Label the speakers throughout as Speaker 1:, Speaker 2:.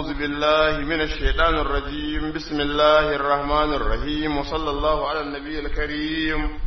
Speaker 1: أعوذ بالله من الشيطان الرجيم بسم الله الرحمن الرحيم وصلى الله على النبي الكريم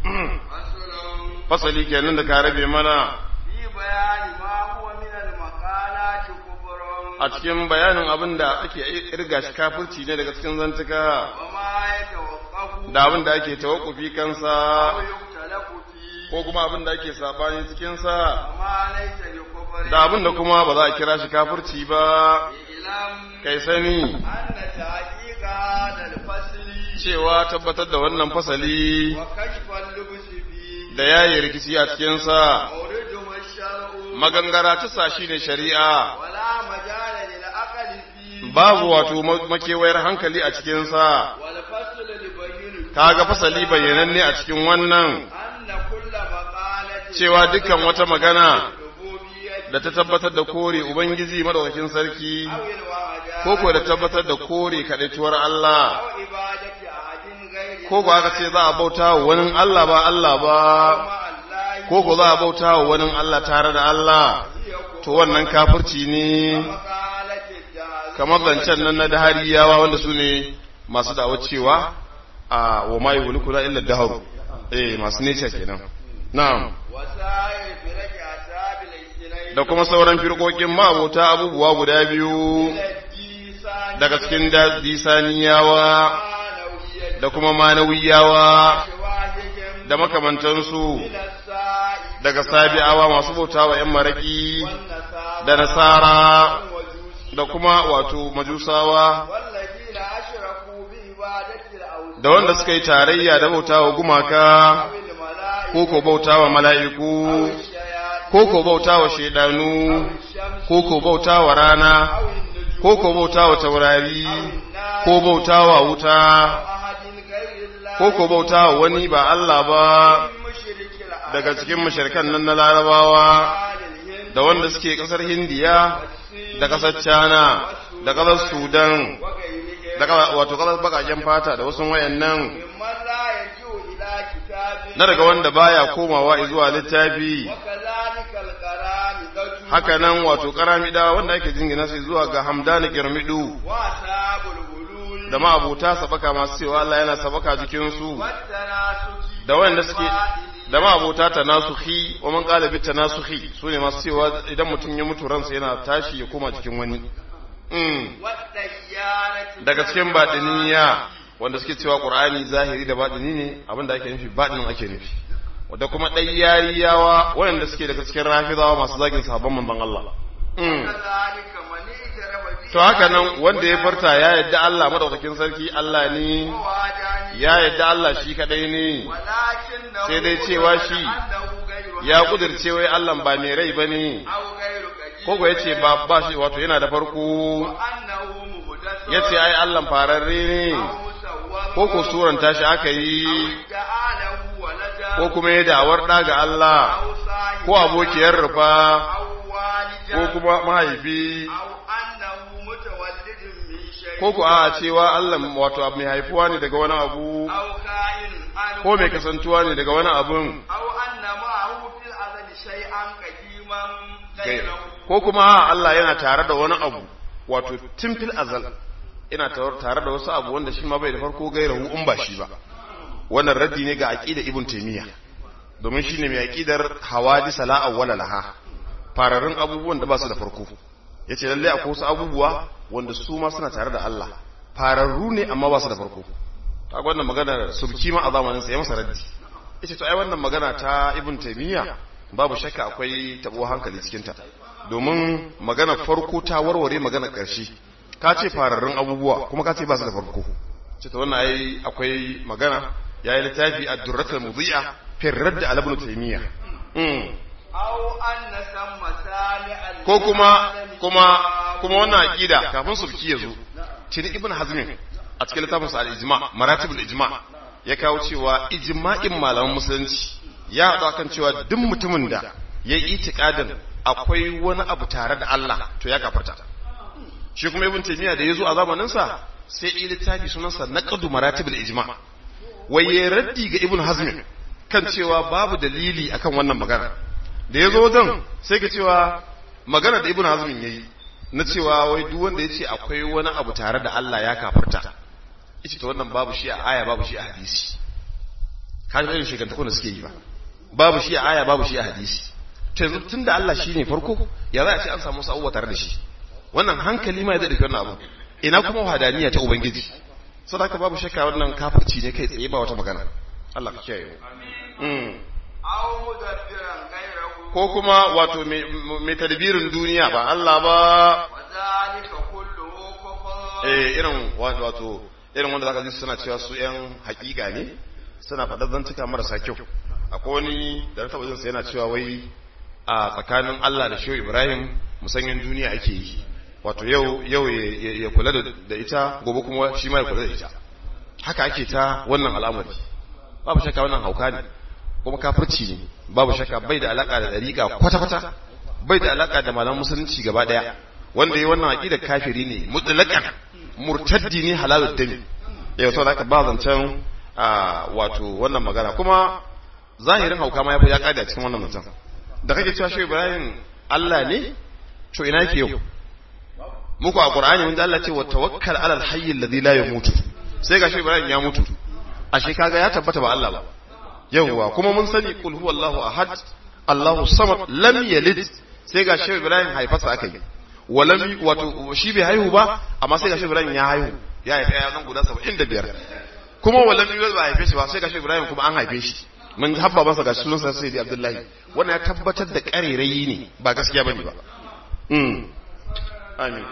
Speaker 1: فصلي كأنن da ka rabe mana
Speaker 2: في بيان ما هو من المقالات كفر
Speaker 1: a cikin bayanin abin da ake irga shi kafirci ne daga cikin zantuka
Speaker 2: وما يتوقف
Speaker 1: da abin da ake tawakkufi kansa
Speaker 2: أو يختلف فيه
Speaker 1: ko kuma abin da ake sabani cikin sa
Speaker 2: وما ليس بكفر
Speaker 1: da abin da kuma ba za a kira shi kafirci ba
Speaker 2: اعلم
Speaker 1: kai sani
Speaker 2: أن تحقيق هذا الفصل
Speaker 1: cewa tabbatar da wannan fasali
Speaker 2: وكشف اللبس فيه
Speaker 1: da yayi rikici a cikin sa
Speaker 2: مورده الشرع
Speaker 1: magangara ta sa shi ne shari'a
Speaker 2: ولا مجال للعقل فيه
Speaker 1: babu wato ma- makewayar hankali a cikinsa
Speaker 2: والفصل لبين
Speaker 1: kaga fasali bayyananne a cikin wannan
Speaker 2: أن كل مقالة
Speaker 1: cewa dukkan wata magana
Speaker 2: ربوبية
Speaker 1: da ta tabbatar da kore ubangiji madaukakin sarki
Speaker 2: أو الوحدانية
Speaker 1: ko ko da tabbatar da kore kadaituwar Allah
Speaker 2: أو عبادة أحد غير
Speaker 1: ko ko aka ce za a bauta wa wani Allah ba Allah ba
Speaker 2: مع الله
Speaker 1: ko ko za a bauta wa wani Allah tare da Allah to wannan kafirci ne
Speaker 2: مقالة الجهل
Speaker 1: kamar zancen nan na dahariyawa wanda su ne masu da'awar cewa a wa ma yuhliku la illa daharu eh masu nature kenan na'am
Speaker 2: وسائر فرق أصحاب الاجتنين
Speaker 1: da kuma sauran firkokin ma'abota abubuwa guda biyu
Speaker 2: الديسان
Speaker 1: daga cikin da- disaniyawa
Speaker 2: معنوية
Speaker 1: da kuma manawiyawa
Speaker 2: شواهد
Speaker 1: da makamantansu
Speaker 2: من السائل
Speaker 1: daga sabi'awa masu bautawa 'yan maraki
Speaker 2: والنصارى
Speaker 1: da nasara
Speaker 2: والمجوس
Speaker 1: da kuma wato majusawa
Speaker 2: والذين أشركوا بعبادة الأوثان
Speaker 1: da wanda suka yi tarayya da bautawa gumaka
Speaker 2: أو الملائكة
Speaker 1: ko ko bautawa mala'iku
Speaker 2: أو الشياطين
Speaker 1: ko ko bautawa shaidanu
Speaker 2: أو الشمس
Speaker 1: ko ko bautawa rana
Speaker 2: أو النجوم
Speaker 1: ko ko bautawa taurari
Speaker 2: أو النار
Speaker 1: ko bautawa wuta
Speaker 2: أو أحد غير الله
Speaker 1: ko ko bautawa wani ba Allah ba
Speaker 2: من مشرك العرب
Speaker 1: daga cikin mashirkan nan na larabawa
Speaker 2: آل الهند
Speaker 1: da wanda suke kasar hindiya da kasar china da kasar sudan
Speaker 2: وغيرهم
Speaker 1: da ka- wato kasar bakaken fata da wasu wayannan
Speaker 2: ممن لا يرجع إلى كتاب
Speaker 1: na daga wanda baya komawa zuwa littafi
Speaker 2: وكذلك القرامطة
Speaker 1: haka nan wato karamida wanda ake jingina sai zuwa ga hamdani girmidu
Speaker 2: وأصحاب الغلول
Speaker 1: da ma'abuta sabaka masu cewa Allah yana sabaka jikinsu
Speaker 2: والتناسخ
Speaker 1: da wanda suke
Speaker 2: والفائل
Speaker 1: da ma'abuta tanasuhi wa man qala bit tanasuhi sune masu cewa idan mutum ya mutu ransa yana tashi ya koma jikin wani mm.
Speaker 2: والديانة
Speaker 1: daga cikin baɗiniya wanda suke cewa ƙur'ani zahiri da baɗini ne abinda ake nufi baɗinin ake nufi da kuma ɗayyariyawa waɗanda suke daga cikin rafizawa masu zagin sahabban manzon Allah Mm.
Speaker 2: كذلك من اعترف به
Speaker 1: to haka nan wanda ya farta ya yadda Allah madaukakin sarki Allah ne
Speaker 2: ووحدانية
Speaker 1: ya yadda Allah shi kadai ne
Speaker 2: ولكنه
Speaker 1: sai dai cewa shi
Speaker 2: أنه غير
Speaker 1: ya kudirce wai Allah ba mai rai bane
Speaker 2: أو غير قديم
Speaker 1: ko ko yace ba ba shi wato yana da farko
Speaker 2: وأنه مهدث
Speaker 1: yace ai Allah fararre ne
Speaker 2: أو مسوى
Speaker 1: ko ko suranta shi aka yi
Speaker 2: جعله ولدا
Speaker 1: ko kuma ya da'awar ɗa ga Allah
Speaker 2: أو صاحب
Speaker 1: ko abokiyar rufa
Speaker 2: أو والدا
Speaker 1: ko kuma mahaifi
Speaker 2: أو أنه متولد من شيء
Speaker 1: ko ku a cewa Allah wato abu mai haifuwa ne daga wani abu
Speaker 2: أو كائن عنه
Speaker 1: ko mai kasantuwa ne daga wani abun
Speaker 2: أو أن معه في الأزل شيئا قديما غيره
Speaker 1: ko kuma a Allah yana tare da wani abu wato tun fil azal ina tar- tare da wasu abu wanda shi ma bai da farko gairahu in ba shi ba wannan raddi ne ga aqida ibn taymiya domin shine mai aqidar hawadis la awwala laha fararrun abubuwan da ba su da farko yace lalle akwai wasu abubuwa wanda su ma suna tare da Allah fararru ne amma ba su da farko ta wannan magana subki ma a zamanin sa ya masa raddi yace to ai wannan magana ta ibn taymiya babu shakka akwai tabo hankali cikin ta domin magana farko ta warware magana karshe ka ce fararrun abubuwa kuma ka ce ba su da farko ce to wannan ai akwai magana yayi littafi ad-durratul mudhi'a fi radd ala ibn taymiya mm.
Speaker 2: أو أن سم سامع
Speaker 1: ko kuma kuma kuma wannan aqida kafin sulki ya zo tuni ibn hazmin a cikin littafin sa al-ijma maratibul ijma ya kawo cewa ijma'in malaman musulunci ya haɗu kan cewa duk mutumin da ya yi itikadin akwai wani abu tare da Allah to ya kafarta shi kuma ibn taymiya da ya zo a zamanin sa sai yi littafi sunansa naqdu maratibul ijma wai ya raddi ga ibn hazmin kan cewa babu dalili akan wannan magana da ya zo wajen sai ka cewa magana da ibn hazmin yayi na cewa wai duk wanda ya ce akwai wani abu tare da Allah ya kafirta ita ta wannan babu shi a aya babu shi a hadisi ka ga irin shigantakon da suke yi ba babu shi a aya babu shi a hadisi to yanzu tunda Allah shine farko ya za a ce an samu wasu abubuwa tare da shi wannan hankali ma ya daɗe wannan abu ina kuma wahadaniya ta ubangiji sadaka babu shakka wannan kafirci ne kai tsaye ba wata magana Allah ka kiyaye mu
Speaker 2: aw mudabbiran ghayrahu
Speaker 1: ko kuma wato mai tadbirin duniya ba Allah ba
Speaker 2: wa zalika kulluhu kufr
Speaker 1: eh irin wato irin wanda zaka ji suna cewa su yan hakika ne suna faɗar zantuka marasa kyau akwai wani da na taɓa jinsa yana cewa wai a tsakanin Allah da Shehu Ibrahim musanyen duniya ake yi wato yau yau ya kula da ita gobe kuma shi ma ya kula da ita haka ake ta wannan al'amari babu shakka wannan hauka ne kuma kafirci ne babu shakka bai da alaka da dariƙa kwata-kwata bai da alaka da malaman musulunci gaba daya wanda yi wannan aqida kafiri ne mutlaqan murtaddi ne halalud dami yau sau da ba zancen wato wannan magana kuma zahirin hauka ma ya kada cikin wannan mutum da kake cewa shi Ibrahim Allah ne to ina yake yau muku a Qur'ani mun ji Allah ce wa tawakkal alal hayy alladhi la yamutu sai ga shi Ibrahim ya mutu ashe kaga ya tabbata ba Allah ba yawwa kuma mun sani kul huwallahu ahad Allahu samad lam yalid sai ga shi Ibrahim haifarsa aka yi walam wato shi bai haihu ba amma sai ga shi Ibrahim ya haihu ya haifa ya zan guda 75 kuma walam yalid ba haife shi ba sai ga shi Ibrahim kuma an haife shi mun habba masa ga sunansa sai da Abdullahi wannan ya tabbatar da karerayi ne ba gaskiya bane ba mm amin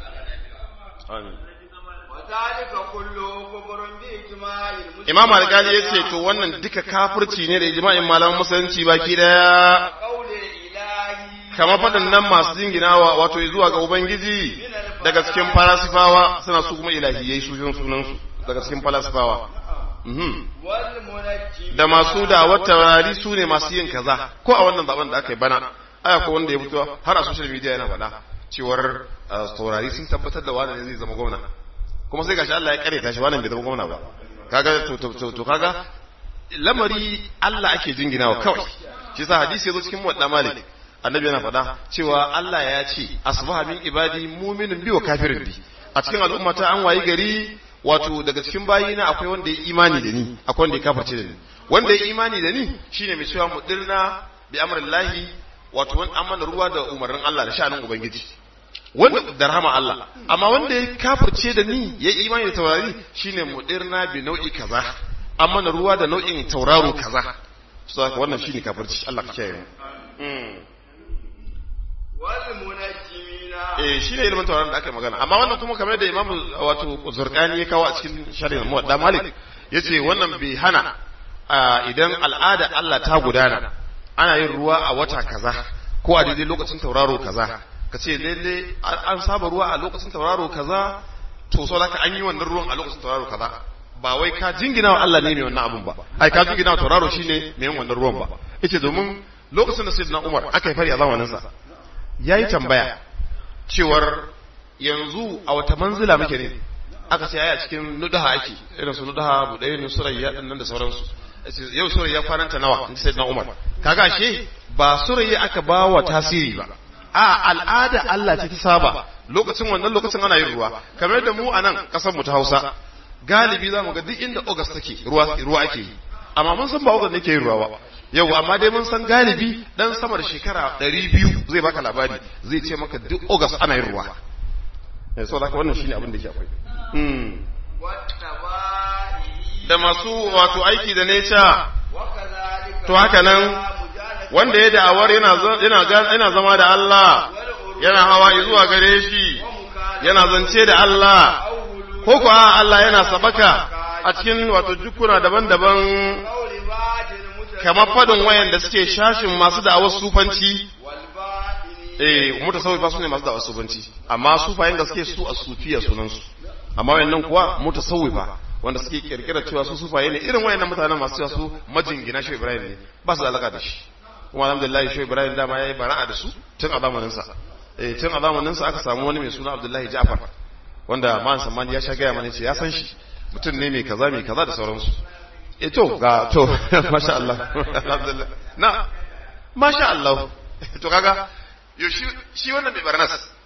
Speaker 1: amin
Speaker 2: وذلك كله كفر بإجماع المسلمين
Speaker 1: Imam Al-Ghazali ya ce to wannan duka kafirci ne da ijma'in malaman musulunci baki daya
Speaker 2: قول الإلهي
Speaker 1: kamar faɗannan masu jinginawa wato zuwa ga Ubangiji daga cikin falasifawa suna su kuma ilahiyai su yin sunansu daga cikin falasifawa Mhm.
Speaker 2: والمنجم
Speaker 1: da masu da wata taurari su ne masu yin kaza ko a wannan zaben da aka yi bana aya ko wanda ya fito har a social media yana faɗa cewar uh, taurari sun tabbatar da wani ne zai zama gwamna kuma sai gashi Allah ya kare tashi wani bai zama gwamna ba kaga to to to, to kaga lamari Allah ake jinginawa kawai shi yasa hadisi yazo cikin muwadda malik annabi yana faɗa cewa Allah ya ce asbaha min ibadi mu'minun bi wa kafirin bi a cikin al'ummata an wayi gari wato daga cikin bayina akwai wanda ya imani da ni akwai wanda ya kafirce da ni wanda ya imani da ni shine mai cewa mudirna bi amrillahi wato wani amana ruwa da umarnin Allah da sha'anin ubangiji wanda da rahama Allah amma wanda ya kafirce da ni ya imani da taurari shine mudirna bi nau'i kaza amana ruwa da nau'in tauraro kaza so haka wannan shine kafirci Allah ka kiyaye mu mm.
Speaker 2: والمنجمين
Speaker 1: eh shine ilimin tauraron da aka yi magana amma wannan kuma kamar da Imam wato Zurqani ya kawo a cikin sharhin Muwadda Malik yace wannan bai hana a, idan al'ada Allah ta gudana ana yin ruwa a wata kaza ko a daidai lokacin tauraro kaza ka ce lalle an an saba ruwa a lokacin tauraro kaza to so laka an yi wannan ruwan a lokacin tauraro kaza ba wai ka jingina wa Allah ne mai wannan abun ba ai ka jingina wa tauraro shine mai yin wannan ruwan ba yace domin lokacin da Sayyidina Umar aka yi fari a zamanin sa yayi tambaya cewar yanzu a wata manzila muke ne aka ce a cikin nudaha ake irin su nudaha buɗe ne surayya din nan da sauransu yau surayya kwananta nawa in sai na umar kaga she ba surayya aka ba wa tasiri ba a al'ada Allah ce ta saba lokacin wannan lokacin ana yin ruwa kamar da mu a nan kasar mu ta Hausa galibi zamu ga duk inda August take ruwa ruwa ake yi amma mun san ba August ne ke yin ruwa ba yau amma dai mun san galibi dan sama da shekara 200 zai baka labari zai ce maka duk August ana yin ruwa eh so da wannan shine abin da yake akwai mm
Speaker 2: والتبائي
Speaker 1: da masu wato aiki da nature
Speaker 2: وكذلك
Speaker 1: to haka nan
Speaker 2: مجالة
Speaker 1: wanda ya da'awar yana za- yana ga- yana zama da Allah yana hawa zuwa gare shi yana zance da Allah ko kuwa Allah yana sabaka a cikin wato jukuna daban-daban
Speaker 2: قول بعض المتكلمين
Speaker 1: kamar fadin wayan da suke shashin masu da'awar sufanci
Speaker 2: والباطنين
Speaker 1: eh mutasawwifa su ne masu da'awar sufanci amma sufayen gaske su a sufiya sunansu amma wayannan kuwa mutasawwifa wanda suke kirkira cewa su sufaye ne irin wayannan mutanen masu cewa su majingina shi Ibrahim ne ba su da alaka da shi kuma alhamdulillah shi Ibrahim dama yayi bara'a da su tun a zamanin sa eh tun a zamanin sa aka samu wani mai suna Abdullahi Ja'far wanda man samani ya sha gaya mana ce ya san shi mutum ne mai kaza mai kaza da sauransu eh to ga to masha Allah alhamdulillah na masha Allah to kaga yo shi shi wannan mai barnas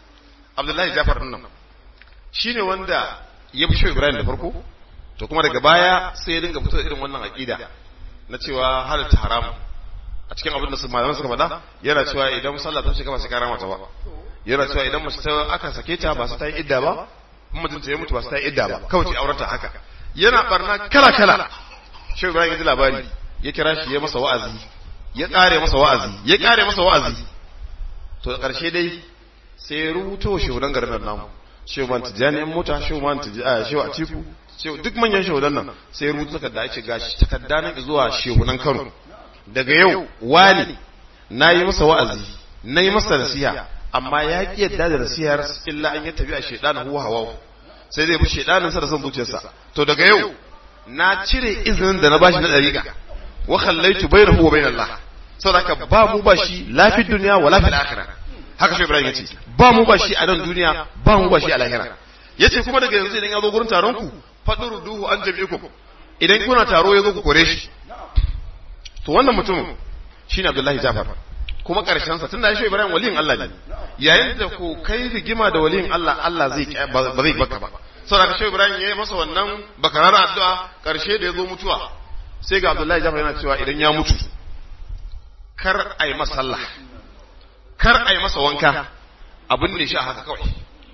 Speaker 1: Abdullahi Jafar din nan shine wanda ya fi Shehu Ibrahim da farko to kuma daga baya sai ya dinga fito da irin wannan aqida na cewa halatta haramu a cikin abin da su malaman suka faɗa yana cewa idan sallah ta shiga ba sai karama ta ba yana cewa idan mace ta aka sake ta ba su ta yi idda ba in mutum ta yi mutu ba su ta yi idda ba kawai ce aurata haka yana barna kala kala shehu ibrahim ya ji labari ya kira shi ya masa wa'azi ya kare masa wa'azi ya kare masa wa'azi to karshe dai sai ya rubuto shehudan garin nan namu shehu man tijani yan mota shehu man tijani shehu atiku shehu duk manyan shehudan nan sai ya rubuta takarda ya ce gashi takarda nan zuwa shehunan Kano daga yau wani na yi masa wa'azi na yi masa nasiha amma ya ƙi yadda da nasihar illa an yi tafi a shaidanin huwa hawa sai zai bi shaidanin sa da son zuciyarsa to daga yau na cire izinin da na bashi na dariƙa wa khallaitu bainahu wa bainal Allah saboda ba mu ba shi lafi duniya wa lafi akhirah haka shi Ibrahim yace ba mu ba shi a nan duniya ba mu ba shi a lahira yace kuma daga yanzu idan ya zo gurin taron ku fadruduhu an jami'ikum idan kuna taro ya zo ku kore shi to wannan mutumin shine Abdullahi Jafar kuma karshen sa tunda shi Ibrahim waliyin Allah ne yayin da ku kai rigima da waliyin Allah Allah zai ba zai baka ba saboda shi Ibrahim yayi masa wannan bakarar addu'a karshe da yazo mutuwa sai ga Abdullahi Jafar yana cewa idan ya mutu kar ai masa sallah kar ai masa wanka abin ne shi a haka kawai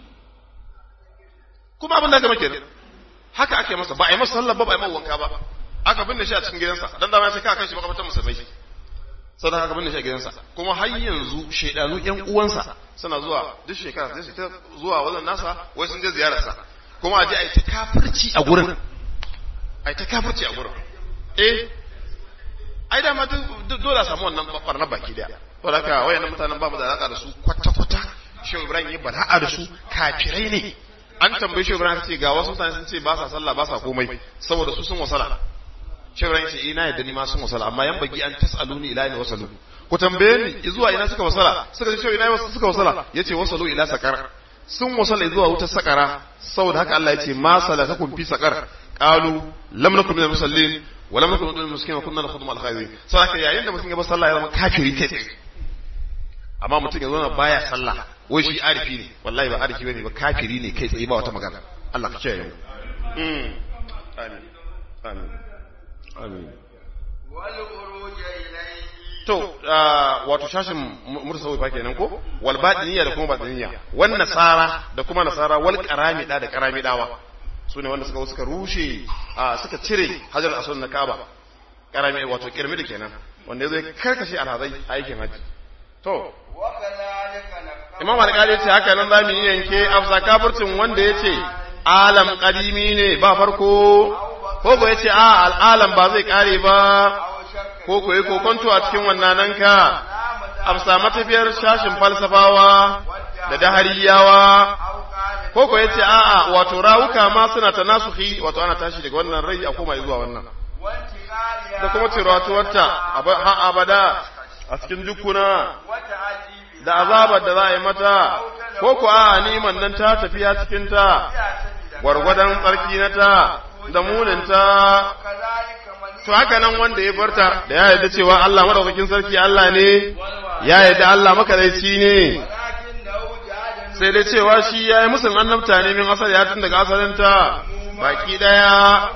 Speaker 1: kuma abin da aka make haka ake masa ba ai masa sallah ba ba ai masa wanka ba aka binne shi a cikin gidansa dan da sai ka kai shi makabartar musulmai saboda aka binne shi a gidansa kuma har yanzu shedanu yan uwansa suna zuwa duk shekara sai su ta zuwa wajen nasa wai sun je ziyarar sa kuma aje ai ta kafirci a gurin ai ta kafirci a gurin eh ai da ma dole a samu wannan barna baki daya saboda haka wayannan mutanen ba mu da alaka da su kwata kwata Shehu Ibrahim ya bara'a da su kafirai ne an tambaye Shehu Ibrahim ce ga wasu mutane sun ce ba sa sallah ba sa komai saboda su sun wasala shebran yace ina yadda ni ma sun wasala amma yan bagi an tasaluni ila ina wasalu ku tambaye ni zuwa ina suka wasala suka ce ina wasu suka wasala yace wasalu ila sakar sun wasala zuwa wutar sakara saboda haka Allah yace ma salakakum fi sakar qalu lam nakum minal musallin wa lam nakum minal muslimin wa kunna nakhudum al khairin saboda yayin da mutum ya bar sallah ya zama kafiri kai tsaye amma mutum ya zauna baya sallah wai shi arifi ne wallahi ba arifi bane ba kafiri ne kai tsaye ba wata magana Allah ka kiyaye mu amin amin amin to wato shashin mursawi fa kenan ko wal batiniya da kuma batiniya wan nasara da kuma nasara wal qaramida da qaramidawa sune wanda suka suka rushe suka cire hajar aswad na kaaba qarami wato kirmi da kenan wanda yazo ya karkashe alhazai aikin haji to imam al-qadi ce haka nan zamu yi yanke afsa kafircin wanda yace alam qadimi ne ba farko ko ko yace a al'alam ba zai kare ba ko ko yi kokonto a cikin wannan nan ka amsa matafiyar shashin falsafawa da dahariyawa ko ko yace a a wato rawuka ma suna tanasuhi wato ana tashi daga wannan rai a koma zuwa wannan da kuma tiratuwarta ha abada a cikin jukuna da azabar da za a yi mata ko ko a niman nan ta tafiya cikin ta gwargwadon tsarki na ta da muninta to haka nan wanda ya barta da ya yarda cewa Allah madaukakin sarki Allah ne ya yarda Allah makadaici ne sai dai cewa shi ya yi musun annabta ne min asali ya tun daga asalinta baki daya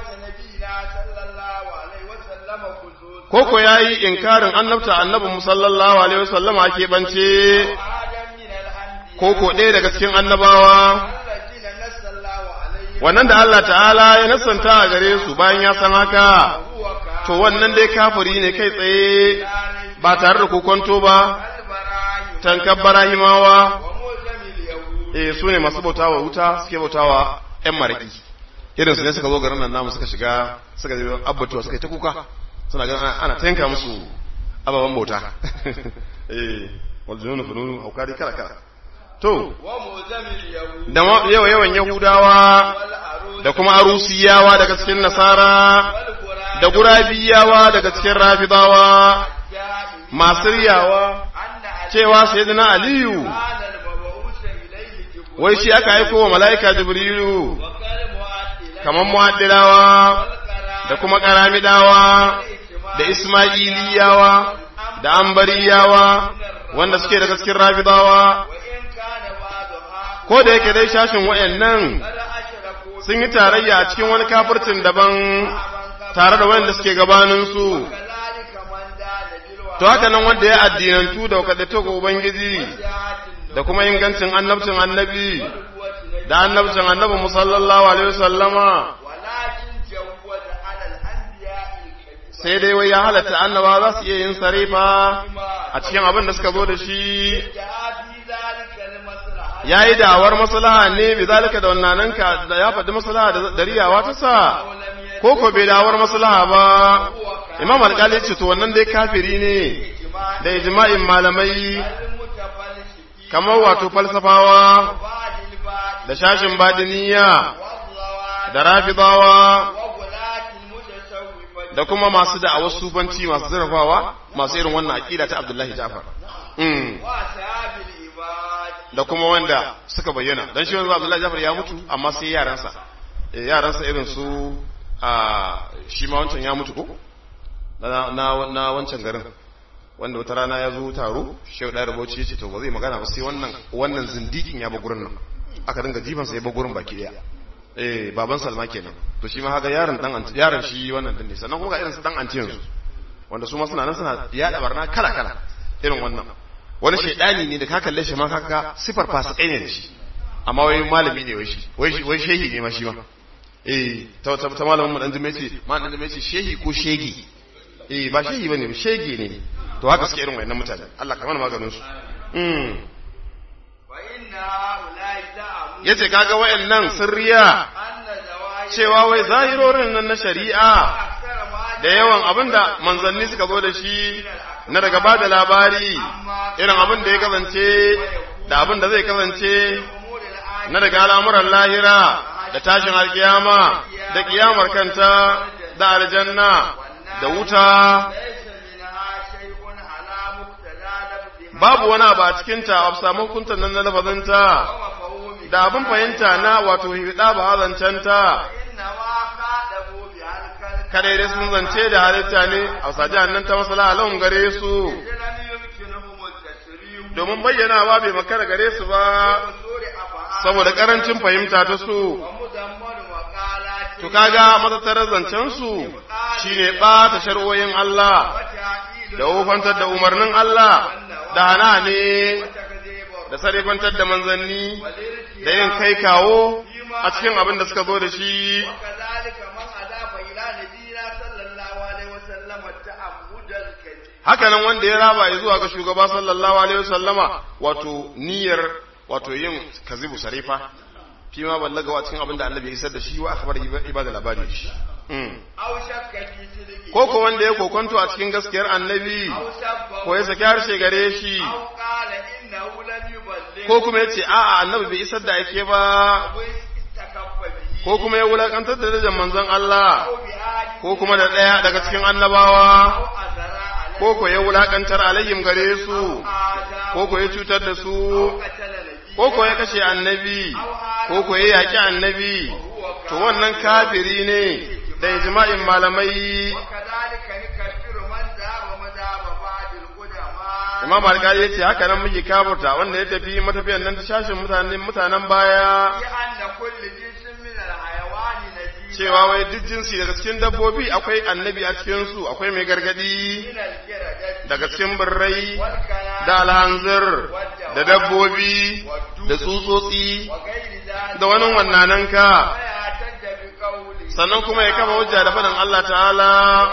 Speaker 1: koko ya yi inkarin annabta annabin musallallahu alaihi wasallama ke bance koko ɗaya daga cikin annabawa wannan da Allah ta'ala ya nasanta a gare su bayan ya san haka to wannan dai kafiri ne kai tsaye ba tare da kokonto ba tankar barahimawa eh su ne masu bautawa wuta suke bautawa ƴan mariki irin su ne suka zo garin nan namu suka shiga suka zai abbatuwa suka yi ta kuka suna ganin ana tanka musu ababen bauta eh waljununu fununu aukari kala kala to da yawa yawan yahudawa da kuma arusiyawa daga cikin nasara da gurabiyawa daga cikin rafidawa masu riyawa cewa sayyidina aliyu wai shi aka aiko wa mala'ika jibrilu kamar muaddilawa da kuma karamidawa da ismailiyawa da ambariyawa wanda suke daga cikin rafidawa ko da yake dai shashin wayannan
Speaker 2: قد أشركوا
Speaker 1: sun yi tarayya a cikin wani kafircin daban tare da wanda suke gabaninsu
Speaker 2: كذلك من دان بالوحي
Speaker 1: to haka nan wanda ya addinantu da wakadato ga ubangiji da kuma ingancin annabcin annabi da annabcin annabi musallallahu alaihi wasallama
Speaker 2: ولكن جوز على الأنبياء الكذب
Speaker 1: sai dai wai ya halatta annaba za su iya yin sarifa a cikin abin da suka zo da shi
Speaker 2: جاء في ذلك المصلحة
Speaker 1: ya yi da'awar maslaha ne bi zalika da wannan ka da ya faɗi maslaha da da riyawa ta sa
Speaker 2: ولم يجد
Speaker 1: ko ko bai da'awar maslaha ba imam alƙali ce to wannan dai kafiri ne
Speaker 2: إجماع
Speaker 1: da ijma'in malamai
Speaker 2: المتفلسفين
Speaker 1: kamar wato falsafawa
Speaker 2: وبعد البعض
Speaker 1: da shashin badiniya
Speaker 2: والضوابط
Speaker 1: da rafidawa
Speaker 2: وغلاة المتصوفة
Speaker 1: da kuma masu da'awar sufanci masu zurfawa masu irin wannan aqida ta Abdullahi Ja'far mm.
Speaker 2: وأصحاب العباد
Speaker 1: da kuma wanda suka bayyana dan shi wanzu Abdullahi Ja'far ya mutu amma sai yaransa Eh, yaransa irin su a shi ma wancan ya mutu ko na na, na wancan garin wanda wata rana ya zo taro shehu da rubuci ya ce to ba zai magana ba sai wannan wannan zindikin ya ba gurin nan aka dinga jifan sa ya ba gurin baki daya eh baban Salma kenan to shi ma haka yaron dan anti yaron shi wannan din ne sannan kuma ga irin su dan anti yanzu wanda su ma suna nan suna yada barna kala kala irin wannan wani shaidani ne da ka kalle shi ma kaka sifar fasikai ne da shi amma wai malami ne wai shi wai shi- wai shehi ne ma shi ma eh ta ta, ta malamin mu dan jume ce ma dan jume ce shehi ko shegi eh ba shehi bane ba shege ne to haka suke irin wayannan mutane Allah ka mana maganin su mm
Speaker 2: فإن هؤلاء زعموا
Speaker 1: yace kaga wayannan sirriya
Speaker 2: أن زواج
Speaker 1: cewa wai zahirorin nan na shari'a
Speaker 2: أكثر ما
Speaker 1: da yawan abinda manzanni suka zo da shi na daga ba da labari irin abin da ya kasance da abin da zai kasance
Speaker 2: أمور الآية
Speaker 1: na daga al'amuran lahira da tashin alkiyama da kiyamar kanta da aljanna da wuta
Speaker 2: ليس منها شيء على مقتضى لفظها
Speaker 1: babu wani abu a cikinta a samun hukuntar nan na lafazinta
Speaker 2: ومفهومها
Speaker 1: da abin fahimta na wato hirɗa ba hazancenta
Speaker 2: إنما خاطبوا بها الكلمة
Speaker 1: kada dai sun zance da halitta ne a saji nan ta masala alahun gare su
Speaker 2: لم يمكنهم التسليم
Speaker 1: domin bayyanawa bai makara gare su ba
Speaker 2: بصور أفعال
Speaker 1: saboda karancin fahimta ta su
Speaker 2: ومدمر مقالات
Speaker 1: to kaga matattarar zancen su shine ɓata shar'o'in Allah
Speaker 2: وتعديل
Speaker 1: da wofantar da umarnin Allah da hana ne
Speaker 2: وتكذيب
Speaker 1: da sarrafantar da manzanni
Speaker 2: والارتياب
Speaker 1: da yin kai kawo a cikin abin da suka zo da shi
Speaker 2: وكذلك من أضاف إلى نبينا صلى الله عليه وسلم التعمد الكذب
Speaker 1: haka nan wanda ya raba ya zuwa ga shugaba sallallahu alaihi wasallama wato niyyar wato yin kazibu sarifa fi ma ballaga wa cikin abin da annabi ya isar da shi wa akhbar ibada labari da shi Mm.
Speaker 2: أو شك في صدقه
Speaker 1: ko ko wanda ya kokonto a cikin gaskiyar annabi
Speaker 2: أو سبه
Speaker 1: ko ya saki harshe gare shi
Speaker 2: أو قال إنه لم يبلغ
Speaker 1: ko kuma ya ce a'a annabi bai isar da ake ba
Speaker 2: أو استكف به
Speaker 1: ko kuma ya wulakantar da darajar manzon Allah
Speaker 2: أو بآل
Speaker 1: ko kuma da ɗaya daga cikin annabawa
Speaker 2: أو أثر عليه
Speaker 1: ko ko ya wulakantar alayhim gare su
Speaker 2: آدم
Speaker 1: ko ko ya cutar da su
Speaker 2: أو قتل نبيه
Speaker 1: ko ko ya kashe annabi ko ko ya yaki annabi to wannan kafiri ne da ijma'in malamai
Speaker 2: وكذلك نكفر من ذهب مذهب بعض القدماء
Speaker 1: imam alƙali ya ce haka nan muke kafurta wanda ya tafi matafiyan nan ta shashin mutanen mutanen baya
Speaker 2: بأن كل جنس من الحيوان نجيب
Speaker 1: cewa wai duk jinsi daga cikin dabbobi akwai annabi a cikin su akwai mai gargadi
Speaker 2: من الجردة
Speaker 1: daga cikin birrai
Speaker 2: والكلام
Speaker 1: da alhanzir da dabbobi da tsutsotsi
Speaker 2: وغير ذلك
Speaker 1: da wani wannananka
Speaker 2: ويعتد بقوله
Speaker 1: sannan kuma ya kafa hujja da faɗin Allah ta'ala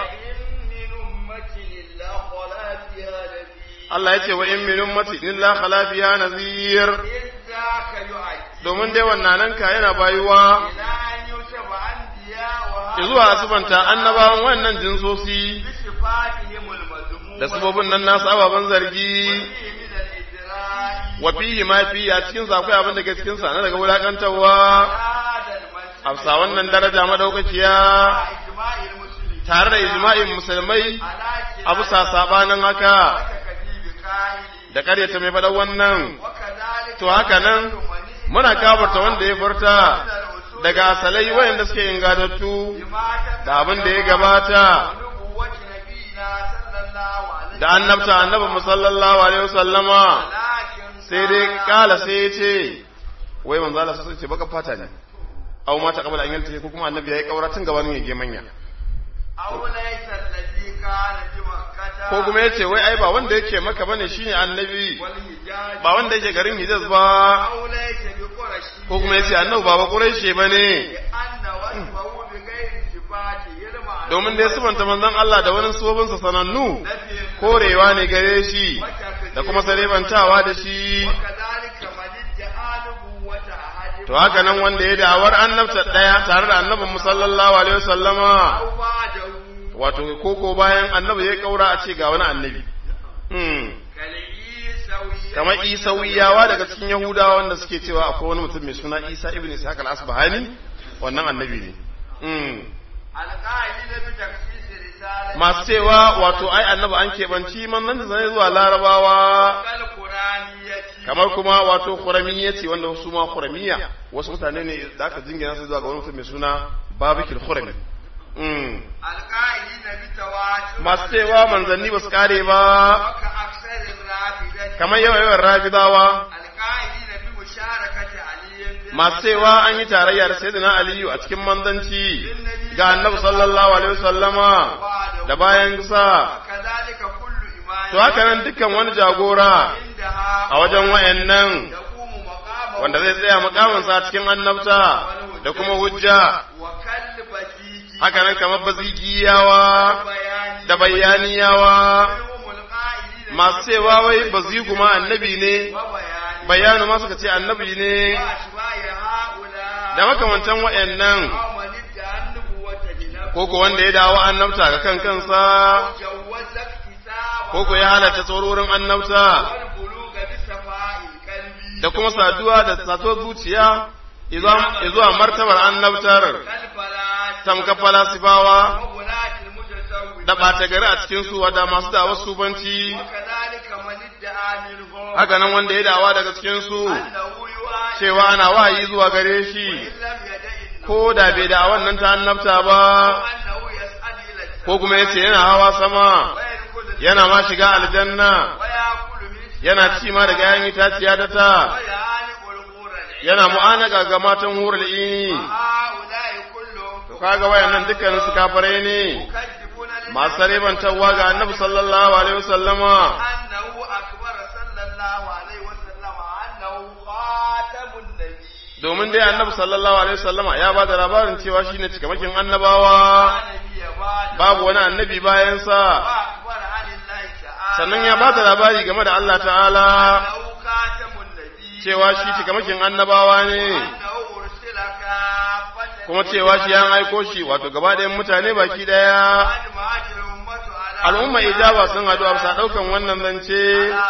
Speaker 2: وإن من أمة إلا خلا فيها نذير
Speaker 1: Allah ya ce wa in min ummati illa khala fiha nazir
Speaker 2: إذ ذاك يؤدي
Speaker 1: domin dai wannananka yana bayuwa
Speaker 2: إلى أن يوسف أنبياء
Speaker 1: zuwa asibanta annabawan wannan jinsosi
Speaker 2: بصفاتهم المذمومة
Speaker 1: da sabobin nan nasu ababen zargi
Speaker 2: وفيه من الإجراء
Speaker 1: wa fihi ma fi a cikin sa akwai abin da ke cikin sa na daga wulakantarwa
Speaker 2: هذا المنسوب
Speaker 1: afsa wannan daraja madaukakiya
Speaker 2: مع إجماع المسلمين
Speaker 1: tare da ijma'in musulmai
Speaker 2: على
Speaker 1: abu sa sabanin haka
Speaker 2: وتكذيب قائله
Speaker 1: da karyata mai faɗan wannan
Speaker 2: وكذلك
Speaker 1: to haka nan muna kafarta wanda ya furta daga asalai wayanda suke ingatattu da abin da ya gabata
Speaker 2: نبوة نبينا صلى الله عليه
Speaker 1: da annabta annabi sallallahu alaihi wasallama
Speaker 2: لكن
Speaker 1: sai dai kala sai ya ce wai manzo Allah sai ce baka fata ne aw ma ta qabala an yalta ko kuma annabi yayi kaura tun gabanin ya ge manya
Speaker 2: أو ليس الذي كان بمكة
Speaker 1: ko kuma yace wai ai ba wanda yake maka bane shine annabi
Speaker 2: والحجاج
Speaker 1: ba wanda yake garin Hijaz ba
Speaker 2: أو ليس بقرش
Speaker 1: ko kuma yace annabi ba ba Quraishi bane
Speaker 2: لأن وصفه بغير صفاته المعلومة
Speaker 1: domin dai subanta manzon Allah da wani subobinsa sanannu
Speaker 2: نفي
Speaker 1: korewa ne gare shi da kuma sarebantawa da shi
Speaker 2: وكذلك من ادعى نبوة أحد
Speaker 1: to haka nan wanda ya da'awar annabta daya tare da annabin mu sallallahu alaihi wasallama
Speaker 2: أو بعده
Speaker 1: wato koko bayan annabi ya kaura a ce ga wani annabi hmm
Speaker 2: كالعيسوية
Speaker 1: kamar isawiyawa daga cikin yahudawa wanda suke cewa akwai wani mutum mai suna isa ibn ishaq al-asbahani wannan annabi ne hmm
Speaker 2: القائلين بتخصيص رسالة
Speaker 1: masu cewa wato ai annabi an keɓanci manzon da zai zuwa larabawa
Speaker 2: كالقرآنية
Speaker 1: kamar kuma wato khuramiya ce wanda su ma khuramiya wasu mutane ne da aka jingina su zuwa ga wani mutum mai suna babikil khurami mm.
Speaker 2: القائلين بتواتر
Speaker 1: masu cewa manzanni ba su kare ba
Speaker 2: وكأكثر الرافدة
Speaker 1: kamar yawan yawan rafidawa
Speaker 2: القائلين بمشاركة علي في
Speaker 1: masu cewa an yi tarayya da sayyidina aliyu a cikin manzanci ga annabi sallallahu alaihi wasallama da bayan sa
Speaker 2: وكذلك كل إمام
Speaker 1: to haka nan dukkan wani jagora
Speaker 2: عندها
Speaker 1: a wajen wayannan
Speaker 2: يقوم مقامه
Speaker 1: wanda zai tsaya mukaminsa a cikin annabta da kuma hujja
Speaker 2: وكالبزيج
Speaker 1: haka nan kamar bazigiyawa
Speaker 2: بيان
Speaker 1: da bayaniyawa
Speaker 2: هم القائلين
Speaker 1: masu cewa wai bazigu ma annabi ne
Speaker 2: وبيان
Speaker 1: bayanu ma suka ce annabi ne
Speaker 2: وأشباه هؤلاء
Speaker 1: da makamantan wayannan
Speaker 2: أو من ادعى النبوة لنفسه
Speaker 1: koko wanda ya dawo annabta ga kan kansa
Speaker 2: جوز اكتساب
Speaker 1: koko ya halatta tsororin annabta
Speaker 2: والبلوغ بصفاء القلب
Speaker 1: da kuma saduwa da sato zuciya izuwa martabar annabtar
Speaker 2: كالفلاس
Speaker 1: tamka falasifawa
Speaker 2: وغلاة المتصوف
Speaker 1: da ɓata gari a cikin su wadda masu dawar subanci
Speaker 2: وكذلك من ادعى منهم
Speaker 1: haka nan wanda ya dawa daga cikin su
Speaker 2: أنه يوحى
Speaker 1: cewa ana wahayi zuwa gare shi
Speaker 2: إن لم يدع
Speaker 1: ko da bai da wannan ta annabta ba
Speaker 2: أنه يسعد إلى السماء
Speaker 1: ko kuma yace yana hawa sama
Speaker 2: ويدخل
Speaker 1: yana ma shiga aljanna
Speaker 2: ويأكل من
Speaker 1: yana ci ma daga yayin itaciya ta ta
Speaker 2: ويعانق الغور العين
Speaker 1: yana mu'anaka ga matan hurul ini
Speaker 2: هؤلاء كلهم
Speaker 1: to kaga wayannan dukkan su kafirai ne
Speaker 2: يكذبون
Speaker 1: masu sarebantarwa ga annabi sallallahu alaihi wasallama
Speaker 2: أنه أكبر صلى الله عليه وسلم أنه خاتم النبي
Speaker 1: domin dai annabi sallallahu alaihi wasallama ya ba da labarin cewa shine cikamakin annabawa
Speaker 2: لا نبي بعد
Speaker 1: babu wani annabi bayan sa
Speaker 2: وأخبر عن الله تعالى
Speaker 1: sannan ya ba da labari game da Allah ta'ala
Speaker 2: أنه خاتم النبي
Speaker 1: cewa shi cikamakin annabawa ne
Speaker 2: أنه أرسل كافة
Speaker 1: kuma cewa shi an aiko shi wato gaba ɗayan mutane baki ɗaya
Speaker 2: أجمعت الأمة على
Speaker 1: al'umma ijaba sun haɗu a bisa ɗaukan wannan zance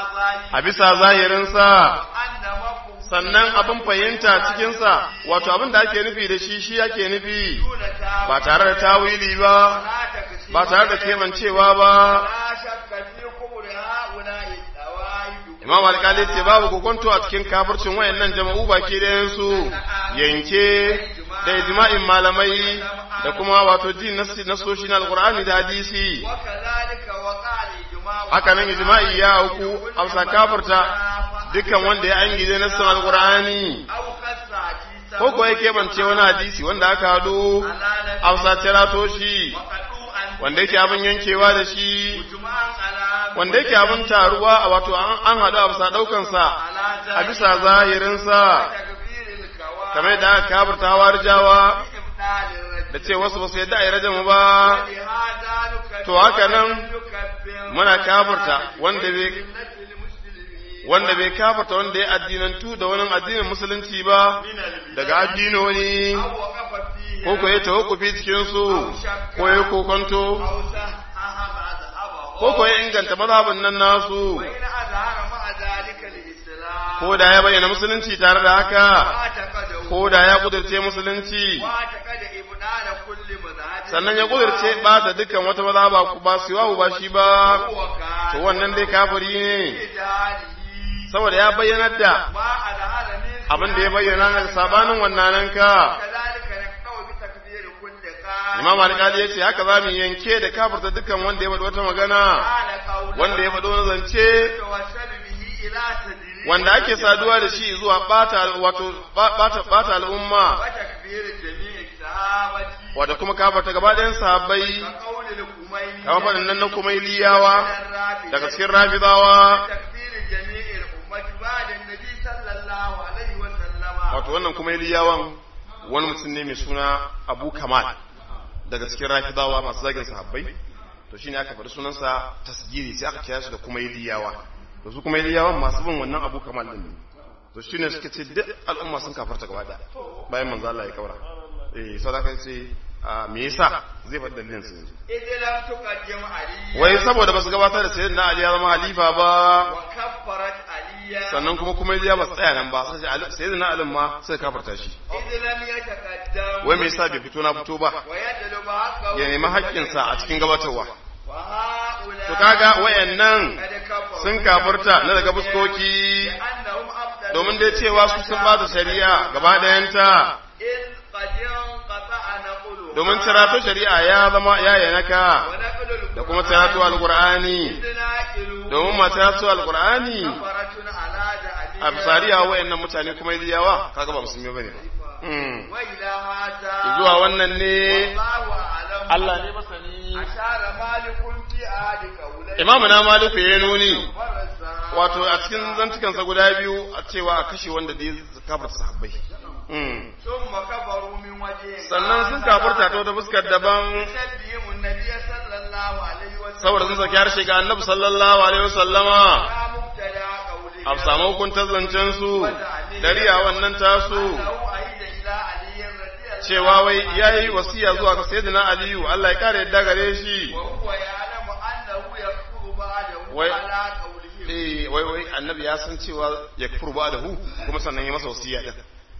Speaker 1: a bisa zahirinsa
Speaker 2: أن مفهوم
Speaker 1: sannan abin fahimta cikinsa wato abin da ake nufi da shi shi ake nufi
Speaker 2: دون تاويل
Speaker 1: ba tare da tawili ba
Speaker 2: لا تكسير
Speaker 1: ba tare da kebancewa ba
Speaker 2: لا شك في كبر هؤلاء الدوائب
Speaker 1: imam alkali ce babu kokonto a cikin kafircin wayannan jama'u baki ɗayan su yanke da ijma'in malamai da kuma wato jin nasoshi na alqur'ani da hadisi
Speaker 2: وكذلك وقع الإجماع
Speaker 1: haka nan ijma'i ya auku a bisa kafirta dukkan wanda ya angije nassin alqur'ani
Speaker 2: أو خص حديثا
Speaker 1: ko ko ya keɓance wani hadisi wanda aka hado a bisa tirato shi
Speaker 2: وقطوعا
Speaker 1: wanda yake abin yankewa da shi
Speaker 2: مجمعا على
Speaker 1: wanda yake abin taruwa a wato an an haɗu a bisa ɗaukansa
Speaker 2: على
Speaker 1: a bisa zahirinsa
Speaker 2: تكبير الكواكب
Speaker 1: kamar da aka kafirta hawarijawa
Speaker 2: إبطال الرجل
Speaker 1: da ce wasu ba su yadda a yi rajamu ba
Speaker 2: ولهذا نكبر
Speaker 1: To haka nan
Speaker 2: نكبر
Speaker 1: muna kafirta wanda bai
Speaker 2: ملة المسلمين
Speaker 1: wanda bai kafirta wanda ya addinantu da wani addinin musulunci ba
Speaker 2: من البدع
Speaker 1: daga addinoni
Speaker 2: أو وقف فيه
Speaker 1: ko ko ya tawakkufi cikin su ko ya kokonto
Speaker 2: أو صحح مذهبه
Speaker 1: ko ko ya inganta mazhabin nan nasu
Speaker 2: وإن أظهر مع ذلك الإسلام
Speaker 1: ko da ya bayyana musulunci tare da haka
Speaker 2: واعتقده
Speaker 1: ko da ya kudirce musulunci
Speaker 2: واعتقد إبدال كل مذهب
Speaker 1: sannan ya kudirce ba ta dukkan wata mazhaba ba su yawo ba shi ba
Speaker 2: هو
Speaker 1: to
Speaker 2: كان
Speaker 1: wannan dai kafiri ne
Speaker 2: بجهاله
Speaker 1: saboda ya bayyanar da
Speaker 2: ما أظهر من
Speaker 1: abin da ya bayyana na sabanin wannan ka
Speaker 2: كذلك نقطع بتكبير كل قال
Speaker 1: imam alƙali ya ce haka za mu yanke da kafirta dukkan wanda ya faɗi wata magana
Speaker 2: قال قولا
Speaker 1: wanda ya faɗi wani zance
Speaker 2: يتوسل به إلى تدريب
Speaker 1: wanda ake saduwa da shi zuwa bata wato bata bata al'umma
Speaker 2: وتكبير جميع الصحابة
Speaker 1: wanda kuma kafarta gaba ɗayan sahabbai
Speaker 2: كقول الخميني
Speaker 1: kamar faɗin nan na kumailiyawa
Speaker 2: الرافضة
Speaker 1: daga cikin rafidawa
Speaker 2: تكبير جميع الأمة بعد النبي صلى الله عليه وسلم
Speaker 1: wato wannan kumailiyawan wani mutum ne mai suna abu kamal daga cikin rafidawa masu zagin sahabbai to shine aka faɗi sunansa tasgiri sai aka kira shi da kumailiyawa to su kumailiyawan masu bin wannan abu kamal din ne to shine suka ce duk al'umma sun kafarta gaba da bayan manzo Allah ya kaura eh sadaka ce a me yasa zai faɗi dalilin su yanzu
Speaker 2: إذ لم تقدم عليا
Speaker 1: wai saboda basu gabatar da sayyidina Ali ya zama halifa ba
Speaker 2: وكفرت عليا
Speaker 1: sannan kuma kumailiya ba su tsaya nan ba sai Ali- sayyidina Ali ma sai kafarta shi
Speaker 2: إذ لم يتقدم
Speaker 1: wai me yasa bai fito na fito ba
Speaker 2: ويطلب حقه
Speaker 1: ya nemi haƙƙinsa a cikin gabatarwa
Speaker 2: وهؤلاء
Speaker 1: to kaga wayannan
Speaker 2: قد كفروا
Speaker 1: sun kafurta na daga fuskoki
Speaker 2: لأنهم أبطلوا
Speaker 1: domin dai cewa su sun bata shari'a gaba ɗayanta
Speaker 2: إذ قد انقطع نقلها
Speaker 1: domin cirato shari'a ya zama ya yanaka
Speaker 2: ونقل القرآن
Speaker 1: da kuma cirato alqur'ani
Speaker 2: إذ ناقلوا
Speaker 1: domin ma cirato alqur'ani
Speaker 2: كفرة على جعلها
Speaker 1: a bisariya wayannan mutane kuma yawa kaga ba musulmi bane ba Mm.
Speaker 2: وإلى هذا
Speaker 1: zuwa wannan ne
Speaker 2: والله أعلم
Speaker 1: Allah ne masani
Speaker 2: أشار مالك في عهد قوليه
Speaker 1: imamu na maliku ya nuni
Speaker 2: ورسا
Speaker 1: wato a cikin zantukansa guda biyu a cewa a kashe wanda da ya kafarta sahabbai Mm.
Speaker 2: ثم كفروا من وجه
Speaker 1: sannan sun kafurta ta wata fuskar daban
Speaker 2: تشبههم النبي صلى الله عليه وسلم
Speaker 1: saboda sun saki harshe ga annabi sallallahu alaihi wasallama
Speaker 2: يا مبتدع قوله
Speaker 1: a samu hukuntar zancen su dariya wannan tasu
Speaker 2: أنه أهد إلى علي رضي الله
Speaker 1: cewa wai yayi wasiya zuwa ga sayyidina aliyu Allah ya kare yadda gare shi
Speaker 2: وهو يعلم أنه يكفر بعده
Speaker 1: وي-
Speaker 2: على قوله
Speaker 1: eh wai wai annabi ya san cewa ya kufur ba da hu kuma sannan ya masa wasiya din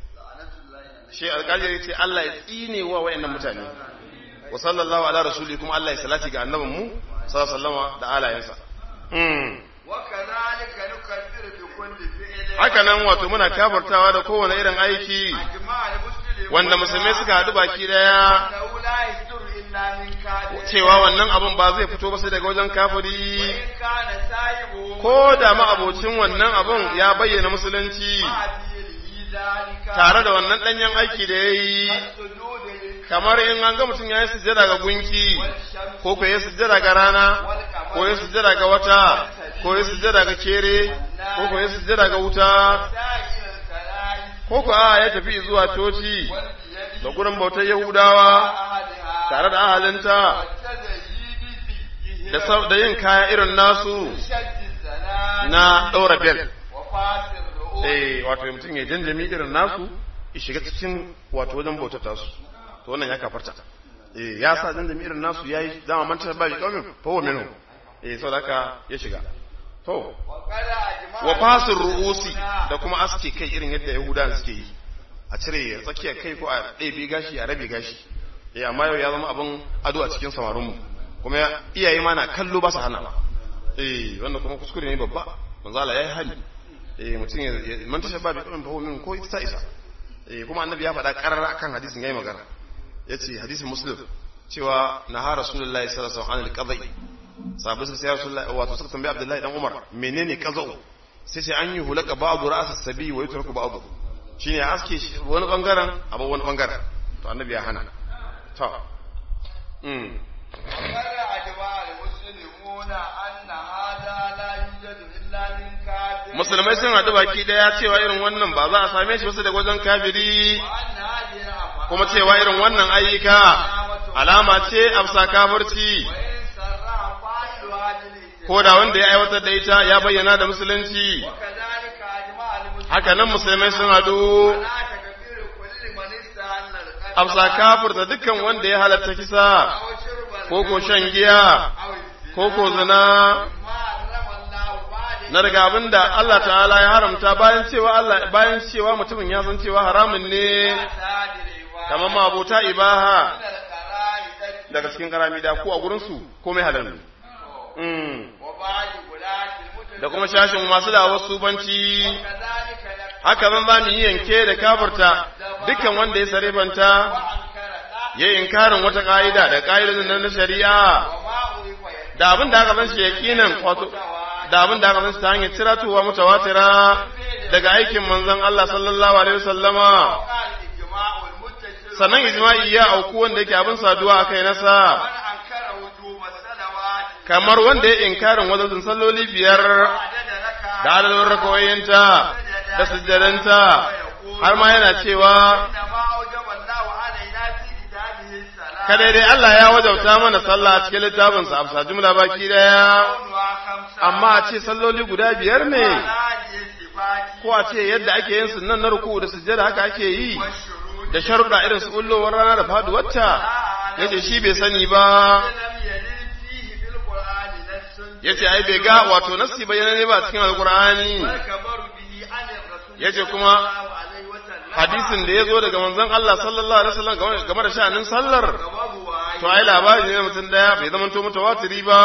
Speaker 1: shi alƙali ya ce Allah ya tsine wa wayannan mutane wa sallallahu ala rasuli kuma Allah ya salati ga annabin mu sallallahu alaihi wasallama da alayensa mm.
Speaker 2: وكذلك نكفر بكل فعل
Speaker 1: haka nan wato muna kafartawa da kowane irin aiki
Speaker 2: أجمع المسلمون
Speaker 1: wanda musulmai suka haɗu baki daya
Speaker 2: أنه لا يصدر إلا من كافر
Speaker 1: cewa wannan abun ba zai fito ba sai daga wajen kafiri
Speaker 2: وإن كان سايبه
Speaker 1: ko da ma'abocin wannan abun ya bayyana musulunci
Speaker 2: مع دينه ذلك
Speaker 1: tare da wannan ɗanyen aiki da ya yi
Speaker 2: السجود للكعبة
Speaker 1: kamar in an ga mutum ya yi sujjada ga gunki
Speaker 2: والشمس
Speaker 1: ko ko ya sujjada ga rana ko ya sujjada ga wata ko ya sujjada ga kere ko ko ya sujjada ga wuta
Speaker 2: سائر الكلام
Speaker 1: ko ko a ya tafi zuwa coci
Speaker 2: والبيد
Speaker 1: da gurin bautar yahudawa
Speaker 2: أحدها
Speaker 1: tare da ahalinta
Speaker 2: والتزييد فيه
Speaker 1: da sau- da yin kaya irin nasu
Speaker 2: شد الزلال
Speaker 1: na ɗaura bel
Speaker 2: وفاس الرؤوس
Speaker 1: eh wato mutum ya janjami irin nasu ya shiga cikin wato wajen bautar tasu to wannan ya kafarta eh ya sa janjami irin nasu yayi dama manta ba bi kaumin fa wa minhu eh saboda haka ya shiga to
Speaker 2: وقد أجمع
Speaker 1: wa fasir ru'usi da kuma aske kai irin yadda yahudan suke yi a cire tsakiyar kai ko a ɗebe gashi a rabe gashi eh amma yau ya zama abin ado a cikin samarin mu kuma ya- iyaye ma na kallo ba su hana ba eh wannan kuma kuskure ne babba manzo Allah yayi hali eh mutum ya ya- man tasha ba bi kamin fahimin min ko ita isa eh kuma annabi ya faɗa karara akan hadisin yayi magana yace hadisin muslim cewa naha rasulullahi sallallahu alaihi wasallam anil qadai sahabbai sun sai rasulullahi wato suka tambayi abdullahi dan umar menene qazau sai sai an yi hulaka ba'du ra'as sabi wa yutraku ba'du shine ya aske shi wani bangaren abu wani bangaren to annabi ya hana to mm
Speaker 2: وقد أجمع المسلمون أن هذا لا يوجد إلا من كافر
Speaker 1: musulmai sun haɗu baki daya cewa irin wannan ba za a same shi wasu daga wajen kafiri
Speaker 2: وأن هذه الأفعال
Speaker 1: kuma cewa irin wannan ayyuka alama ce afsa kafirci
Speaker 2: وإن سرع فاعلها بالإسلام
Speaker 1: ko da wanda ya aiwatar da ita ya bayyana da musulunci
Speaker 2: وكذلك أجمع المسلمون
Speaker 1: haka nan musulmai sun haɗu
Speaker 2: على تكفير كل من استهل القتل
Speaker 1: afsa kafirta dukkan wanda ya halatta kisa
Speaker 2: أو شرب
Speaker 1: ko ko shan giya
Speaker 2: أو الزنا
Speaker 1: ko ko zina
Speaker 2: ما حرم الله بعد
Speaker 1: na daga abin da Allah ta'ala ya haramta bayan cewa Allah bayan cewa mutumin ya san cewa haramun ne
Speaker 2: ساد العباد
Speaker 1: kamar ma abota ibaha
Speaker 2: من القرائن
Speaker 1: daga cikin karami da ko a gurin su komai halal ne mm.
Speaker 2: وبعد ولاة المتن
Speaker 1: da kuma shashin masu da wasu banci
Speaker 2: وكذلك نكفر
Speaker 1: haka zan za mu yi yanke da kafirta dukkan wanda ya sarifanta
Speaker 2: وأنكر لا
Speaker 1: ya yi inkarin wata ka'ida da ka'idodin nan na shari'a
Speaker 2: وما أضيف يده
Speaker 1: da abin da aka san shi yaqinan wato da abin da aka san shi ta hanyar ciratowa mutawatira daga aikin manzon Allah sallallahu alaihi wasallama
Speaker 2: وقع الإجماع والمتصل
Speaker 1: sannan ijma'i ya auku wanda yake abin saduwa a kai nasa
Speaker 2: من أنكر وجوب الصلوات
Speaker 1: kamar wanda ya inkarin wajen salloli biyar
Speaker 2: عدد ركعة
Speaker 1: da adadin rakawoyinta da sujjadanta har ma yana cewa
Speaker 2: إنما أوجب الله علينا في كتابه الصلاة
Speaker 1: kada dai Allah ya wajauta mana sallah a cikin littafinsa a bisa jumla baki daya
Speaker 2: كونها خمسة
Speaker 1: amma a ce salloli guda biyar ne
Speaker 2: على هذه الصفات
Speaker 1: ko a ce yadda ake yin sunan na ruku da sujjada haka ake yi
Speaker 2: والشروط
Speaker 1: da sharuɗa irin su ullowar rana da faduwarta yace shi bai sani ba
Speaker 2: لم يرد فيه في القرآن نص
Speaker 1: yace ai bai ga wato nassi bayyana ne ba a cikin alqur'ani
Speaker 2: والخبر به عن الرسول
Speaker 1: yace kuma
Speaker 2: صلى الله عليه وسلم
Speaker 1: hadisin da ya zo daga manzon Allah sallallahu alaihi wasallam game game da sha'anin sallar
Speaker 2: وهو
Speaker 1: to ai labari ne na mutum daya bai zama to mutawatiri ba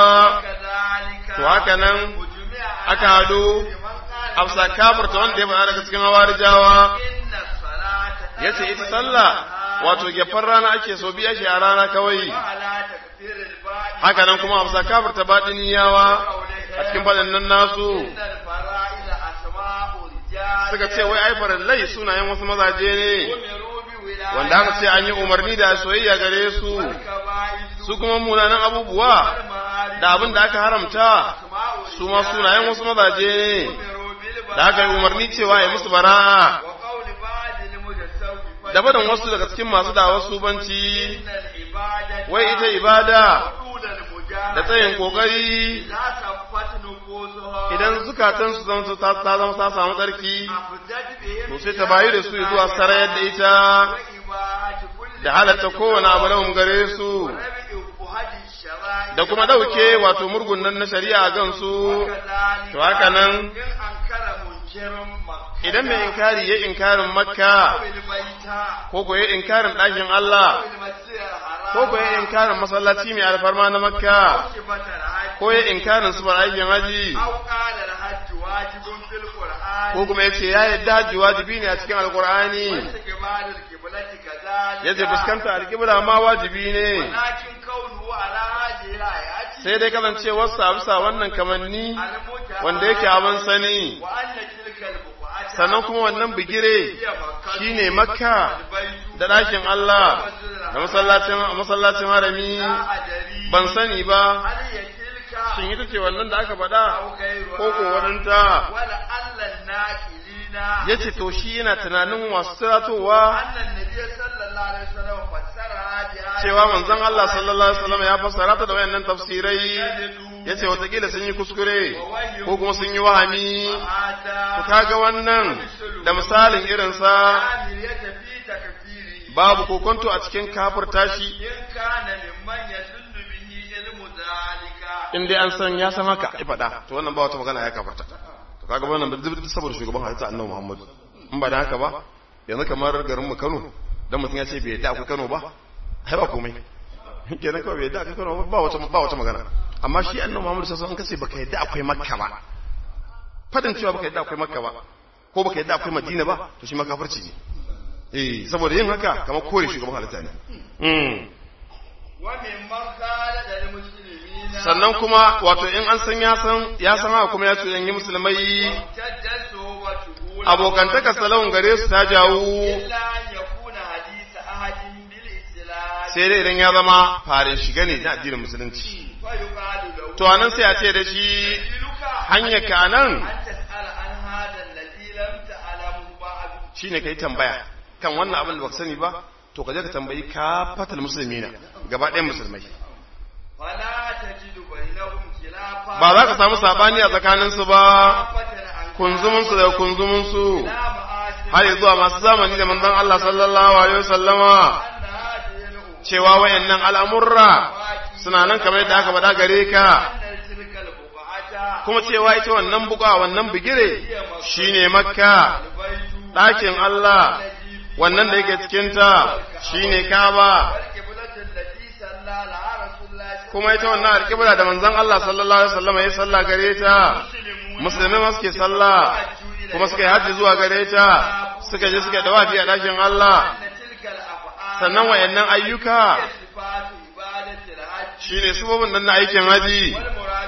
Speaker 2: كذلك
Speaker 1: to haka nan
Speaker 2: وجمع
Speaker 1: aka hado
Speaker 2: من قال
Speaker 1: afsa kafirta wanda ya faɗa daga cikin hawarijawa
Speaker 2: إن الصلاة
Speaker 1: yace ita sallah wato gefar rana ake so biya shi a rana kawai
Speaker 2: وعلى تكفير الباقي
Speaker 1: haka nan kuma afsa kafirta baɗiniyawa a cikin faɗin nan nasu
Speaker 2: إن الفرائض أسماء رجال
Speaker 1: suka ce wai ai farallai sunayen wasu mazaje ne
Speaker 2: أمروا بولاية
Speaker 1: wanda aka ce an yi umarni da soyayya gare su
Speaker 2: والكبائر
Speaker 1: su kuma munanan abubuwa
Speaker 2: والمعارف
Speaker 1: da abin da aka haramta
Speaker 2: أسماء
Speaker 1: su ma sunayen wasu mazaje ne
Speaker 2: أمروا بالبراءة
Speaker 1: da aka yi umarni cewa ya musu bara'a
Speaker 2: وقول بعض المتصوفة
Speaker 1: da barin wasu daga cikin masu dawar subanci
Speaker 2: إن العبادة
Speaker 1: wai ita ibada
Speaker 2: طول المجاهدة
Speaker 1: da tsayin kokari
Speaker 2: لا صفت نفوسها
Speaker 1: idan zukatan su zama ta ta zama ta samu tsarki
Speaker 2: أفدت بهم
Speaker 1: to sai ta bayu da su zuwa sarayar da ita
Speaker 2: وإباحة كل
Speaker 1: da halatta kowane abu lahum gare su
Speaker 2: وربع أهد الشرائع
Speaker 1: da kuma dauke wato murgun nan na shari'a gan su
Speaker 2: وكذلك
Speaker 1: to haka nan
Speaker 2: إن أنكر منكر مكة
Speaker 1: idan mai inkari ya inkarin makka
Speaker 2: أو البيت
Speaker 1: ko ko ya inkarin ɗakin Allah
Speaker 2: أو المسجد الحرام
Speaker 1: ko ko ya inkarin masallaci mai alfarma na makka
Speaker 2: أو صفة الحج
Speaker 1: ko ya inkarin sufar aikin haji
Speaker 2: أو قال الحج واجب في القرآن
Speaker 1: ko kuma ya ce ya yadda haji wajibi ne a cikin alkur'ani
Speaker 2: واستقبال القبلة كذلك
Speaker 1: ya ce fuskanta alƙibla ma wajibi ne
Speaker 2: ولكن كونه على هذه الآيات
Speaker 1: sai dai kasancewar sa bisa wannan kamanni
Speaker 2: المتعارف
Speaker 1: wanda yake abin sani
Speaker 2: وأن تلك البقعة
Speaker 1: sannan kuma wannan bigire
Speaker 2: هي مكة
Speaker 1: shine makka
Speaker 2: البيت
Speaker 1: da ɗakin Allah da masallacin masallacin harami
Speaker 2: لا أدري
Speaker 1: ban sani ba
Speaker 2: هل هي تلك
Speaker 1: shin ita ce wannan da aka faɗa
Speaker 2: أو غيرها
Speaker 1: ko ko wadanta
Speaker 2: ولعل الناكلين
Speaker 1: yace to shi yana tunanin wasu siratowa
Speaker 2: أن النبي صلى الله عليه وسلم فسرها بهذه
Speaker 1: cewa manzon Allah sallallahu alaihi wasallam ya fassara ta da wayannan tafsirai yace watakila sun yi kuskure ko kuma sun yi wahami to kaga wannan da misalin irin sa
Speaker 2: عاملية في تكفيره
Speaker 1: babu kokonto a cikin kafirta shi
Speaker 2: إن كان ممن يدل به علم ذلك
Speaker 1: in dai an san ya san haka ai faɗa to wannan ba wata magana ya kafirta to kaga wannan da duk saboda shugaban halitta annabi Muhammad in ba da haka ba yanzu kamar garin mu Kano dan mutum ya ce bai yadda akwai Kano ba ai ba komai kenan kawai bai yadda akwai Kano ba ba wata ba wata magana amma shi annabi Muhammad sallallahu alaihi wasallam in kace baka yadda akwai Makka ba fadin cewa baka yadda akwai Makka ba ko baka yadda akwai Madina ba to shi ma kafirci ne eh saboda yin haka kamar kore shugaban halitta ne mm
Speaker 2: وممن خالد المسلمين
Speaker 1: sannan kuma wato in an san ya san ya san haka kuma ya ce yanyi musulmai
Speaker 2: امتدت صحبته
Speaker 1: abokantaka salon gare su ta jawo
Speaker 2: إلا أن يكون حديث أحد بالإسلام
Speaker 1: sai dai idan ya zama farin shiga ne na addinin musulunci
Speaker 2: فيقال له
Speaker 1: to anan sai a ce da shi
Speaker 2: دليلك
Speaker 1: hanyar ka nan
Speaker 2: أن تسأل عن هذا الذي لم تعلمه بعد
Speaker 1: shine kai tambaya kan wannan abin da baka sani ba to ka je ka tambayi ka fatal musulmina gaba ɗayan musulmai
Speaker 2: فلا تجد بينهم خلافا
Speaker 1: ba za ka samu sabani a tsakaninsu ba
Speaker 2: فتن عن
Speaker 1: kunzuminsu da kunzuminsu
Speaker 2: لا معاشر
Speaker 1: har zuwa masu zamani da manzon Allah sallallahu alaihi wasallama
Speaker 2: أن هذه الأمور
Speaker 1: cewa wayannan al'amurra suna nan kamar yadda aka faɗa gare ka
Speaker 2: أن تلك البقعة
Speaker 1: kuma cewa ita wannan buga wannan bigire shine makka
Speaker 2: البيت
Speaker 1: ɗakin Allah wannan da yake cikinta shine kaba
Speaker 2: والقبلة التي صلى لها رسول الله صلى
Speaker 1: kuma ita wannan alƙibla da manzon Allah sallallahu alaihi wasallam ya salla gare ta musulmai ma suke salla kuma suka yi hajji zuwa gare ta suka je suka dawafi a ɗakin Allah
Speaker 2: أن تلك الأفعال
Speaker 1: sannan wayannan ayyuka
Speaker 2: صفات عبادة الحج
Speaker 1: shine sababin nan na aikin haji
Speaker 2: والمراد به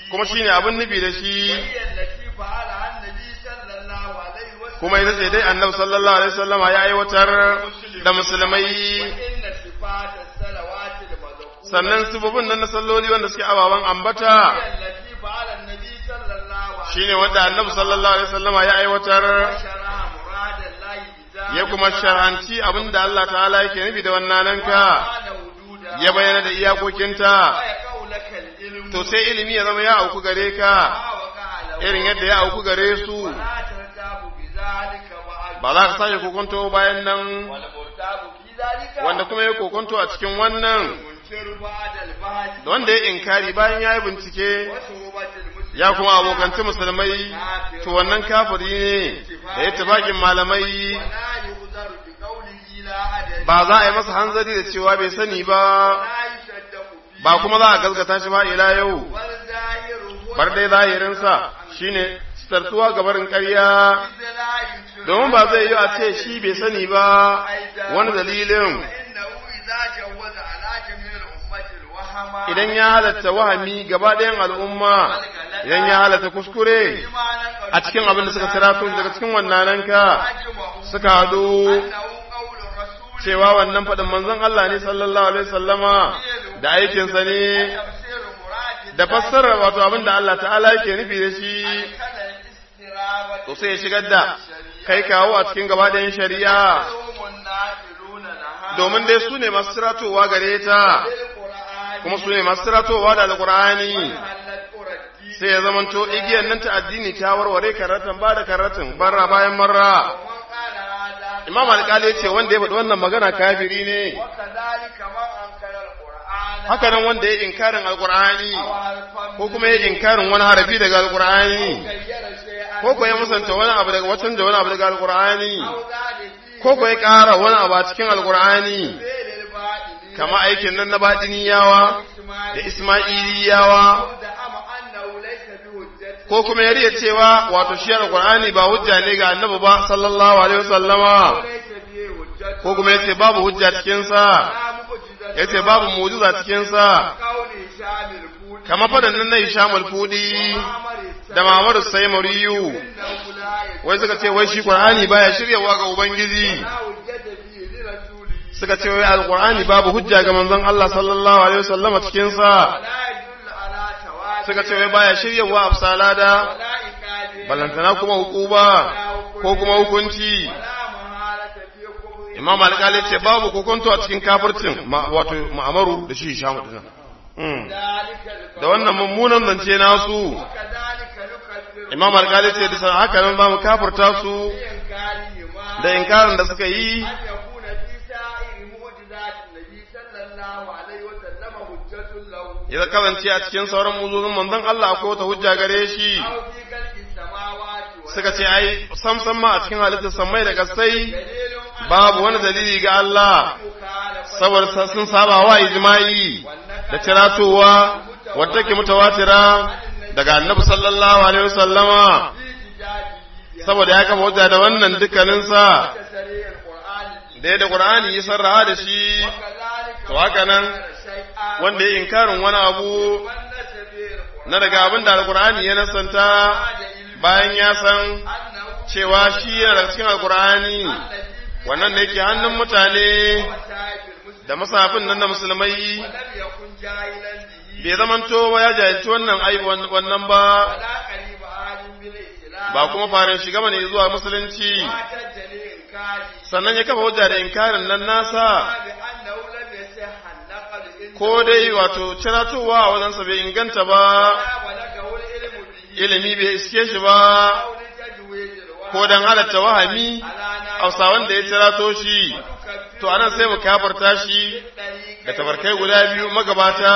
Speaker 1: kuma shine abin nufi da shi
Speaker 2: وهي التي فعلها النبي صلى الله عليه وسلم
Speaker 1: kuma ita ce dai annabi sallallahu alaihi wasallama ya aiwatar da musulmai
Speaker 2: وإن صفات الصلوات المذكورة
Speaker 1: sannan sifofin nan na salloli wanda suke ababen ambata
Speaker 2: هي التي فعل النبي صلى الله عليه
Speaker 1: shine wanda annabi sallallahu alaihi wasallama ya aiwatar
Speaker 2: وشرع مراد الله بذلك
Speaker 1: ya kuma shar'anci abinda Allah ta'ala yake nufi da wannan ka
Speaker 2: وأعاد وجودها
Speaker 1: ya bayyana da iyakokinta
Speaker 2: ويقع لك العلم
Speaker 1: to sai ilimi ya zama ya auku gare ka
Speaker 2: ما وقع له
Speaker 1: irin yadda ya auku gare su
Speaker 2: ولا ترتاب بذلك بعد
Speaker 1: ba za ka sake kokonto bayan nan
Speaker 2: والمرتاب في ذلك
Speaker 1: wanda kuma ya kokonto a cikin wannan
Speaker 2: المنكر بعد البحث
Speaker 1: da wanda ya inkari bayan ya yi bincike
Speaker 2: وصحبة المسلم
Speaker 1: ya kuma abokanci musulmai to wannan kafiri ne da ya tabakin malamai
Speaker 2: ولا يغذر بقوله لا أدري
Speaker 1: ba za a yi masa hanzari da cewa bai sani ba
Speaker 2: ولا يصدق فيه
Speaker 1: ba kuma za a gaskata shi ba ila yau
Speaker 2: والظاهر هو
Speaker 1: bar dai zahirinsa shine sitartuwa ga barin ƙarya
Speaker 2: إذ لا يشرك
Speaker 1: domin ba zai yi a ce shi bai sani ba wani dalilin
Speaker 2: فإنه إذا جوز على جميع الأمة الوهم
Speaker 1: idan ya halatta wahami gaba ɗayan al'umma idan ya halatta kuskure
Speaker 2: بما نقل
Speaker 1: a cikin abin da suka sirato daga cikin wannan ka
Speaker 2: أجمعوا
Speaker 1: suka hadu
Speaker 2: أنه قول الرسول
Speaker 1: cewa wannan faɗin manzon Allah ne sallallahu alaihi sallama da aikinsa ne
Speaker 2: تفسير مراد
Speaker 1: da fassara wato abin da Allah ta'ala yake nufi da shi
Speaker 2: كذا الاسترابة
Speaker 1: to sai ya shigar da kai kawo a cikin gaba ɗayan shari'a
Speaker 2: هم النافلون لها
Speaker 1: domin dai su ne masu siratowa gare ta
Speaker 2: بالقرآن
Speaker 1: kuma su ne masu siratowa da alƙur'ani
Speaker 2: حلت قرى الدين
Speaker 1: sai ya zamanto igiyar nan ta addini ta warware karatan ba da karatin barra bayan marra
Speaker 2: ومن قال هذا
Speaker 1: imam alƙali ce wanda ya faɗi wannan magana kafiri ne
Speaker 2: وكذلك من أنكر القرآن
Speaker 1: haka nan wanda ya inkarin alƙur'ani
Speaker 2: أو حرفا
Speaker 1: ko kuma ya inkarin wani harafi daga alƙur'ani
Speaker 2: غير شيئا
Speaker 1: ko ko ya musanta wani abu daga watan da wani abu daga alƙur'ani
Speaker 2: أو زاد فيه
Speaker 1: ko ko ya ƙara wani abu a cikin alƙur'ani
Speaker 2: فعل الباطل
Speaker 1: kama aikin nan na baɗiniyawa da ismailiyawa
Speaker 2: أو زعم أنه ليس بحجة
Speaker 1: ko kuma ya riya cewa wato shi alƙur'ani ba hujja ne ga annabi ba sallallahu alaihi wasallama
Speaker 2: أو ليس به حجة
Speaker 1: ko kuma yace babu hujja cikin sa
Speaker 2: لا معجزة
Speaker 1: yace babu mu'jiza cikin sa
Speaker 2: قول هشام الفودي
Speaker 1: kama fadan nan na Hisham al-Fudi
Speaker 2: وعمر
Speaker 1: da Muhammadu Saymuriyu
Speaker 2: إنه لا
Speaker 1: wai suka ce wai shi Qur'ani baya shiryawa ga ubangiji
Speaker 2: لا حجة فيه لرسوله
Speaker 1: suka ce wai alqur'ani babu hujja ga manzon Allah sallallahu alaihi wasallama cikin sa
Speaker 2: ولا يدل على تواتر
Speaker 1: suka ce wai baya shiryawa absalada
Speaker 2: ولا إكاد
Speaker 1: balantana kuma hukuba ko kuma hukunci
Speaker 2: ولا مهارة في كفر
Speaker 1: imam alƙali ce babu kokonto a cikin kafircin ma- wato ma'amaru da shi Hisham din Mm.
Speaker 2: ذلك
Speaker 1: da wannan mummunan zance nasu
Speaker 2: وكذلك نكفر
Speaker 1: imam alƙali ce da haka nan ba mu kafirta su
Speaker 2: بإنكارهما
Speaker 1: da inkarin da suka yi
Speaker 2: أن يكون في سائر معجزات النبي صلى الله عليه وسلم حجة له
Speaker 1: ya kasance a cikin sauran muzuzin manzon Allah akwai wata hujja gare shi
Speaker 2: أو في خلق السماوات والأرض
Speaker 1: suka ce ai sam sam ma a cikin halittar samai da kasai
Speaker 2: دليل على
Speaker 1: babu wani dalili ga Allah
Speaker 2: مخالفة
Speaker 1: saboda sun saba wa ijma'i da tiratowa wadda ke mutawatira daga annabi sallallahu alaihi wasallama
Speaker 2: في احتجاجه
Speaker 1: saboda ya kafa hujja da wannan dukkaninsa
Speaker 2: بتسريع القرآن
Speaker 1: da yadda Qur'ani ya sarraha da shi
Speaker 2: وكذلك
Speaker 1: to haka nan
Speaker 2: شيئا
Speaker 1: wanda ya inkarin wani abu
Speaker 2: ونس به القرآن
Speaker 1: na daga abin da alkur'ani ya nasanta bayan ya san
Speaker 2: أنه
Speaker 1: cewa shi yana daga cikin alkur'ani
Speaker 2: الذي
Speaker 1: wannan da yake hannun mutane
Speaker 2: وسائل المسلمين
Speaker 1: da masafin nan na musulmai
Speaker 2: ولم يكن جاهلا به
Speaker 1: bai zamanto ba ya jahilci wannan ai wannan ba
Speaker 2: ولا قريب عاد بالإسلام
Speaker 1: ba kuma farin shiga bane zuwa musulunci
Speaker 2: ما تجري إنكاره
Speaker 1: sannan ya kafa hujja da inkarin nan nasa
Speaker 2: بأنه لم يصح النقل إنه
Speaker 1: ko dai wato ciratowa a wajensa bai inganta ba
Speaker 2: ولا بلغه العلم به
Speaker 1: ilimi bai iske shi ba
Speaker 2: أو لتجويز الوحي
Speaker 1: ko dan halatta wahami
Speaker 2: على
Speaker 1: hausa wanda ya cirato shi
Speaker 2: نكفر
Speaker 1: to anan sai mu kafarta shi da tabarkai guda biyu magabata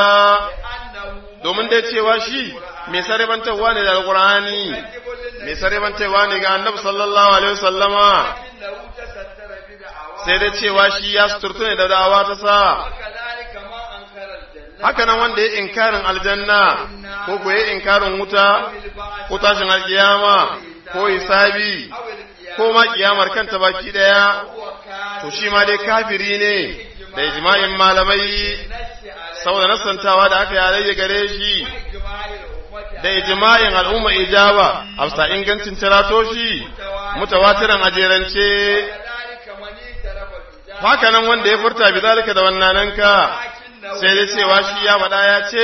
Speaker 2: أنه
Speaker 1: domin dai cewa shi mai sarebantarwa ne da alkur'ani mai sarebantarwa ne ga annabi sallallahu alaihi wasallama
Speaker 2: إنه تستر بدعواه
Speaker 1: sai dai cewa shi ya suturtu ne da da'awa ta sa
Speaker 2: وكذلك ما أنكر الجنة
Speaker 1: haka nan wanda ya inkarin aljanna ko ko ya inkarin wuta ko tashin alkiyama ko hisabi
Speaker 2: أو القيامة
Speaker 1: ko ma kiyamar kanta baki daya
Speaker 2: هو كان
Speaker 1: to shi ma dai kafiri ne da ijma'in malamai
Speaker 2: نفس على
Speaker 1: saboda nasantawa da aka yi alayya gare shi
Speaker 2: إجماع الأمة
Speaker 1: da ijma'in al'umma ijaba afsa ingancin cirato shi mutawatiran ajerance haka nan wanda ya furta bi zalika da wannananka sai dai cewa shi ya faɗa ya ce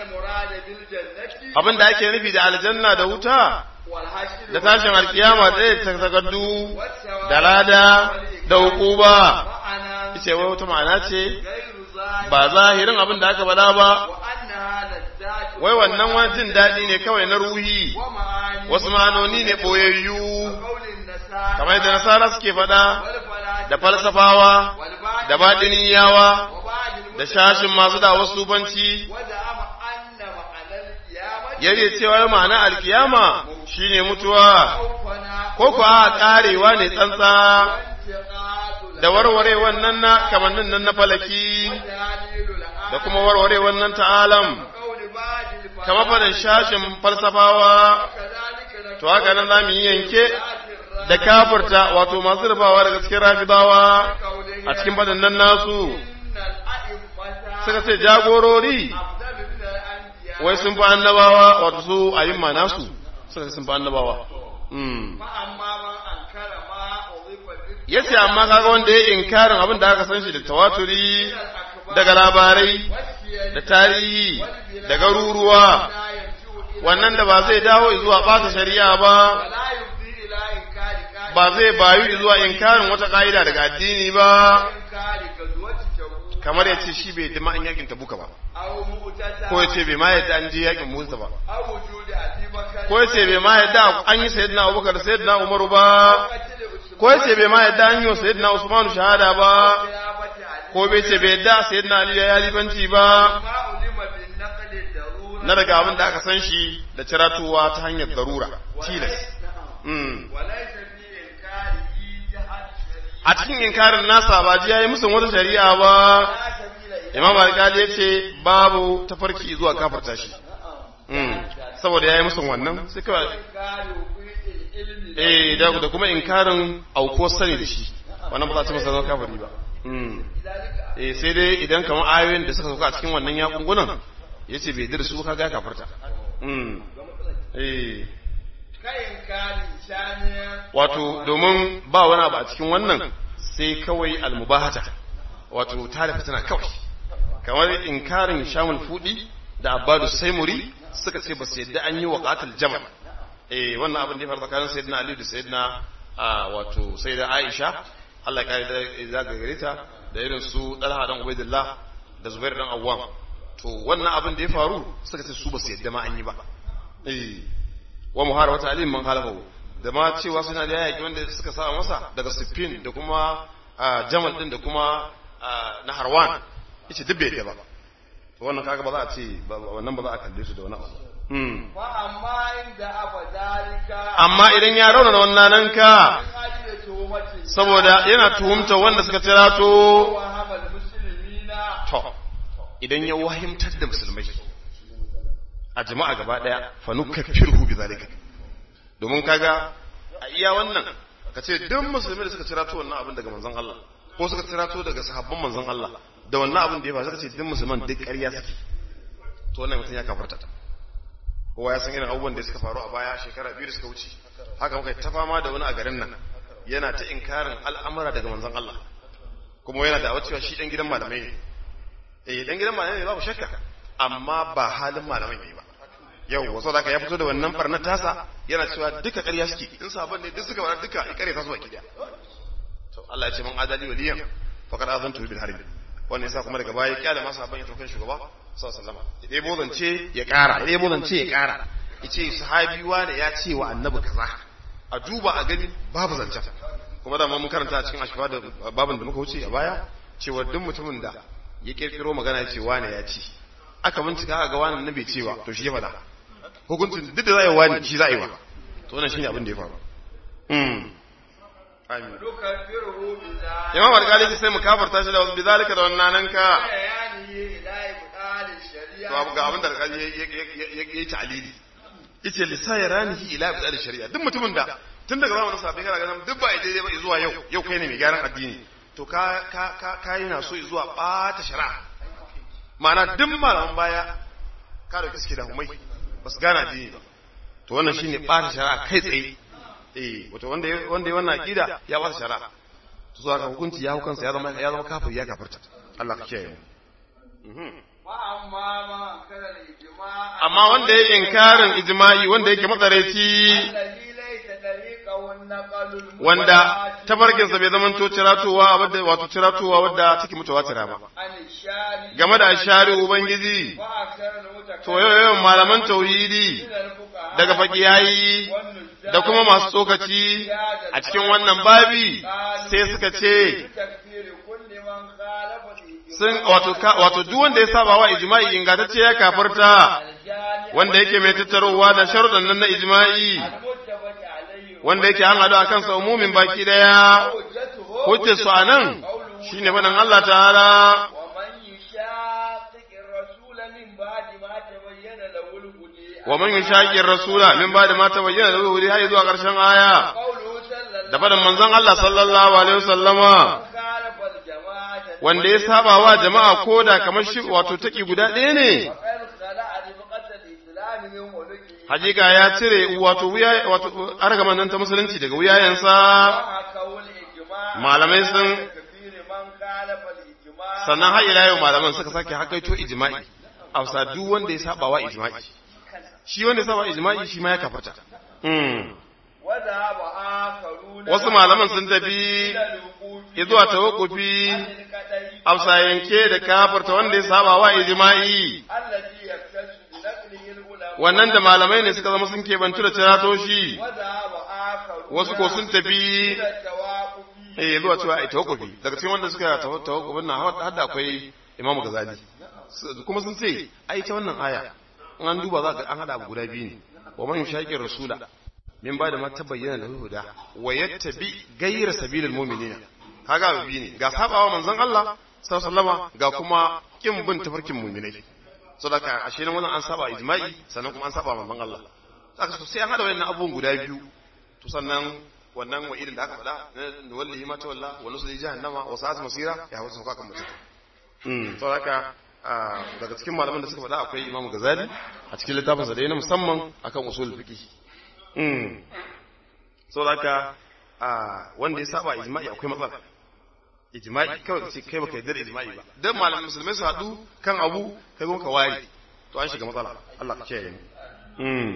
Speaker 1: abin da ake nufi da aljanna da wuta da tashin alkiyama ɗaya ta tagaddu da lada da hukuba ce wai wata ma'ana ce ba zahirin abin da aka faɗa ba wai wannan wani jin daɗi ne kawai na ruhi wasu ma'anoni ne ɓoyayyu kamar da nasara suke faɗa da falsafawa da baɗiniyawa da shashin masu da wasu banci yare cewa ma'ana alkiyama shine mutuwa ko ku a karewa ne tsantsa da warware wannan na kamannin nan na falaki da kuma warware wannan ta'alam kama faɗin shashin falsafawa to haka nan za mu yi yanke da kafurta wato masu rufawa daga cikin rafidawa a cikin faɗin nan nasu suka ce jagorori wai sun fi annabawa wato su a yin mana su suka sun fi annabawa ya ce amma kaga wanda ya inkarin abin da aka san shi da tawaturi daga labarai da tarihi da garuruwa wannan da ba zai dawo zuwa ɓata shari'a ba ba zai bayu zuwa inkarin wata ƙa'ida daga addini ba kamar ya ce shi bai dima an yakin tabuka ba ko ya ce bai ma yadda an je yakin musa ba ko ya ce bai ma yadda an yi sayyidina abubakar sayyidina umaru ba ko ya ce bai ma yadda an yi wa sayyidina usmanu shahada ba ko bai ce bai yadda sayyidina ali ya libanci ba na daga abin da aka san shi da ciratuwa ta hanyar darura tilas a cikin inkarin nasa ba ji yayi musun wata shari'a ba imam alƙali ya ce babu tafarki zuwa kafarta shi saboda yayi musun wannan sai kawai eh da da kuma inkarin auko sani da shi wannan ba za ta masa zama kafiri ba eh sai dai idan kamar ayoyin da suka sauka a cikin wannan yakungunan yace bai dir su kaga kafarta eh wato domin ba wani abu a cikin wannan sai kawai almubahata wato tare fitina kawai kamar inkarin shamul fudi da abadu saimuri suka ce ba su yadda an yi wa qatil jamal eh wannan abin da ya faru tsakanin sayyidina ali da sayyidina wato sayyida aisha Allah ya kare da zaga gare ta da irin su dalha dan ubaidillah da zubair dan awwam to wannan abin da ya faru suka ce su ba su yadda ma an yi ba eh wa muharabata alim man khalafahu da ma cewa suna da yaki wanda suka sa masa daga siffin da kuma jamal din da kuma na harwan yace duk bai da ba to wannan kaga ba za a ce wannan ba za a kalle su da wani abu amma idan ya rauna wannan nan ka saboda yana tuhumta wanda suka tira to to idan ya wahimtar da musulmai a jama'a gaba daya fa nukaffiruhu bidhalika domin kaga a iya wannan ka ce duk musulmi da suka cirato wannan abin daga manzon Allah ko suka cirato daga sahabban manzon Allah da wannan abin da ya faru suka ce duk musulman duk ƙarya suke to wannan mutum ya kafarta ta kowa ya san irin abubuwan da suka faru a baya shekara biyu da suka wuce haka muka ta fama da wani a garin nan yana ta inkarin al'amura daga manzon Allah kuma yana da cewa shi dan gidan malamai ne eh dan gidan malamai ne babu shakka amma ba halin malamai ne ba yau wasu da ya fito da wannan barnar tasa yana cewa duka ƙarya suke in sabon ne duk suka bar duka ya ƙarya tasu baki daya to Allah ya ce man adali waliyan faqad azantu bil harb wannan yasa kuma daga baya kyale masa sabon ya tokan shugaba sallallahu alaihi wasallam idan bozance ya ƙara idan bozance ya ƙara yace sahabi wani ya ce wa annabi kaza a duba a gani babu zancen kuma da mun karanta a cikin ashfa da babin da muka wuce a baya cewa duk mutumin da ya kirkiro magana ya ce wani ya ce aka bincika aka ga wani na bai cewa to shi ya faɗa hukuncin duk da za a yi wani shi za a yi wa to wannan shine abin da ya faru amin imam alƙali sai mu kafarta shi da wasu bizalika da wannan nan ka to abu ga abin da alƙali ya yi ta'alili yace lisa ya ranihi ila ibdal shari'a duk mutumin da tun daga zamanin sahabbai kana ganin duk ba daidai ba zuwa yau yau kai ne mai gyaran addini to ka ka ka ka yana so zuwa bata shari'a ma'ana duk malaman baya ka dauki suke da humai ba su gane addini ba to wannan shine ɓata shari'a kai tsaye eh wato wanda ya wanda ya wannan aqida ya ɓata shari'a to so haka hukunci ya hukunsa ya zama ya zama kafiri ya kafirta Allah ka kiyaye mu
Speaker 2: وأما ما كان الإجماع
Speaker 1: amma wanda ya inkarin ijma'i wanda yake matsaraici
Speaker 2: الذي ليس طريقه النقل المباشر
Speaker 1: wanda tabarkinsa bai zama to ciratowa wadda wato ciratowa wadda take mutawatira ba
Speaker 2: عن الشارع
Speaker 1: game da ashari ubangiji
Speaker 2: وأكثر المتكلمين
Speaker 1: to yawan malaman tauhidi
Speaker 2: من الفقهاء
Speaker 1: daga fakiyayi
Speaker 2: والنزاع
Speaker 1: da kuma masu tsokaci a cikin wannan babi sai suka ce
Speaker 2: بتكفير كل من خالف الإجماع
Speaker 1: sun wato ka- wato duk wanda ya saba wa ijma'i ingantacce ya kafarta
Speaker 2: الجامع
Speaker 1: wanda yake mai tattarowa da sharuɗan nan na ijma'i
Speaker 2: المتفق عليه
Speaker 1: wanda yake an haɗu a kansa umumin baki ɗaya
Speaker 2: حجته
Speaker 1: hujjar su a nan shine faɗin Allah ta'ala
Speaker 2: ومن يشاقق الرسول من بعد ما تبين له الهدى
Speaker 1: wa man yushaqiqir rasula min ba'di ma tabayyana lahu al har zuwa ƙarshen aya
Speaker 2: قوله صلى
Speaker 1: da
Speaker 2: الله
Speaker 1: faɗin manzon Allah sallallahu alaihi wasallama
Speaker 2: خالف الجماعة
Speaker 1: wanda ya saba wa jama'a koda kamar shi wato taki guda ɗaya ne
Speaker 2: وقد خلع رفقة الإسلام من ملكه
Speaker 1: hakika ya cire wato wuya wato argaman nan ta musulunci daga wuyayensa
Speaker 2: وحكوا الإجماع
Speaker 1: malamai sun
Speaker 2: كثير من خالف الإجماع
Speaker 1: sannan har ila yau malaman suka sake hakaito ijma'i a wasa duk wanda ya saba wa ijma'i shi wanda ya saba ijma'i shi ma ya kafata mm.
Speaker 2: وذهب آخرون
Speaker 1: wasu malaman sun tafi
Speaker 2: إلى الوقوف
Speaker 1: zuwa tawakkufi
Speaker 2: عن القدر
Speaker 1: afsa yanke da kafarta wanda ya saba wa ijma'i
Speaker 2: الذي يختص بنقله العلماء
Speaker 1: wannan da malamai ne suka zama sun kebantu da ciratoshi
Speaker 2: وذهب آخرون
Speaker 1: wasu ko sun tafi
Speaker 2: إلى التوقف
Speaker 1: eh zuwa cewa ai tawakkufi daga cikin wanda suka tawa- tawakkufin nan har da akwai Imam Ghazali Su- kuma sun ce ai ta wannan aya in an duba za ga an hada abu guda biyu ne wa man yushaqir rasula min ba da ma tabayyana lahu huda wa yattabi ghayra sabilil mu'minina kaga abu biyu ne ga sabawa manzon Allah sallallahu alaihi wasallama ga kuma kin bin tafarkin mu'minai saboda ashe nan wannan an saba ijma'i sannan kuma an saba manzon Allah saka so sai an hada wayannan abubuwan guda biyu to sannan wannan wa irin da aka faɗa na wallahi ma tawalla wa nusli jahannama wa sa'at masira ya hawo sauka kan mutum mm to haka daga cikin malaman da suka faɗa akwai Imam Ghazali a cikin littafin sa da yana musamman akan usul fiqh mm so haka wanda ya saba ijma'i akwai matsala ijma'i kawai kace kai baka yarda da ijma'i ba dan malaman musulmai su haɗu kan abu kai gonka wari to an shiga matsala Allah ka kiyaye mu mm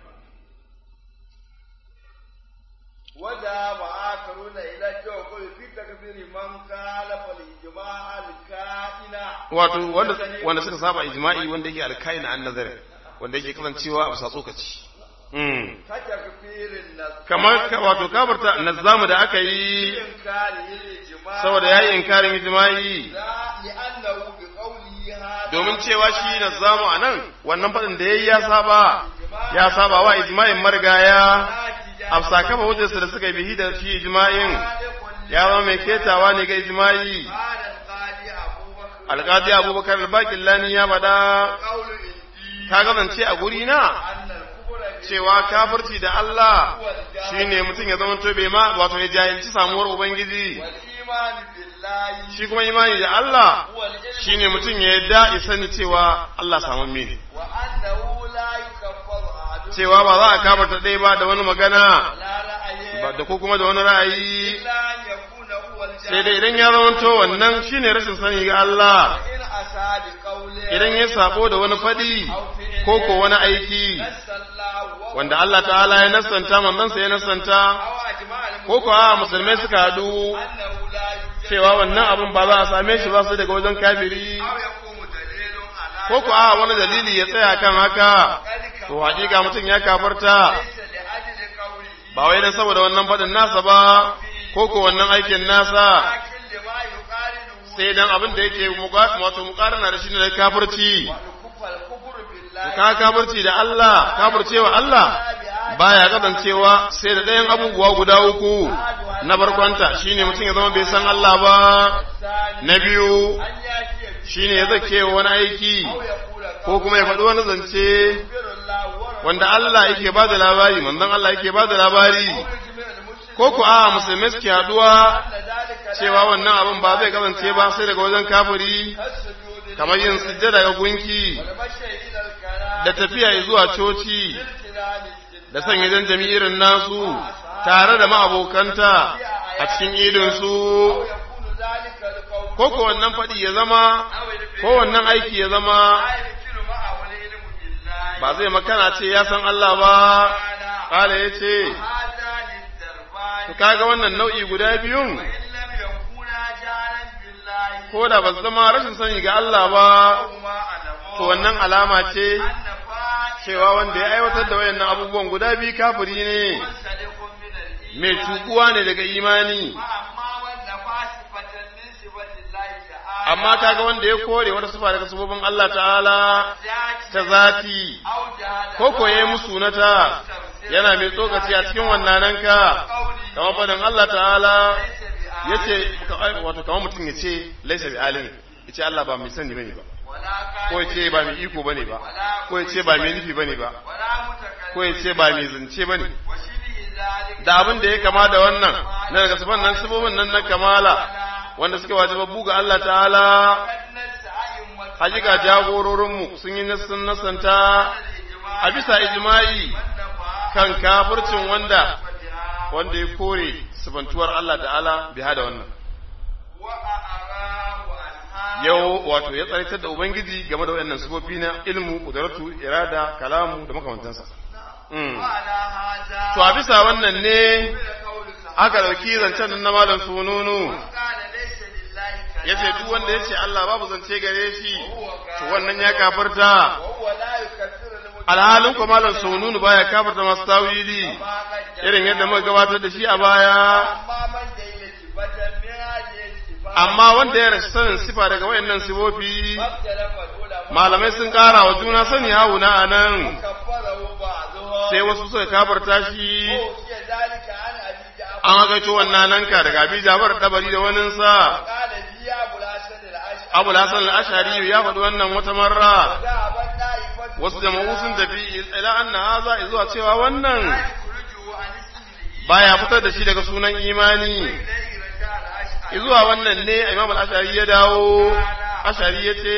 Speaker 2: وذهب آخرون إلى التوكل في تكفير من خالف الإجماع الكائن
Speaker 1: wato wanda wanda suka saba ijma'i wanda yake alkaina an nazari wanda yake kasancewa a bisa tsokaci mm
Speaker 2: كتكفير النص
Speaker 1: kamar ka- wato kabarta nazamu da aka yi
Speaker 2: إنكاره الإجماع
Speaker 1: saboda yayi inkarin ijma'i
Speaker 2: لا لأنه بقوله هذا
Speaker 1: domin cewa shi nazamu anan wannan fadin da yayi ya saba ya saba wa ijma'in marigaya afsa kafa hujjarsa da suka yi bihi da shi ijma'in ya zama mai ketawa ne ga ijma'i
Speaker 2: قال القاضي أبو بكر
Speaker 1: alqadi abubakar al-baqillani ya bada
Speaker 2: قول إنجيل
Speaker 1: ka gazance a guri na
Speaker 2: أن الكفر
Speaker 1: cewa kafirci da Allah shine mutum ya zama bai ma wato ya jahilci samuwar ubangiji
Speaker 2: والإيمان بالله
Speaker 1: shi kuma imani da Allah
Speaker 2: هو العلم
Speaker 1: shine mutum ya yadda ya sani cewa Allah samun ne
Speaker 2: وأنه لا يكفر أحد
Speaker 1: cewa ba za a kafarta ɗaya ba da wani magana
Speaker 2: لا رأي
Speaker 1: ba da ko kuma da wani ra'ayi
Speaker 2: إلا أن يكون هو
Speaker 1: sai
Speaker 2: الجاهل
Speaker 1: dai idan ya zamanto wannan shine rashin sani ga Allah
Speaker 2: إن أسى بقوله
Speaker 1: idan ya sabo da wani faɗi ko ko wani aiki
Speaker 2: نسى الله وهو
Speaker 1: wanda Allah ta'ala ya nassanta manzansa ya nassanta
Speaker 2: أو أجمع
Speaker 1: ko ko a musulmai suka haɗu
Speaker 2: أنه لا يوجد
Speaker 1: cewa wannan abin ba za a same shi ba sai daga wajen kafiri
Speaker 2: أو يقوم دليل على
Speaker 1: ko ko a wani dalili ya tsaya kan haka
Speaker 2: ذلك
Speaker 1: to hakika mutum ya kafarta
Speaker 2: ليس لأجل قوله
Speaker 1: ba wai dan saboda wannan fadin nasa ba ko ko wannan aikin nasa
Speaker 2: لكن لما يقارنه
Speaker 1: sai dan abin da yake muqa- wato muqarana da shi ne da kafirci
Speaker 2: والكفر الكفر بالله
Speaker 1: ka kafirci da Allah kafircewa Allah baya kasancewa sai da ɗayan abubuwa guda uku na barkwanta shine mutum ya zama bai san Allah ba
Speaker 2: الثاني
Speaker 1: na biyu
Speaker 2: أن يأتي
Speaker 1: shine ya zake wani aiki
Speaker 2: أو يقول
Speaker 1: ko kuma ya faɗi wani zance
Speaker 2: يخبر الله ورسوله
Speaker 1: wanda Allah yake ba da labari manzon Allah yake ba da labari
Speaker 2: يجمع المسلمين
Speaker 1: ko ku a musulmai suke haduwa
Speaker 2: أن ذلك لا
Speaker 1: cewa wannan abin ba zai kasance ba sai daga wajen kafiri
Speaker 2: كالسجود
Speaker 1: kamar yin sujjada ga gunki
Speaker 2: والمشي إلى الكلام
Speaker 1: da tafiya zuwa coci da sanya janjami irin nasu tare da ma'abokanta a cikin idinsu ko ko wannan faɗi ya zama ko wannan aiki ya zama ba zai makana ce ya san Allah ba ƙala ya ce kaga wannan nau'i guda biyun ko da ba su zama rashin sani ga Allah ba to wannan alama ce cewa wanda ya aiwatar da wayannan abubuwan guda biyu kafiri ne mai tukuwa ne daga imani amma kaga wanda ya kore wata sifa daga sifofin Allah ta'ala ta zati ko koye musu nata yana mai tsokaci a cikin wannan ka kamar fadin Allah ta'ala yace wato kamar mutum ya ce laisa bi alim yace Allah ba mai sani bane ba ko yace ba mai iko bane ba ko yace ba mai nufi bane ba ko yace ba mai zance bane da abin da ya kama da wannan na daga sifan nan sifofin nan na kamala wanda suke wajibabbu ga Allah ta'ala hakika jagororinmu sun yi nassan nasanta a bisa ijma'i kan kafircin wanda wanda ya kore sifantuwar Allah ta'ala bi hada wannan yau wato ya tsaritar da ubangiji game da wayannan sifofi na ilmu kudaratu irada kalamu da makamantansa to a bisa wannan ne aka dauki zancen na malam sununu ya ce duk wanda ya ce Allah babu zance gare shi to wannan ya kafarta alhalin kuma malam sununu baya kafarta masu tawili irin yadda muka gabatar da shi a baya amma wanda ya rashi sanin sifa daga wayannan sifofi malamai sun kara wa juna sani hauna a nan sai wasu suka kafarta shi an hagaito wannan nan ka daga abi jabar dabari da waninsa abu lasan al'ashari ya faɗi wannan wata marra wasu jama'u sun tafi ila anna haza zuwa cewa wannan baya fitar da shi daga sunan imani zuwa wannan ne imam al'ashari ya dawo ashari ya ce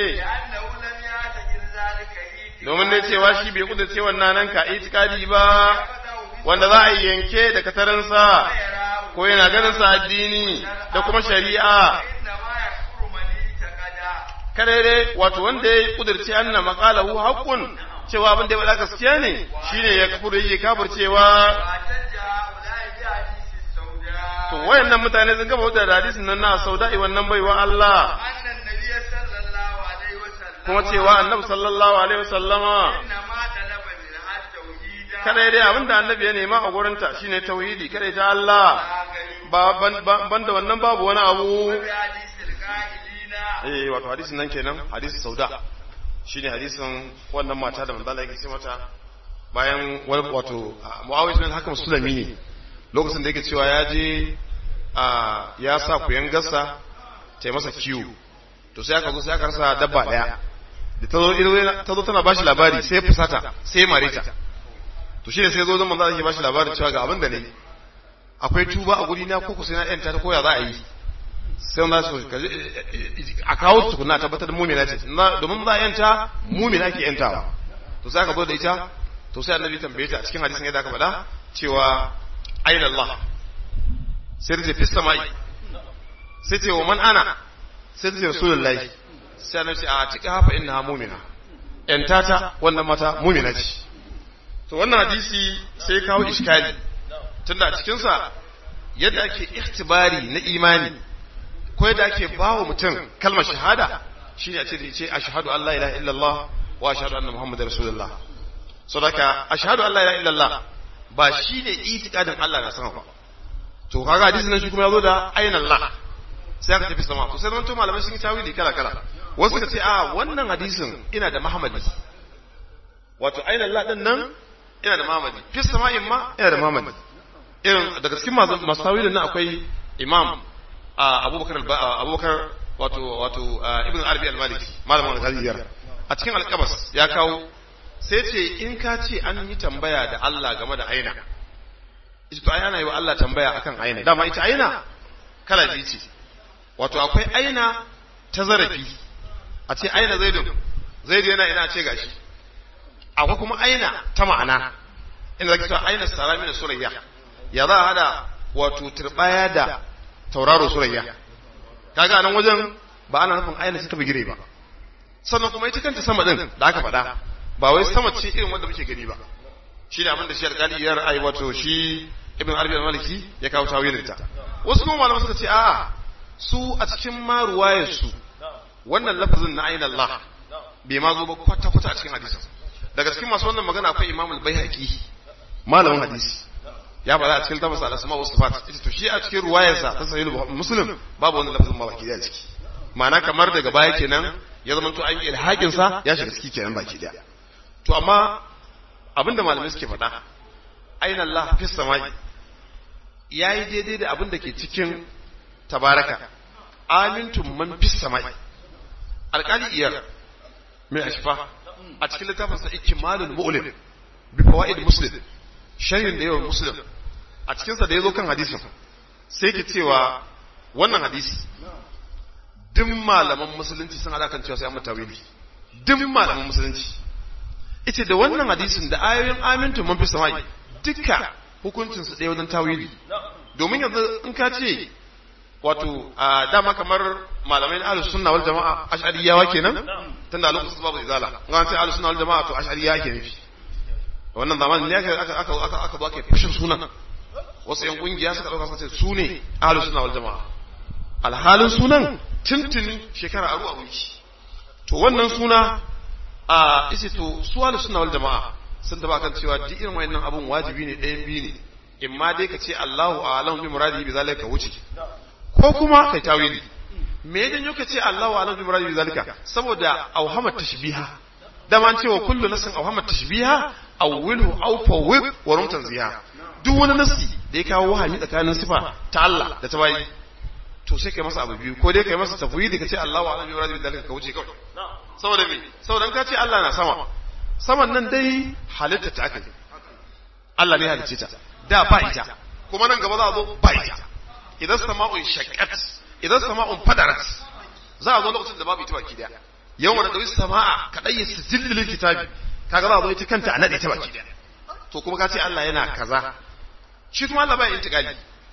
Speaker 1: domin ne cewa shi bai kudurce wannan nan ka itikadi ba wanda za a yi yanke da katarinsa ko yana ganin sa addini da kuma shari'a kadai wato wanda ya kudurce anna maqalahu haqqun cewa abin da ya faɗa gaskiya ne shine ya kafuru yake kafircewa to wayannan mutane sun gaba da hadisin nan na sauda'i wannan baiwa Allah kuma cewa annabi sallallahu alaihi wasallama kada dai abin da annabi ya nema a gurinta shine tauhidi kada ta Allah ba ban da wannan babu wani abu eh wato hadisin nan kenan hadisin sauda shine hadisin wannan mata da manzo Allah yake ce mata bayan wani wato Muawiya bin Hakam Sulami ne lokacin da yake cewa ya je ya sa kuyan gassa ta masa kiwo to sai aka zo sai aka rasa dabba daya da ta zo tana bashi labari sai fusata sai marita to shi ne sai zo zan manzo Allah yake bashi labarin cewa ga abin da ne akwai tuba a guri na ko sai na yanta ta koya za a yi sai wanda su a kawo su tukuna tabbatar da mumina ce domin za a yanta mumina ke yantawa to sai aka zo da ita to sai annabi tambaye ta a cikin hadisin yadda aka faɗa cewa aina Allah sai ta ce fi samai sai ce wa man ana sai ta ce rasulullahi sai annabi ce a cika hafa inna mumina yanta ta wannan mata mumina ce to wannan hadisi sai kawo iskali tunda a cikinsa yadda ake ihtibari na imani ko yadda ake bawa mutum kalmar shahada shine a ce da ce ashhadu an la ilaha illallah wa ashhadu anna muhammadar rasulullah sadaka ashhadu an la ilaha illallah ba shine itikadin Allah na sama ba to kaga hadisin nan shi kuma yazo da aina Allah sai aka tafi sama to sai zan to malamai sun yi tawili kala kala wasu suka ce a wannan hadisin ina da Muhammadi wato aina Allah din nan ina da Muhammadi fi sama'in ma ina da Muhammadi irin daga cikin masu tawilin nan akwai imam abubakar abubakar wato wato ibn arabi al-maliki malamin al-ghaziyar a cikin al-qabas ya kawo sai ce in ka ce an yi tambaya da Allah game da aina ita to ayana yi wa Allah tambaya akan aina dama ita aina kala biyu ce wato akwai aina ta zarafi a ce aina zaidun zaidu yana ina ce gashi akwai kuma aina ta ma'ana inda zaki cewa aina sarami da surayya ya za a hada wato turbaya da tauraro surayya kaga nan wajen ba ana nufin aina ce ta bigire ba sannan kuma ita kanta sama din da aka faɗa ba wai sama ce irin wanda muke gani ba shi ne abin da shi alƙali ya ra'ayi wato shi ibn arabi al-maliki ya kawo tawilin ta wasu kuma malaman suka ce a'a su a cikin ma ruwayar su wannan lafazin na aina Allah bai ma zo ba kwata kwata a cikin hadisin daga cikin masu wannan magana akwai imam al-baihaqi malamin hadisi ya faɗa a cikin tabbas al-asma wa sifat ita to shi a cikin ruwayarsa ta sahih muslim babu wannan lafazin ma baki da ciki ma'ana kamar daga baya kenan ya zama to an yi ilhakin sa ya shiga ciki kenan baki daya to amma abinda malamai suke faɗa aina Allah fi samai yayi daidai da abin da ke cikin tabaraka amintum man fi samai alƙali iyar mai ashfa a cikin littafin sa ikmalul mu'lim bi fawaid muslim sharhin da yawan muslim a cikin sa da yazo kan hadisin sai ke cewa wannan hadisi duk malaman musulunci sun hada kan cewa sai an mutawili duk malaman musulunci ita da wannan hadisin da ayoyin amintu man fi samai duka hukuncin su ɗaya wajen tawili domin yanzu in ka ce wato a dama kamar malamai na ahlus sunna wal jama'a ash'ariyawa kenan tunda lokacin babu izala in an ce ahlus sunna wal jama'a to ash'ariya ke nufi wannan zamanin ne aka aka aka aka zo ake fashin sunan wasu yan kungiya suka dauka suka ce su ne ahlus sunna wal jama'a alhalin sunan tuntuni shekara aru a wuce to wannan suna a isi to su ahlus sunna wal jama'a sun taba kan cewa duk irin wayannan abun wajibi ne ɗayan biyu ne in ma dai ka ce Allahu a'lamu bi muradihi bi zalika wuce ko kuma kai tawili me ya janyo ka ce Allahu a'lamu bi muradihi bi zalika saboda auhamat tashbiha da man cewa kullu nasin auhamat tashbiha awwilhu aw fawwid wa rum tanziha duk wani nasi da ya kawo wahami tsakanin sifa ta Allah da ta bayi to sai kai masa abu biyu ko dai kai masa tafwidi ka ce Allahu a'lamu bi muradihi bi zalika ka wuce kawai saboda me saboda ka ce Allah na sama saman nan dai halitta ta aka Allah ne halicce ta da ba ita kuma nan gaba za a zo ba ita idan sama'un shaqqat idan sama'un fadarat za a zo lokacin da babu ita baki daya yawan da dawi sama'a kadai ya sijil lil kitabi kaga za a zo ita kanta a nade ta baki daya to kuma ka ce Allah yana kaza shi kuma Allah baya intiqali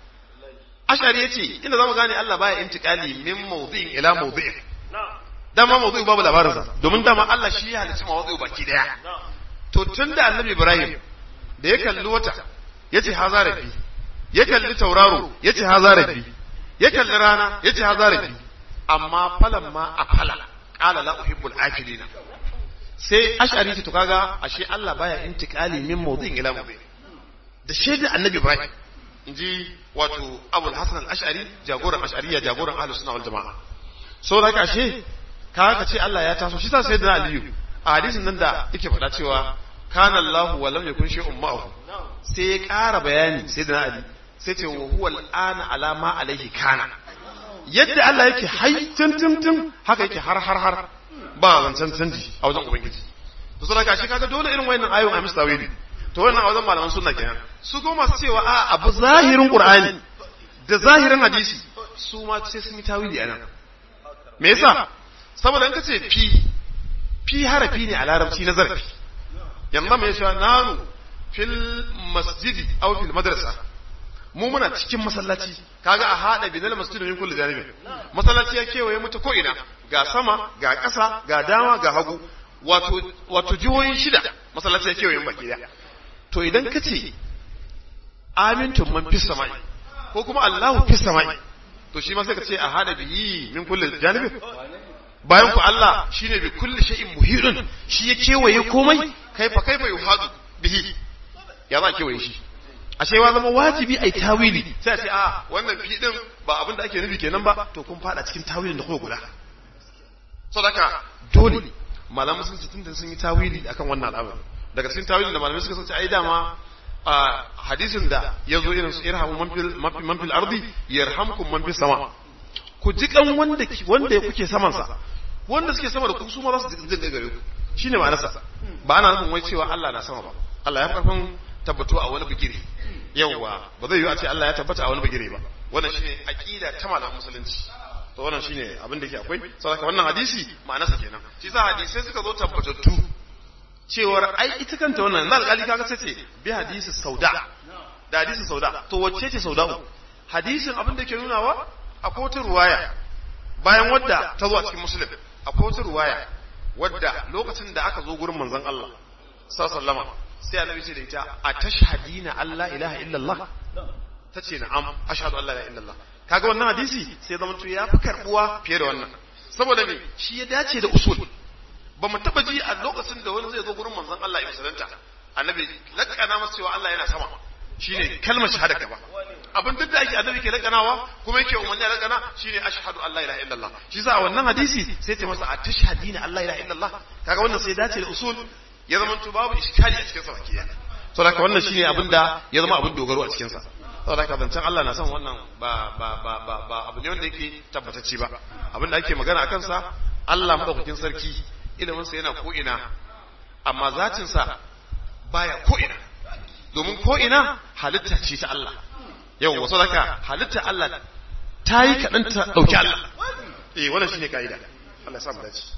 Speaker 1: ashari yace inda zamu gane Allah baya intiqali min mawdi'in ila mawdi'in dama mawdu'u babu labarin sa domin dama Allah shi ya halicci mawdu'u baki daya to tunda annabi Ibrahim da ya kalli wata yace haza rabbi ya kalli tauraro yace haza rabbi ya kalli rana yace haza rabbi amma falan ma a fala qala la uhibbul afilina sai ash'ari ce to kaga ashe Allah baya intiqali min mawdu'in ila mawdu'in da shaidar annabi Ibrahim inji wato Abul Hasan al-Ash'ari jagoran ash'ariya jagoran ahlus sunna wal jamaa saboda haka ashe ka ka ce Allah ya taso shi sa sai da Aliyu a hadisin nan da yake faɗa cewa kana Allahu wa lam yakun shay'un ma'ahu sai ya ƙara bayani sai da Ali sai ce wa huwa al'ana ala ma alaihi kana yadda Allah yake hai tun tun tun haka yake har har har ba zancen canji a wajen ubangiji to sai ka shi kaga dole irin wayannan ayoyin a mistawili to wannan a wajen malaman sunna kenan su go masu cewa a abu zahirin qur'ani da zahirin hadisi su ma sai sun yi tawili anan me yasa saboda in ka ce fi fi harafi ne a larabci na zarafi yanzu mai cewa nanu fil masjidi aw fil madrasa mu muna cikin masallaci kaga a hada binal masjidi min kulli janibin masallaci ya kewaye mu ta ko ina ga sama ga ƙasa ga dama ga hagu wato wato jihohin shida masallaci ya kewaye mu baki daya to idan ka ce amintum man fis samai ko kuma Allahu fis samai to shi ma sai ka ce a hada bihi min kulli janibin bayan ku Allah shine bi kulli shay'in muhidun shi ya kewaye komai kaifa kaifa yuhadu bihi ya za kewaye shi ashe wa zama wajibi ai tawili sai a ce a wannan fi din ba abin da ake nufi kenan ba to kun fada cikin tawilin da kuka guda sadaka dole malamu sun tunda sun yi tawili akan wannan al'amari daga cikin tawilin da malamai suka sace ai dama a hadisin da ya zo irin su irhamu man fil man fil ardi yarhamkum man fis sama ku ji kan wanda wanda kuke saman sa wanda suke sama da ku su ma za su jin gare ku shine ma'anarsa ba ana nufin wai cewa Allah na sama ba Allah ya fi karfin tabbato a wani bigire yawwa ba zai yi a ce Allah ya tabbata a wani bigire ba wannan shine aqida ta malamin musulunci to wannan shine abin da ke akwai saboda wannan hadisi ma'anarsa kenan shi sa hadisai suka zo tabbatattu cewar ai ita kanta wannan na alƙali kaga sai ce bi hadisi sauda da hadisin sauda to wacce ce sauda'u hadisin abin da ke nunawa akwai wata ruwaya bayan wadda ta zo a cikin muslim akwai wata ruwaya wadda lokacin da aka zo gurin manzon Allah sallallahu sai annabi ce da ita a tashhadina Allah ilaha illallah tace na'am ashhadu an la ilaha illallah kaga wannan hadisi sai zama to ya fi karbuwa fiye da wannan saboda me shi ya dace da usul ba mu taba ji a lokacin da wani zai zo gurin manzon Allah ya musulunta annabi lakana masa cewa Allah yana sama shine kalmar shahada ka ba abin duk da ake annabi ke lakanawa kuma yake umarni a lakana shine ashhadu an la ilaha illallah shi sa a wannan hadisi sai ta masa a tashhadina an la ilaha illallah kaga wannan sai dace da usul ya zama to babu iskali a cikin sa baki ɗaya saboda haka wannan shine abin da ya zama abin dogaro a cikin sa saboda haka zancen Allah na son wannan ba ba ba ba ba abu ne wanda yake tabbatacce ba abin da ake magana akan sa Allah madaukakin sarki ilimin sa yana ko ina amma zatin sa baya ko ina domin ko ina halitta ce ta Allah yau wasu daga halitta Allah ta yi kaɗan ta ɗauki Allah eh wannan shine ka'ida Allah ya sa mu dace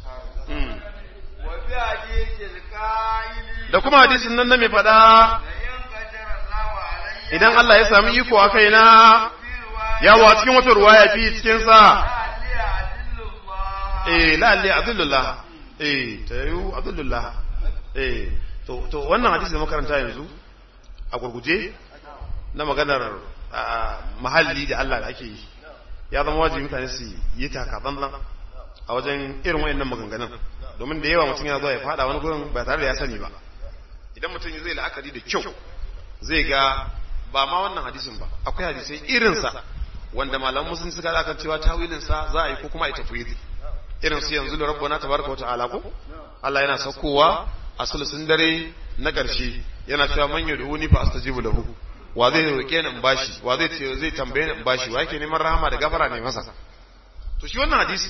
Speaker 2: وفي حديث القائل
Speaker 1: da kuma hadisin nan na mai faɗa
Speaker 2: لئن قدر الله علي
Speaker 1: idan Allah ya sami iko a kaina
Speaker 2: في رواية
Speaker 1: yawa cikin wata ruwaya fi cikin sa
Speaker 2: لعلي أدل الله
Speaker 1: eh la'alli abdullah eh tayu abdullah eh to to wannan hadisi da makaranta yanzu a gurguje na maganar ah, mahalli da Allah da ake yi ya zama wajibi mutane su yi taka tsantsan a wajen irin wayannan maganganun domin da yawa mutum yana zuwa ya fada wani gurin ba tare da ya sani ba idan mutum zai la'akari da kyau zai ga ba ma wannan hadisin ba akwai hadisai irinsa wanda malaman musun suka da kan cewa tawilinsa za a yi ko kuma a yi tafwidi irin su yanzu da rabbana tabaraka wa ta'ala ko Allah yana saukowa a sulusun dare na ƙarshe yana cewa man yad'uni fa astajibu lahu wa zai roke ni in bashi wa zai ce zai tambaye ni in bashi wa yake neman rahama da gafara ne masa to shi wannan hadisi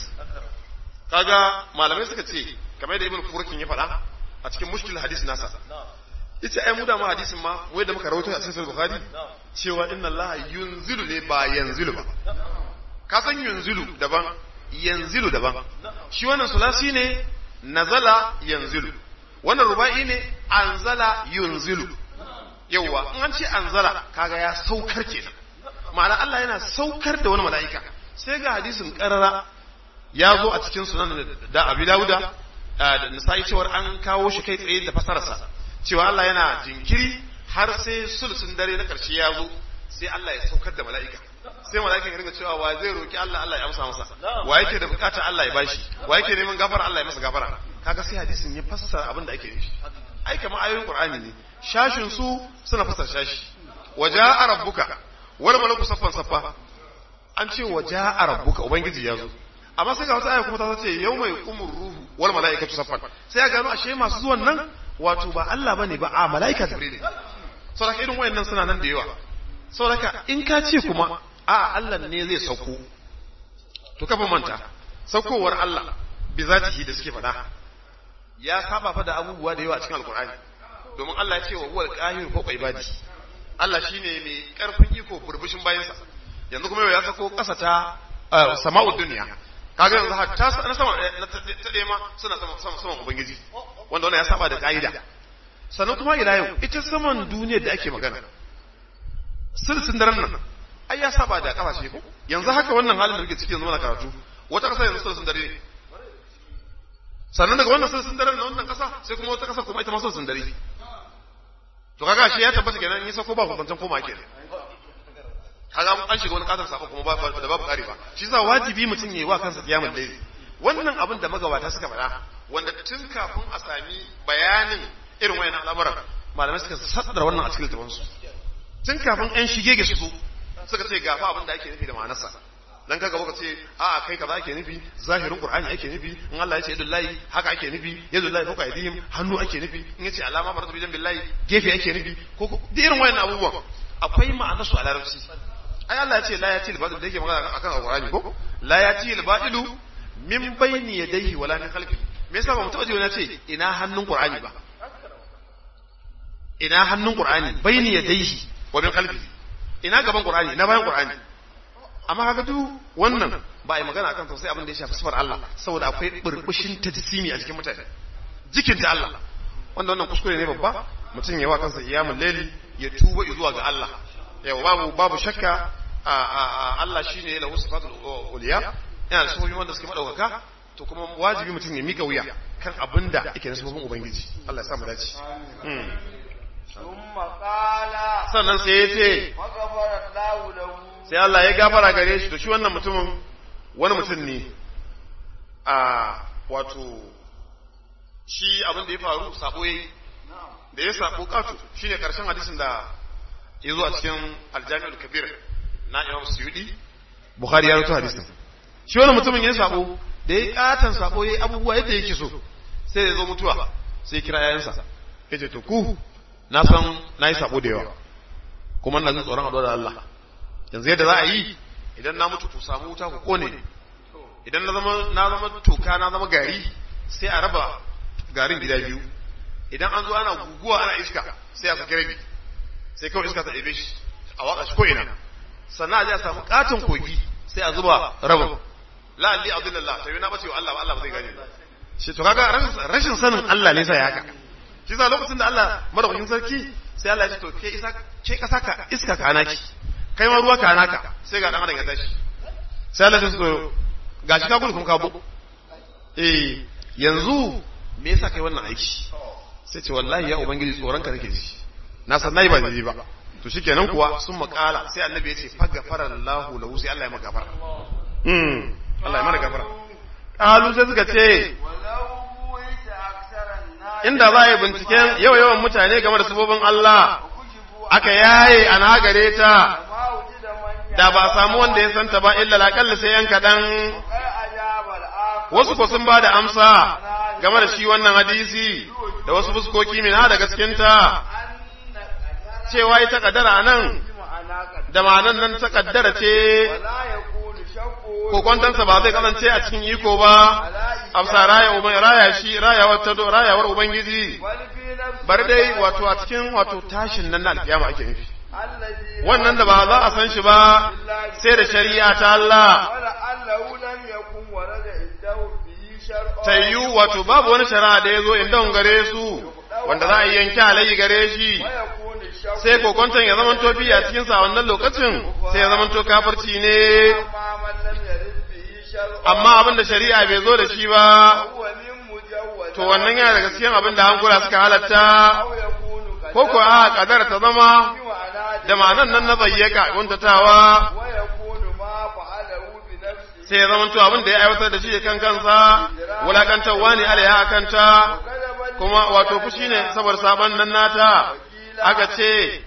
Speaker 1: kaga malamai suka ce kamar da ibn furkin ya faɗa a cikin mushkil hadisi nasa yace ai mu da ma hadisin ma wai da muka rawaito a sahih bukhari cewa inna allaha yunzilu ne ba yanzilu ba ka san yunzilu daban yanzilu daban shi wannan sulasi ne nazala yanzilu wannan ruba'i ne anzala yunzilu yawwa in an ce anzala kaga ya saukar kenan ma'ana Allah yana saukar da wani mala'ika sai ga hadisin karara ya zo a cikin sunan da Abi Dawuda da Nisa'i cewar an kawo shi kai tsaye da fasararsa cewa Allah yana jinkiri har sai sulsun dare na karshe ya zo sai Allah ya saukar da mala'ika sai mala'ika ya ringa cewa wa zai roki Allah Allah ya amsa masa wa yake da bukata Allah ya bashi wa yake neman gafara Allah ya masa gafara kaga sai hadisin ya fassara abin da ake nufi ai kamar ayoyin Qur'ani ne shashin su suna fassara shashi waja'a rabbuka wal malaku saffan saffa an ce waja'a rabbuka ubangiji ya zo amma sai ga wata aya kuma ta ce yau mai umur ruhu wal mala'ikatu saffan sai ya gano ashe masu zuwan nan wato ba Allah bane ba a mala'ika jibril saboda irin wayannan suna nan da yawa saboda in ka ce kuma a Allah ne zai sauko to kafa manta saukowar Allah bi zatihi da suke faɗa ya saba fa da abubuwa da yawa a cikin alkur'ani domin Allah ya ce wa huwal qahir fawqa ibadi Allah shine mai karfin iko burbushin bayansa yanzu kuma ya sako kasa ta sama'ud dunya kaga yanzu hatta na sama na ta ma suna sama sama saman ubangiji wanda wannan ya saba da kaida sannan kuma ila yau ita saman duniyar da ake magana silsin daren nan ai ya saba da kasashe ko yanzu haka wannan halin da muke ciki yanzu muna karatu wata kasa yanzu silsin dare ne sannan daga wannan silsin dare na wannan kasa sai kuma wata kasa kuma ita ma silsin dare to kaga shi ya tabbata kenan in yi sako ba hukuncin koma kenan kaga an shiga wani kasar sako kuma ba da babu kare ba shi yasa wajibi mutum yayi wa kansa kiyamul layli wannan abin da magabata suka faɗa wanda tun kafin a sami bayanin irin wayannan al'amuran malamai suka saddara wannan a cikin littafansu tun kafin ƴan shige ga su suka ce gafa abin da ake nufi da ma'anarsa dan kaga baka ce a kai kaza ake nufi zahirin qur'ani ake nufi in Allah ya ce yadullahi haka ake nufi yadullahi fawqa aydihim hannu ake nufi in yace alama maratu bijan billahi gefe ake nufi ko da irin wayannan abubuwan akwai ma'anar su a larabci ai Allah ya ce la yati al-badil da yake magana akan alqur'ani ko la yati al-badilu min bayni yadayhi wala min khalfihi me yasa ba mu taba ji wani ce ina hannun qur'ani ba ina hannun qur'ani bayni yadayhi wa min khalfihi ina gaban qur'ani ina bayan qur'ani amma kaga duk wannan ba ai magana akan sosai abin da ya shafi sifar Allah saboda akwai burbushin tajsimi a cikin mutane jikin ta Allah wanda wannan kuskure ne babba mutum ya wa kansa iyamul laili ya tuba zuwa ga Allah yau babu babu shakka a a Allah shine lahu sifatul uliya yana da sifofi wanda suke madaukaka to kuma wajibi mutum ya mika wuya kan abinda yake da sifofin ubangiji Allah ya sa mu dace sannan sai ya ce sai Allah ya gafara gare shi to shi wannan mutumin wani mutum ne a wato shi abin da ya faru sabo yayi da ya sabo katu shine karshen hadisin da ya zo a cikin aljami'ul kabir na Imam Suyudi Bukhari ya rawaito hadisin shi wannan mutumin ya sabo da ya katan sabo yayi abubuwa yadda yake so sai ya zo mutuwa sai kira yayansa yace to ku na san nayi sabo da yawa kuma ina jin tsoron addu'a da Allah yanzu yadda za a yi idan na mutu ku samu wuta ku kone idan na zama na zama toka na zama gari sai a raba garin gida biyu idan an zo ana guguwa ana iska sai a saki rabi sai kawai iska ta ɗebe shi a watsa shi ko'ina sannan a je a samu katon kogi sai a zuba rabin la'alli abdullallah sai na bace wa Allah Allah ba zai gane ba shi to kaga rashin sanin Allah ne sai haka shi sa lokacin da Allah madaukakin sarki sai Allah ya ce to ke isa ke kasa ka iska ka anaki kai ma ruwa ka anaka sai ga dan adam ya tashi sai Allah ya ce to gashi ka gudu kuma ka bu eh yanzu me yasa kai wannan aiki sai ce wallahi ya ubangiji tsoron ka nake ji na san nayi ba daidai ba to shikenan kuwa sun makala sai annabi ya ce faghfara Allahu lahu sai Allah ya maka gafara hmm Allah ya maka gafara kalu sai suka ce inda za a yi binciken yau yawan mutane game da sabobin Allah aka yaye an hagare ta da ba a samu wanda ya santa ba illa laƙalla sai yan kaɗan wasu ko sun ba da amsa game da shi wannan hadisi da wasu fuskoki min ha daga cikinta cewa ita kaddara nan da ma'anan nan ta kaddara ce kokontansa ba zai kasance a cikin iko ba amsa raya uban raya shi rayawar ta rayawar ubangiji bar dai wato a cikin wato tashin nan na alkiyama ake nufi wannan da ba za a san shi ba sai da shari'a ta Allah ta yi wato babu wani shari'a da ya zo inda gare su wanda za a yi yanki alayi gare shi sai kokonton ya zama tofi a cikin sa wannan lokacin sai ya zama to kafirci ne amma abin da shari'a bai zo da shi ba to wannan yana daga cikin abin da hankula suka halatta ko ko a kadar ta zama da ma'anan nan na zayyaka kuntatawa sai ya zama to abin da ya aiwatar da shi kan kansa wulakantarwa ne alaiha a kanta kuma wato fushi ne saboda sabon nan nata aka ce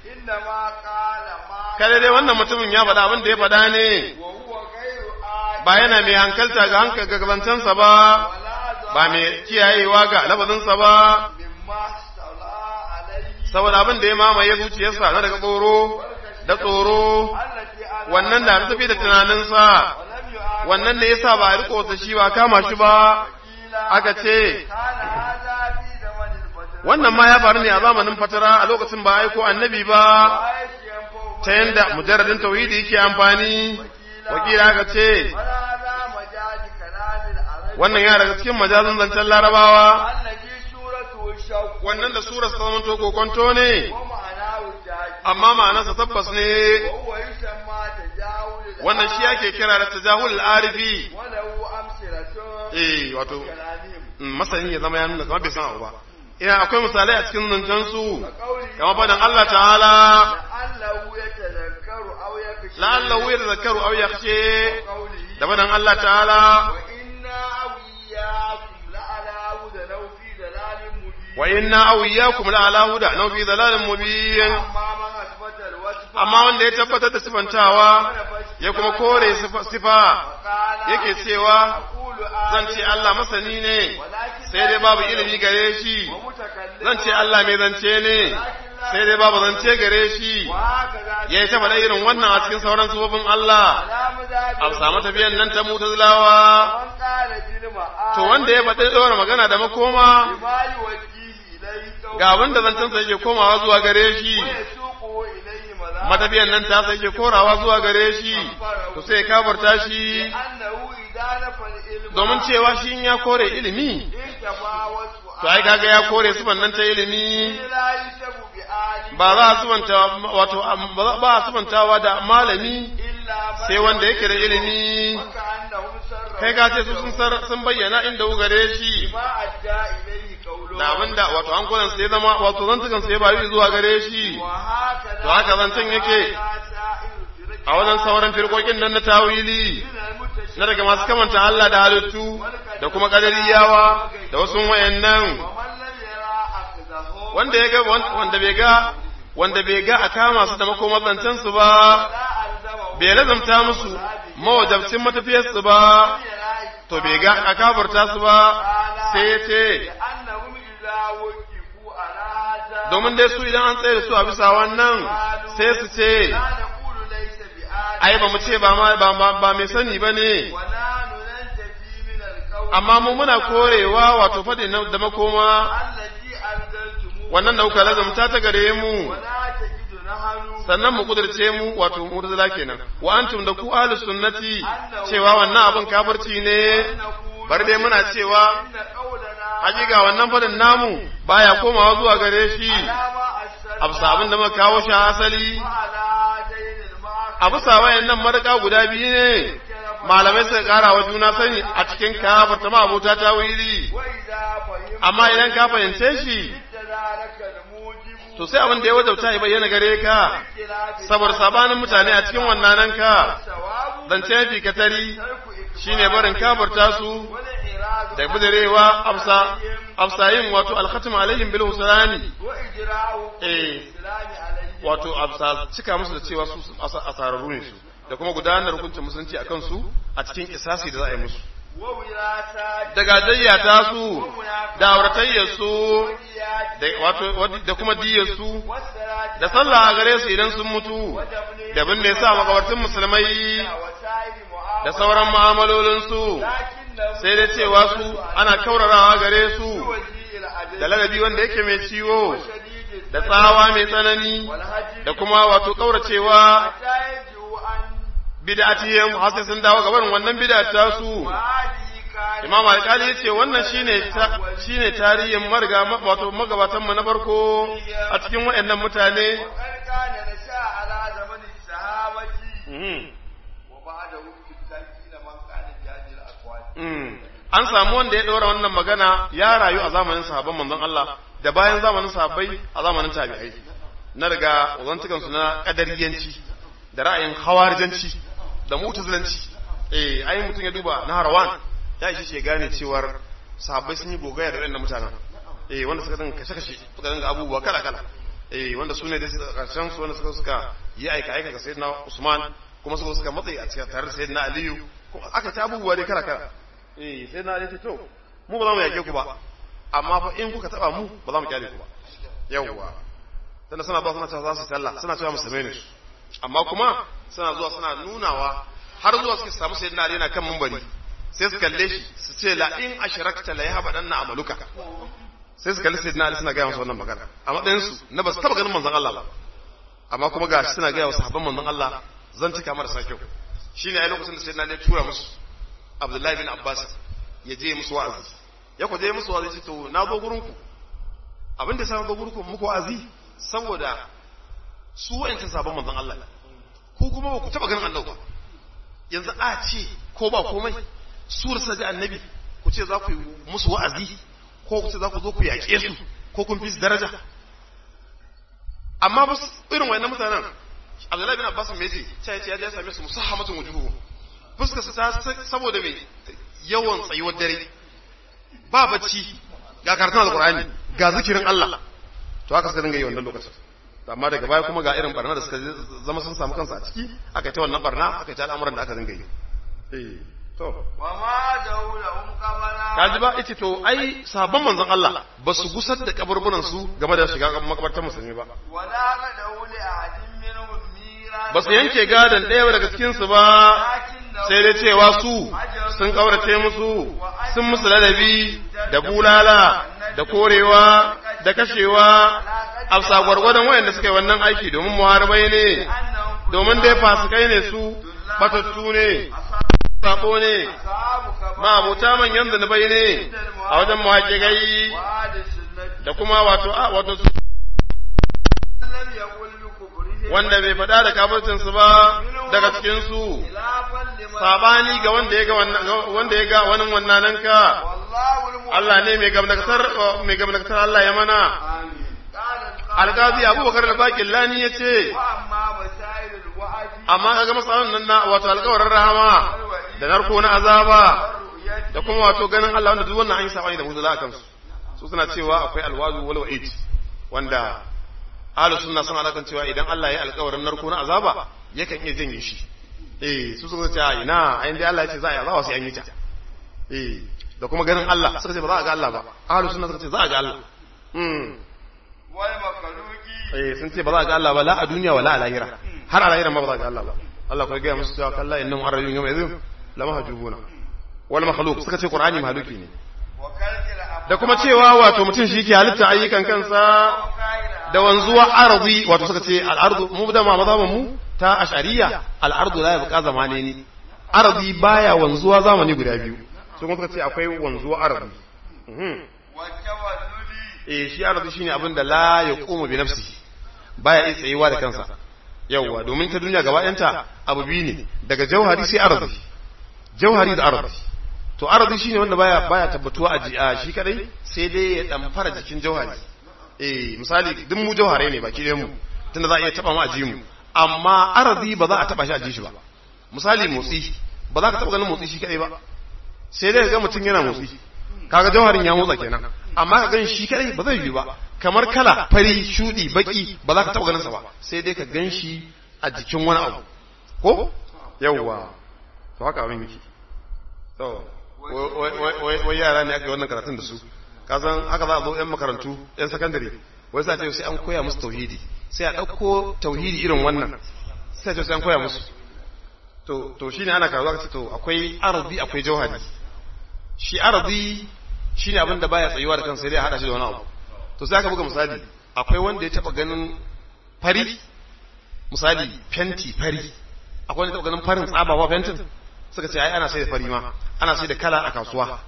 Speaker 1: kada dai wannan mutumin ya faɗa abin da ya faɗa ne ba yana mai hankalta ga hankalta ba ba mai kiyayewa ga labazinsa ba saboda abin da ya mamaye zuciyarsa na daga tsoro da tsoro wannan da tafi da tunaninsa wannan ne yasa ba a riko ta shi ba kama shi ba aka ce wannan ma ya faru ne a zamanin fatara a lokacin ba aiko annabi ba ta yanda mujarradin tauhidi yake amfani wakila aka ce wannan ya daga cikin majazin zancen larabawa wannan da surar ta zama toko kwanto ne amma ma'anarsa tabbas ne wannan shi ake kira da tajahul arifi eh wato masanin ya zama ya nuna kamar bai san abu ba ina akwai misalai a cikin zancen su kamar fadan Allah ta'ala la'allahu ya tazakkaru aw yakhshe da fadan Allah ta'ala wa inna aw iyyakum la'ala huda naw fi dhalalin mubin amma wanda ya tabbatar da sifantawa ya kuma kore sifa yake cewa zan ce Allah masani ne sai dai babu ilimi gare shi zan ce Allah mai zance ne sai dai babu zance gare shi ya yi taɓa irin wannan a cikin sauran sufofin Allah a samu tafiyan nan ta mutazilawa to wanda ya faɗi ɗora magana da makoma ga wanda zancensa yake komawa zuwa gare shi matafiyan nan ta sai ke korawa zuwa gare shi to sai kafarta shi domin cewa shi ya kore ilimi to ai kaga ya kore sifan nan ta ilimi
Speaker 2: لا يشب بعالم
Speaker 1: ba za a sifanta wato ba za- ba a sifantawa da malami
Speaker 2: إلا من
Speaker 1: sai wanda yake da ilimi
Speaker 2: وكأنهم سروا
Speaker 1: kai ka ce su sun sar- sun bayyana inda gare shi
Speaker 2: ما أدى إليه قوله
Speaker 1: da abinda wato an kulan sai zama wato zantukan sai ba yi zuwa gare shi
Speaker 2: وهكذا
Speaker 1: To haka zancen yake. a wajen sauran firkokin nan na tawili na daga masu kamanta Allah da halittu da kuma kadariyawa da wasu wayannan
Speaker 2: ومن لم يرى أخذه
Speaker 1: wanda ya ga wanda bai ga wanda bai ga a kama su da makomar zancen su ba
Speaker 2: لا ألزمه
Speaker 1: bai lazamta musu mawajabcin matafiyar su ba to bai ga a kafarta su ba sai ya ce
Speaker 2: لأنهم إذا وقفوا على هذا
Speaker 1: domin dai su idan an tsaye da su a bisa wannan sai su ce
Speaker 2: لا نقول ليس بآل
Speaker 1: ai ba mu ce ba ma ba, ba, ba mai sani ba ne
Speaker 2: ونحن ننتفي من القول
Speaker 1: amma mu muna korewa wato faɗi na- da makoma
Speaker 2: الذي أنزلتموه
Speaker 1: wannan da kuka lazamta ta gare mu
Speaker 2: ولا تجد نحن
Speaker 1: sannan mu kudirce mu wato mu'tazila kenan wa antum da ku ahlus sunnati cewa wannan abin kafirci ne
Speaker 2: نقول
Speaker 1: bar dai muna cewa
Speaker 2: إن قولنا
Speaker 1: hakika wannan fadin namu baya komawa zuwa gare shi
Speaker 2: على ما أسلم
Speaker 1: a bisa abin da muka kawo shi a asali
Speaker 2: وعلى هذين المعاقب
Speaker 1: a bisa wayannan maraka guda biyu ne malamai suka kara wa juna sani a cikin kafarta ma abota ta wili
Speaker 2: وإذا فهمت
Speaker 1: amma idan ka fahimce shi
Speaker 2: ذلك الموجب
Speaker 1: to sai abin da ya wajabta ya bayyana gare ka
Speaker 2: اختلاف
Speaker 1: saboda sabanin mutane a cikin wannan ka
Speaker 2: الثواب
Speaker 1: zance fi katari
Speaker 2: ترك إكبار
Speaker 1: shine barin kafarta su
Speaker 2: والإعراض
Speaker 1: da bidirewa afsa afsa yin wato alkhatim alaihim bil husrani
Speaker 2: وإجراء
Speaker 1: eh
Speaker 2: الإسلام عليه
Speaker 1: wato afsa cika musu da cewa su asa- asararru ne su da kuma gudanar hukuncin musulunci akan su a cikin kisasi da za a yi musu
Speaker 2: ووراثات
Speaker 1: da gajayya ta su da auratayyar su
Speaker 2: وإيات
Speaker 1: da wato da kuma diyar su
Speaker 2: والصلاة
Speaker 1: da sallah a gare su idan sun mutu
Speaker 2: ودفن
Speaker 1: da bin da yasa makabartun musulmai
Speaker 2: وسائر معاملة
Speaker 1: da sauran mu'amalolin su
Speaker 2: لكنه
Speaker 1: sai da cewa su ana kaurarawa gare su
Speaker 2: وزيء العدل
Speaker 1: da ladabi wanda yake mai ciwo
Speaker 2: شديد
Speaker 1: da tsawa mai tsanani
Speaker 2: والهجر
Speaker 1: da kuma wato kauracewa
Speaker 2: حتى يرجعوا عن
Speaker 1: bid'atihim har sai sun dawo gaban wannan bid'a ta su
Speaker 2: وهذه كانت
Speaker 1: Imam Alkali yace wannan shine ta- shine tarihin marga wato magabatan mu na farko a cikin wayannan mutane
Speaker 2: وقد كان نشأ على زمن الصحابة
Speaker 1: Mhm.
Speaker 2: وبعده في التابعين من كان بهذه الأقوال
Speaker 1: Mm. an samu wanda ya ɗora wannan magana ya rayu a zamanin sahabban manzon Allah da bayan zamanin sahabbai a zamanin tabi'ai na daga wazantukan su na kadariyanci da ra'ayin hawarijanci da mutazilanci eh ai mutum ya duba na harawan ya ishe shi ya gane cewar sahabbai sun yi gogaya da waɗannan mutanen eh wanda suka dinga kashe kashe suka dinga abubuwa kala kala eh wanda su ne da karshen su wanda suka suka yi aika aika ga sayyidina Usman kuma suka suka matsayi a cikin tare da sayyidina Aliyu kuma aka ta abubuwa dai kala kala eh sai na ce to mu ba za mu yake ku ba amma fa in kuka taba mu ba za mu kyale ku ba yawwa tunda suna ba suna cewa za su sallah suna cewa musulmai ne su amma kuma suna zuwa suna nunawa har zuwa suka samu sayyidina Ali yana kan mumbari sai su kalle shi su ce la in ashrakta la yahbadanna amaluka sai su kalli sayyidina Ali suna gaya masa wannan magana a matsayin su na ba su taba ganin manzon Allah ba amma kuma ga suna gaya wa sahabban manzon Allah zan cika marasa kyau shine ai lokacin da sayyidina Ali ya tura musu Abdullahi bin Abbas ya je musu wa'azi ya ku je musu wa'azi ce to na zo gurin ku abin da ya sa na zo gurin ku muku wa'azi saboda su wa'ancin sabon manzon Allah ku kuma ba ku taba ganin annabi ba yanzu a ce ko ba komai su rasa da annabi ku ce za ku yi musu wa'azi ko ku ce za ku zo ku yaƙe su ko kun fi su daraja amma ba su irin wayannan mutanen Abdullahi bin Abbas me yace sai ya ce ya je ya same su musahamatun wujuhu fuskar su ta saboda mai yawan tsayuwar dare ba bacci ga karatun alqur'ani ga zikirin Allah to haka suka dinga yi wannan lokacin amma daga baya kuma ga irin barna da suka zama sun samu kansu a ciki aka ta wannan barna aka ta al'amuran da aka dinga yi eh to
Speaker 2: وما دولهم قبلا
Speaker 1: kaji ba ita to ai sabon manzon Allah ba su gusar da kaburburan su game da shiga makabartar musulmi ba
Speaker 2: ولا غدوا لأحد منهم ميراثا
Speaker 1: ba su yanke gadon ɗaya daga cikin su ba sai dai cewa su sun kaurace musu sun musu ladabi da bulala da korewa da kashewa a sa gwargwadon wayanda suka yi wannan aiki domin muharbai ne domin dai fasikai ne su batattu ne sabo ne
Speaker 2: أصحاب
Speaker 1: ma abota manyan zunubai ne a wajen muhaƙiƙai
Speaker 2: وآل السنة
Speaker 1: da kuma wato a wato
Speaker 2: لم يقل بكفرهم
Speaker 1: wanda bai faɗa da kafircin su ba daga cikin su
Speaker 2: خلافا لمن
Speaker 1: sabani ga wanda ya ga wannan wanda ya ga wani wannan ka
Speaker 2: والله المؤمن
Speaker 1: Allah ne mai gamdakatar mai gamdakatar Allah ya mana
Speaker 2: آمين قال القائل
Speaker 1: alqazi Abubakar al-Baqillani yace
Speaker 2: وأما مسائل الوعد
Speaker 1: amma kaga masalan nan na wato alƙawarin rahama da narko na azaba
Speaker 2: والرؤية
Speaker 1: da kuma wato ganin Allah wanda duk wannan an yi sabani da muzula akan su su suna cewa akwai alwazu wal wa'id wanda ahlus sunna suna alakan cewa idan Allah ya alƙawarin narko na azaba yakan iya janye shi eh su suka ce a ina ayin dai Allah ya ce za a yi azaba sai an yi ta eh da kuma ganin Allah suka ce ba za a ga Allah ba ahlus sunna suka ce za a ga Allah mm
Speaker 2: والمخلوق
Speaker 1: eh sun ce ba za a ga Allah ba la a duniya wala a lahira har a lahira ma ba za a ga Allah ba Allah kuma ya gaya musu cewa kalla innahum arrayun yawma idhin lama hajubuna wal makhluq suka ce qur'ani mahaluki ne
Speaker 2: وكلك الأفعال
Speaker 1: da kuma cewa wato mutum shi ke halitta ayyukan kansa
Speaker 2: وقائل
Speaker 1: da wanzuwa arzi wato suka ce al'ardu mu da ma mazhaban mu ta ashariya al'ardu la yabqa zamani ne arzi baya wanzuwa zamani guda biyu su kuma suka ce akwai wanzuwa arzi mhm
Speaker 2: والتولد
Speaker 1: eh shi arzi shine abin da la yaqumu bi nafsihi baya iya tsayewa da kansa yawwa domin ta duniya gaba ɗayanta abu biyu ne daga jauhari sai arzi jauhari da arzi to arzi shine wanda baya baya tabbatuwa a ji- a shi kadai sai dai ya dan fara jikin jauhari eh misali duk mu jauhare ne baki ɗayan mu tunda za a iya taba mu a ji mu amma arzi ba za a taba shi a ji shi ba misali motsi ba za ka taba ganin motsi shi kadai ba sai dai ga mutum yana motsi kaga jauharin ya motsa kenan amma ka gan shi kadai ba zai yi ba kamar kala fari shudi baki ba za ka taba ganin sa ba sai dai ka gan shi a jikin wani abu ko yawwa to haka abin yake to wai- wai- wai wai yara ne aka yi wannan karatun da su ka san haka za a zo yan makarantu yan sakandare wai sa ce sai an koya musu tauhidi sai a ɗauko tauhidi irin wannan sai a ce sai an koya musu to to shine ana karatu aka ce to akwai arzi akwai jauhari shi arzi shine abin da baya tsayuwa da kansa sai dai a hada shi da wani abu to sai aka buga misali akwai wanda ya taba ganin fari misali fenti fari akwai wanda ya taba ganin farin tsaba ba fentin suka ce ai ana sai da fari ma ana sai da kala a kasuwa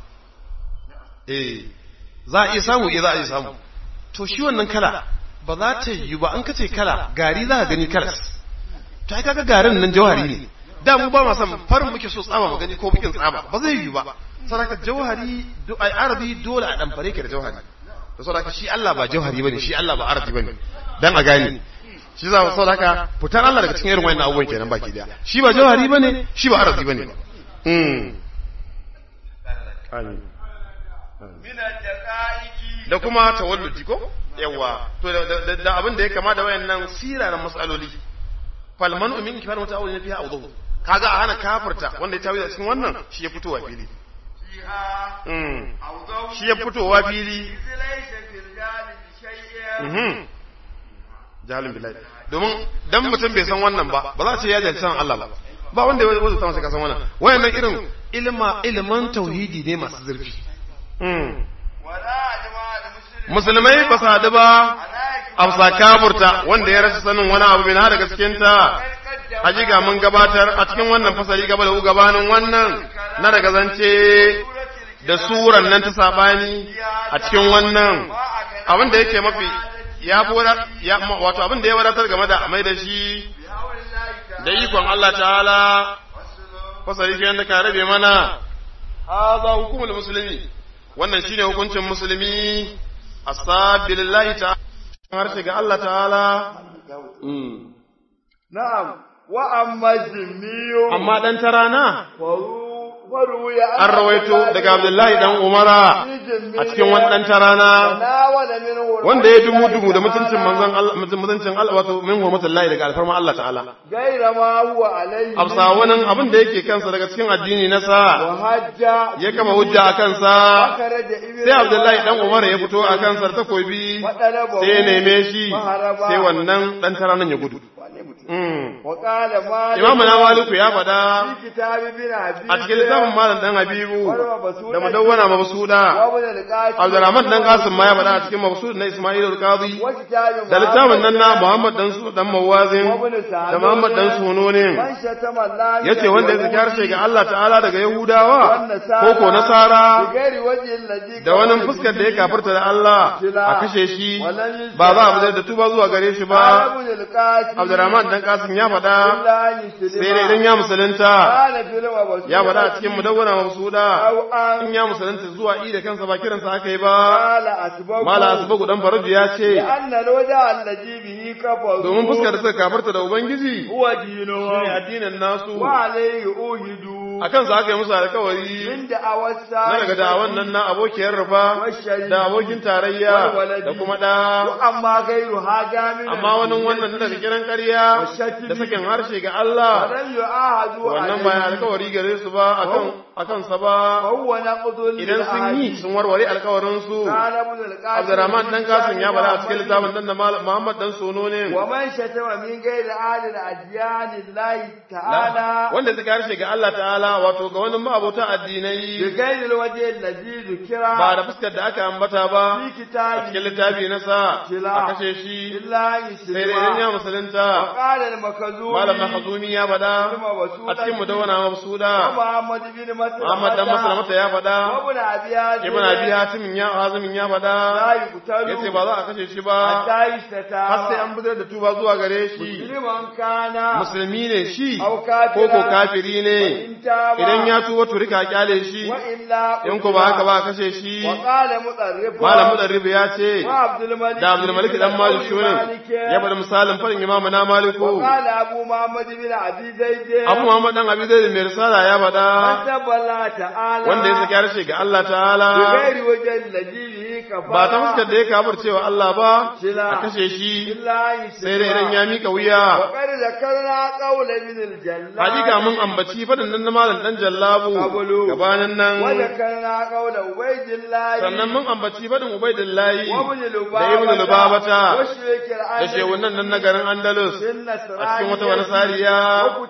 Speaker 1: eh za a iya samu eh za a iya samu to shi wannan kala ba za ta yi ba an kace kala gari za ka gani kalas to ai kaga garin nan jawhari ne da mu ba ma san farin muke so tsaba mu gani ko bikin tsaba ba zai yi ba saraka jawhari do ai arabi dole a dan fare ke da jawhari to saboda shi Allah ba jawhari bane shi Allah ba arabi bane dan a gane shi za mu saboda fitar Allah daga cikin irin wannan abubuwan kenan baki daya shi ba jawhari bane shi ba arabi bane mm amin
Speaker 2: من الدقائق
Speaker 1: da kuma tawalludi ko yawa to da- da da abin da ya kama da wayannan siraran masaloli falman umin kifar mata awulin fiha awdu kaga a hana kafirta wanda ya tawi a cikin wannan shi ya fitowa fili
Speaker 2: فيها
Speaker 1: mm
Speaker 2: أو ضوء
Speaker 1: shi ya fitowa fili
Speaker 2: إذ ليس في الجانب شيء
Speaker 1: mhm jalin billahi domin dan mutum bai san wannan ba ba za a ce ya jalci san Allah ba ba wanda ya wuce san sai ka san wannan wayannan irin ilma ilman tauhidi ne masu zurfi mm
Speaker 2: ولا أجمع المسلم
Speaker 1: musulmai ba su haɗu ba amsa kafurta wanda ya rasa sanin wani abu min har daga cikinta hakika mun gabatar a cikin wannan fasali gaba da gabanin wannan na daga zance da suran nan ta sabani a cikin wannan abin da yake mafi ya fi wada- ya wato abin da ya wadatar game da mai da shi
Speaker 2: بحول الله تعالى
Speaker 1: da ikon Allah ta'ala fasali ke da ka rabe mana hadha hukumul muslimi wannan shine hukuncin musulmi asabillahi ta'ala harshe ga Allah ta'ala Mm.
Speaker 2: نعم وأما الجني
Speaker 1: amma dan tarana
Speaker 2: فروي
Speaker 1: an rawaito daga Abdullahi dan Umara a cikin wani dan tarana
Speaker 2: تناول منه
Speaker 1: wanda ya dumu dumu da mutuncin manzon Allah mutuncin Allah wato min hurmatullahi daga alfarma Allah ta'ala
Speaker 2: غير ما هو عليه
Speaker 1: amsa wannan abin da yake kansa daga cikin addini na sa
Speaker 2: وحج
Speaker 1: ya kama hujja a kansa
Speaker 2: خرج ابن
Speaker 1: sai Abdullahi dan Umar ya fito a kansa da takobi sai ya neme shi sai wannan dan taranan ya gudu Mm.
Speaker 2: وقال مالك
Speaker 1: Imamu na Maliku ya faɗa
Speaker 2: في كتاب ابن أبي
Speaker 1: a cikin littafin littafin malam dan habibu da madawwana mabsuda abdurrahman dan kasim ma ya faɗa a cikin mabsud na isma'il al-qadi da littafin nan na muhammad dan su dan mawazin da muhammad dan sunonin yace wanda ya zaki harshe ga Allah ta'ala daga yahudawa ko ko nasara da wani fuskar da ya kafirta da Allah a kashe shi ba za a fitar da tuba zuwa gare shi ba abdurrahman dan kasim ya faɗa sai dai idan ya musulunta ya faɗa a cikin mudawwana mabsuda in ya musulunta zuwa i da kansa ba kiransa aka yi ba mala asbagu dan faraju ya ce domin fuskar da suka kafarta da ubangiji shine addinin nasu a kansa aka yi musu alkawari na daga da'awan nan na abokiyar rufa da abokin tarayya da kuma da
Speaker 2: amma gairu haja min
Speaker 1: amma wani wannan daga kiran ƙarya da sakin harshe ga Allah
Speaker 2: walam yu'ahadu
Speaker 1: wannan ba alkawari gare su ba akan akan sa ba
Speaker 2: huwa naqdul
Speaker 1: idan sun yi sun warware alkawarin su Abdurrahman dan Kasim ya bala a cikin littafin dan Muhammad dan Sono ne
Speaker 2: wa man shatama min ghairi ahli al-adyan lillahi ta'ala
Speaker 1: wanda suka harshe ga Allah ta'ala wato ga wani ma'abota
Speaker 2: bi
Speaker 1: addinai
Speaker 2: ghairi al-wajhi alladhi dhukira
Speaker 1: ba da fuskar da aka ambata ba
Speaker 2: fi
Speaker 1: a
Speaker 2: kitabi
Speaker 1: cikin littafi na sa a kashe shi
Speaker 2: illa
Speaker 1: sai dai idan ya
Speaker 2: yuslima
Speaker 1: musulunta
Speaker 2: qala al-makazumi
Speaker 1: malam mahazumi ya faɗa a cikin mudawwana mabsuda
Speaker 2: Muhammad bin Mas'ud
Speaker 1: Muhammad dan Maslamata ya faɗa
Speaker 2: Ibn Abi Hazim
Speaker 1: Ibn Abi Hatim ya Hazimin ya faɗa
Speaker 2: la yuqtalu
Speaker 1: yace ba za a kashe shi ba
Speaker 2: hatta yastata
Speaker 1: har sai an fitar da tuba zuwa gare shi
Speaker 2: liman kana
Speaker 1: musulmi ne shi
Speaker 2: aw
Speaker 1: ko
Speaker 2: kafira
Speaker 1: ko kafiri ne
Speaker 2: in taba
Speaker 1: idan ya tuba to rika kyale shi
Speaker 2: wa illa
Speaker 1: in ko ba haka ba a kashe shi
Speaker 2: wa qala mudarrif
Speaker 1: malam mudarrib ya ce
Speaker 2: wa Abdul Malik
Speaker 1: da Abdul Malik dan Malik shurin ya bada misalin farin imamu na Maliku
Speaker 2: wa qala Abu Muhammad bin Abi Zaid
Speaker 1: Abu Muhammad dan Abi Zaid mai risala ya faɗa
Speaker 2: taballa ta'ala
Speaker 1: wanda ya saki harshe ga Allah ta'ala
Speaker 2: bi ghairi wajhi alladhi kafara
Speaker 1: ba ta fuskar da ya kafir cewa Allah ba a kashe shi
Speaker 2: illa
Speaker 1: sai dai idan ya mika wuya
Speaker 2: وقد ذكرنا قول ابن الجلال
Speaker 1: hakika mun ambaci fadin nan na malam dan jallabu gabanin nan
Speaker 2: وذكرنا قول عبيد الله
Speaker 1: sannan mun ambaci fadin ubaidillahi
Speaker 2: وابن
Speaker 1: da ibnu lubabata
Speaker 2: وشريك
Speaker 1: da
Speaker 2: العالم
Speaker 1: shehunan nan na garin andalus a cikin wata wani sariya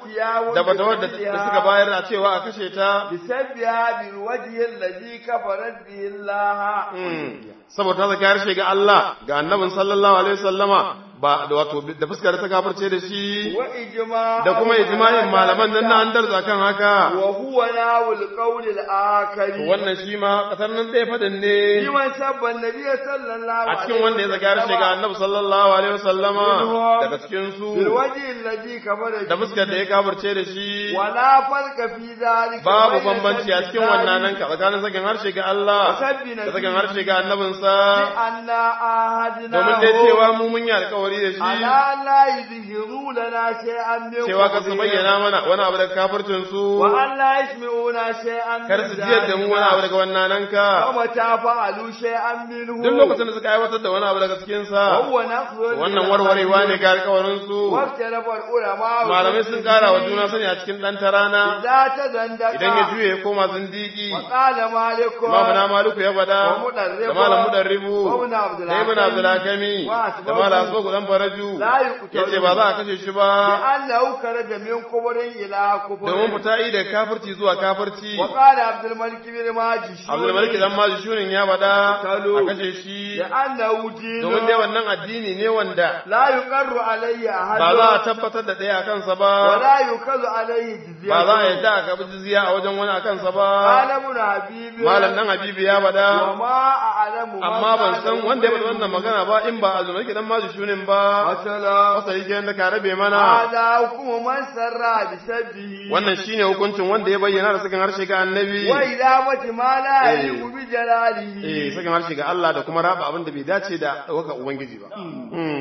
Speaker 1: da fatawar da da suka bayar a cewa a kashe ta
Speaker 2: بسبها بالوجه الذي كفرت به الله
Speaker 1: Mm. saboda ta zaki harshe ga Allah ga annabin sallallahu alaihi wasallama ba da wato da fuskar ta kafirce da shi
Speaker 2: وإجماع
Speaker 1: da kuma ijma'in malaman nan na andalus akan haka
Speaker 2: وهو ناو القول الآخر
Speaker 1: wannan shi ma kasar nan ɗaya fadin ne
Speaker 2: لمن سب النبي صلى الله
Speaker 1: a
Speaker 2: عليه
Speaker 1: cikin wanda ya zaki harshe ga annabi sallallahu alaihi wasallama daga cikin su
Speaker 2: بالوجه الذي كفر
Speaker 1: da
Speaker 2: به
Speaker 1: fuskar da ya kafirce da shi
Speaker 2: ولا فرق في ذلك
Speaker 1: babu
Speaker 2: بين
Speaker 1: bambanci a cikin wannan nan ka tsakanin sakin harshe ga Allah da sakin harshe ga annabinsa
Speaker 2: أن أهدنا
Speaker 1: domin dai cewa mu mun yi alkawari da shi
Speaker 2: على لا يظهروا لنا شيئا من
Speaker 1: cewa ka su
Speaker 2: قولهم.
Speaker 1: bayyana mana wani abu daga kafircin su
Speaker 2: وأن لا يسمعونا شيئا من
Speaker 1: kar su jiyar da mu wani abu
Speaker 2: ذلك
Speaker 1: daga wannan nan ka
Speaker 2: ومتى فعلوا شيئا منه
Speaker 1: duk lokacin da suka aiwatar da wani abu daga cikin sa
Speaker 2: وهو نقض
Speaker 1: wannan warwarewa ne ga alkawarin su
Speaker 2: واختلف العلماء
Speaker 1: malamai sun kara wa juna sani a cikin dan tarana
Speaker 2: إذا تزندق
Speaker 1: idan ya juye ya koma zindiki
Speaker 2: وقال مالك
Speaker 1: imamu na maliku ya fada
Speaker 2: ومدرب
Speaker 1: da malam mudarribu
Speaker 2: وابن عبد
Speaker 1: da ibn abdulakami da malam asbagu dan faraju
Speaker 2: لا يقتل
Speaker 1: yace ba za a kashe shi ba
Speaker 2: لأنه خرج من كبر إلى كبر
Speaker 1: domin fita yi da kafirci zuwa kafirci
Speaker 2: وقال عبد الملك بن ماجي
Speaker 1: abdul malik dan maji shunin ya bada a kashe shi
Speaker 2: لأنه دين
Speaker 1: domin dai wannan addini ne wanda
Speaker 2: لا يقر عليه أحد
Speaker 1: ba za a tabbatar da ɗaya a kansa ba
Speaker 2: ولا يؤخذ عليه جزية
Speaker 1: ba za a yadda a karɓi jizya a wajen wani a kansa ba
Speaker 2: قال ابن حبيب
Speaker 1: malam dan habibu ya bada
Speaker 2: وما أعلم من
Speaker 1: amma ban
Speaker 2: قال
Speaker 1: san wanda ya faɗi wannan magana ba in ba abdul malik dan maji shunin ba
Speaker 2: مثلا
Speaker 1: masa yake yadda ka rabe mana
Speaker 2: هذا حكم من سر بسبه
Speaker 1: wannan shine hukuncin wanda ya bayyana da sakin harshe ga annabi
Speaker 2: وإدامة ما لا
Speaker 1: إيه.
Speaker 2: يليق بجلاله
Speaker 1: eh sakin harshe ga Allah da kuma raba abin da bai dace da ɗaukar ubangiji ba Mm.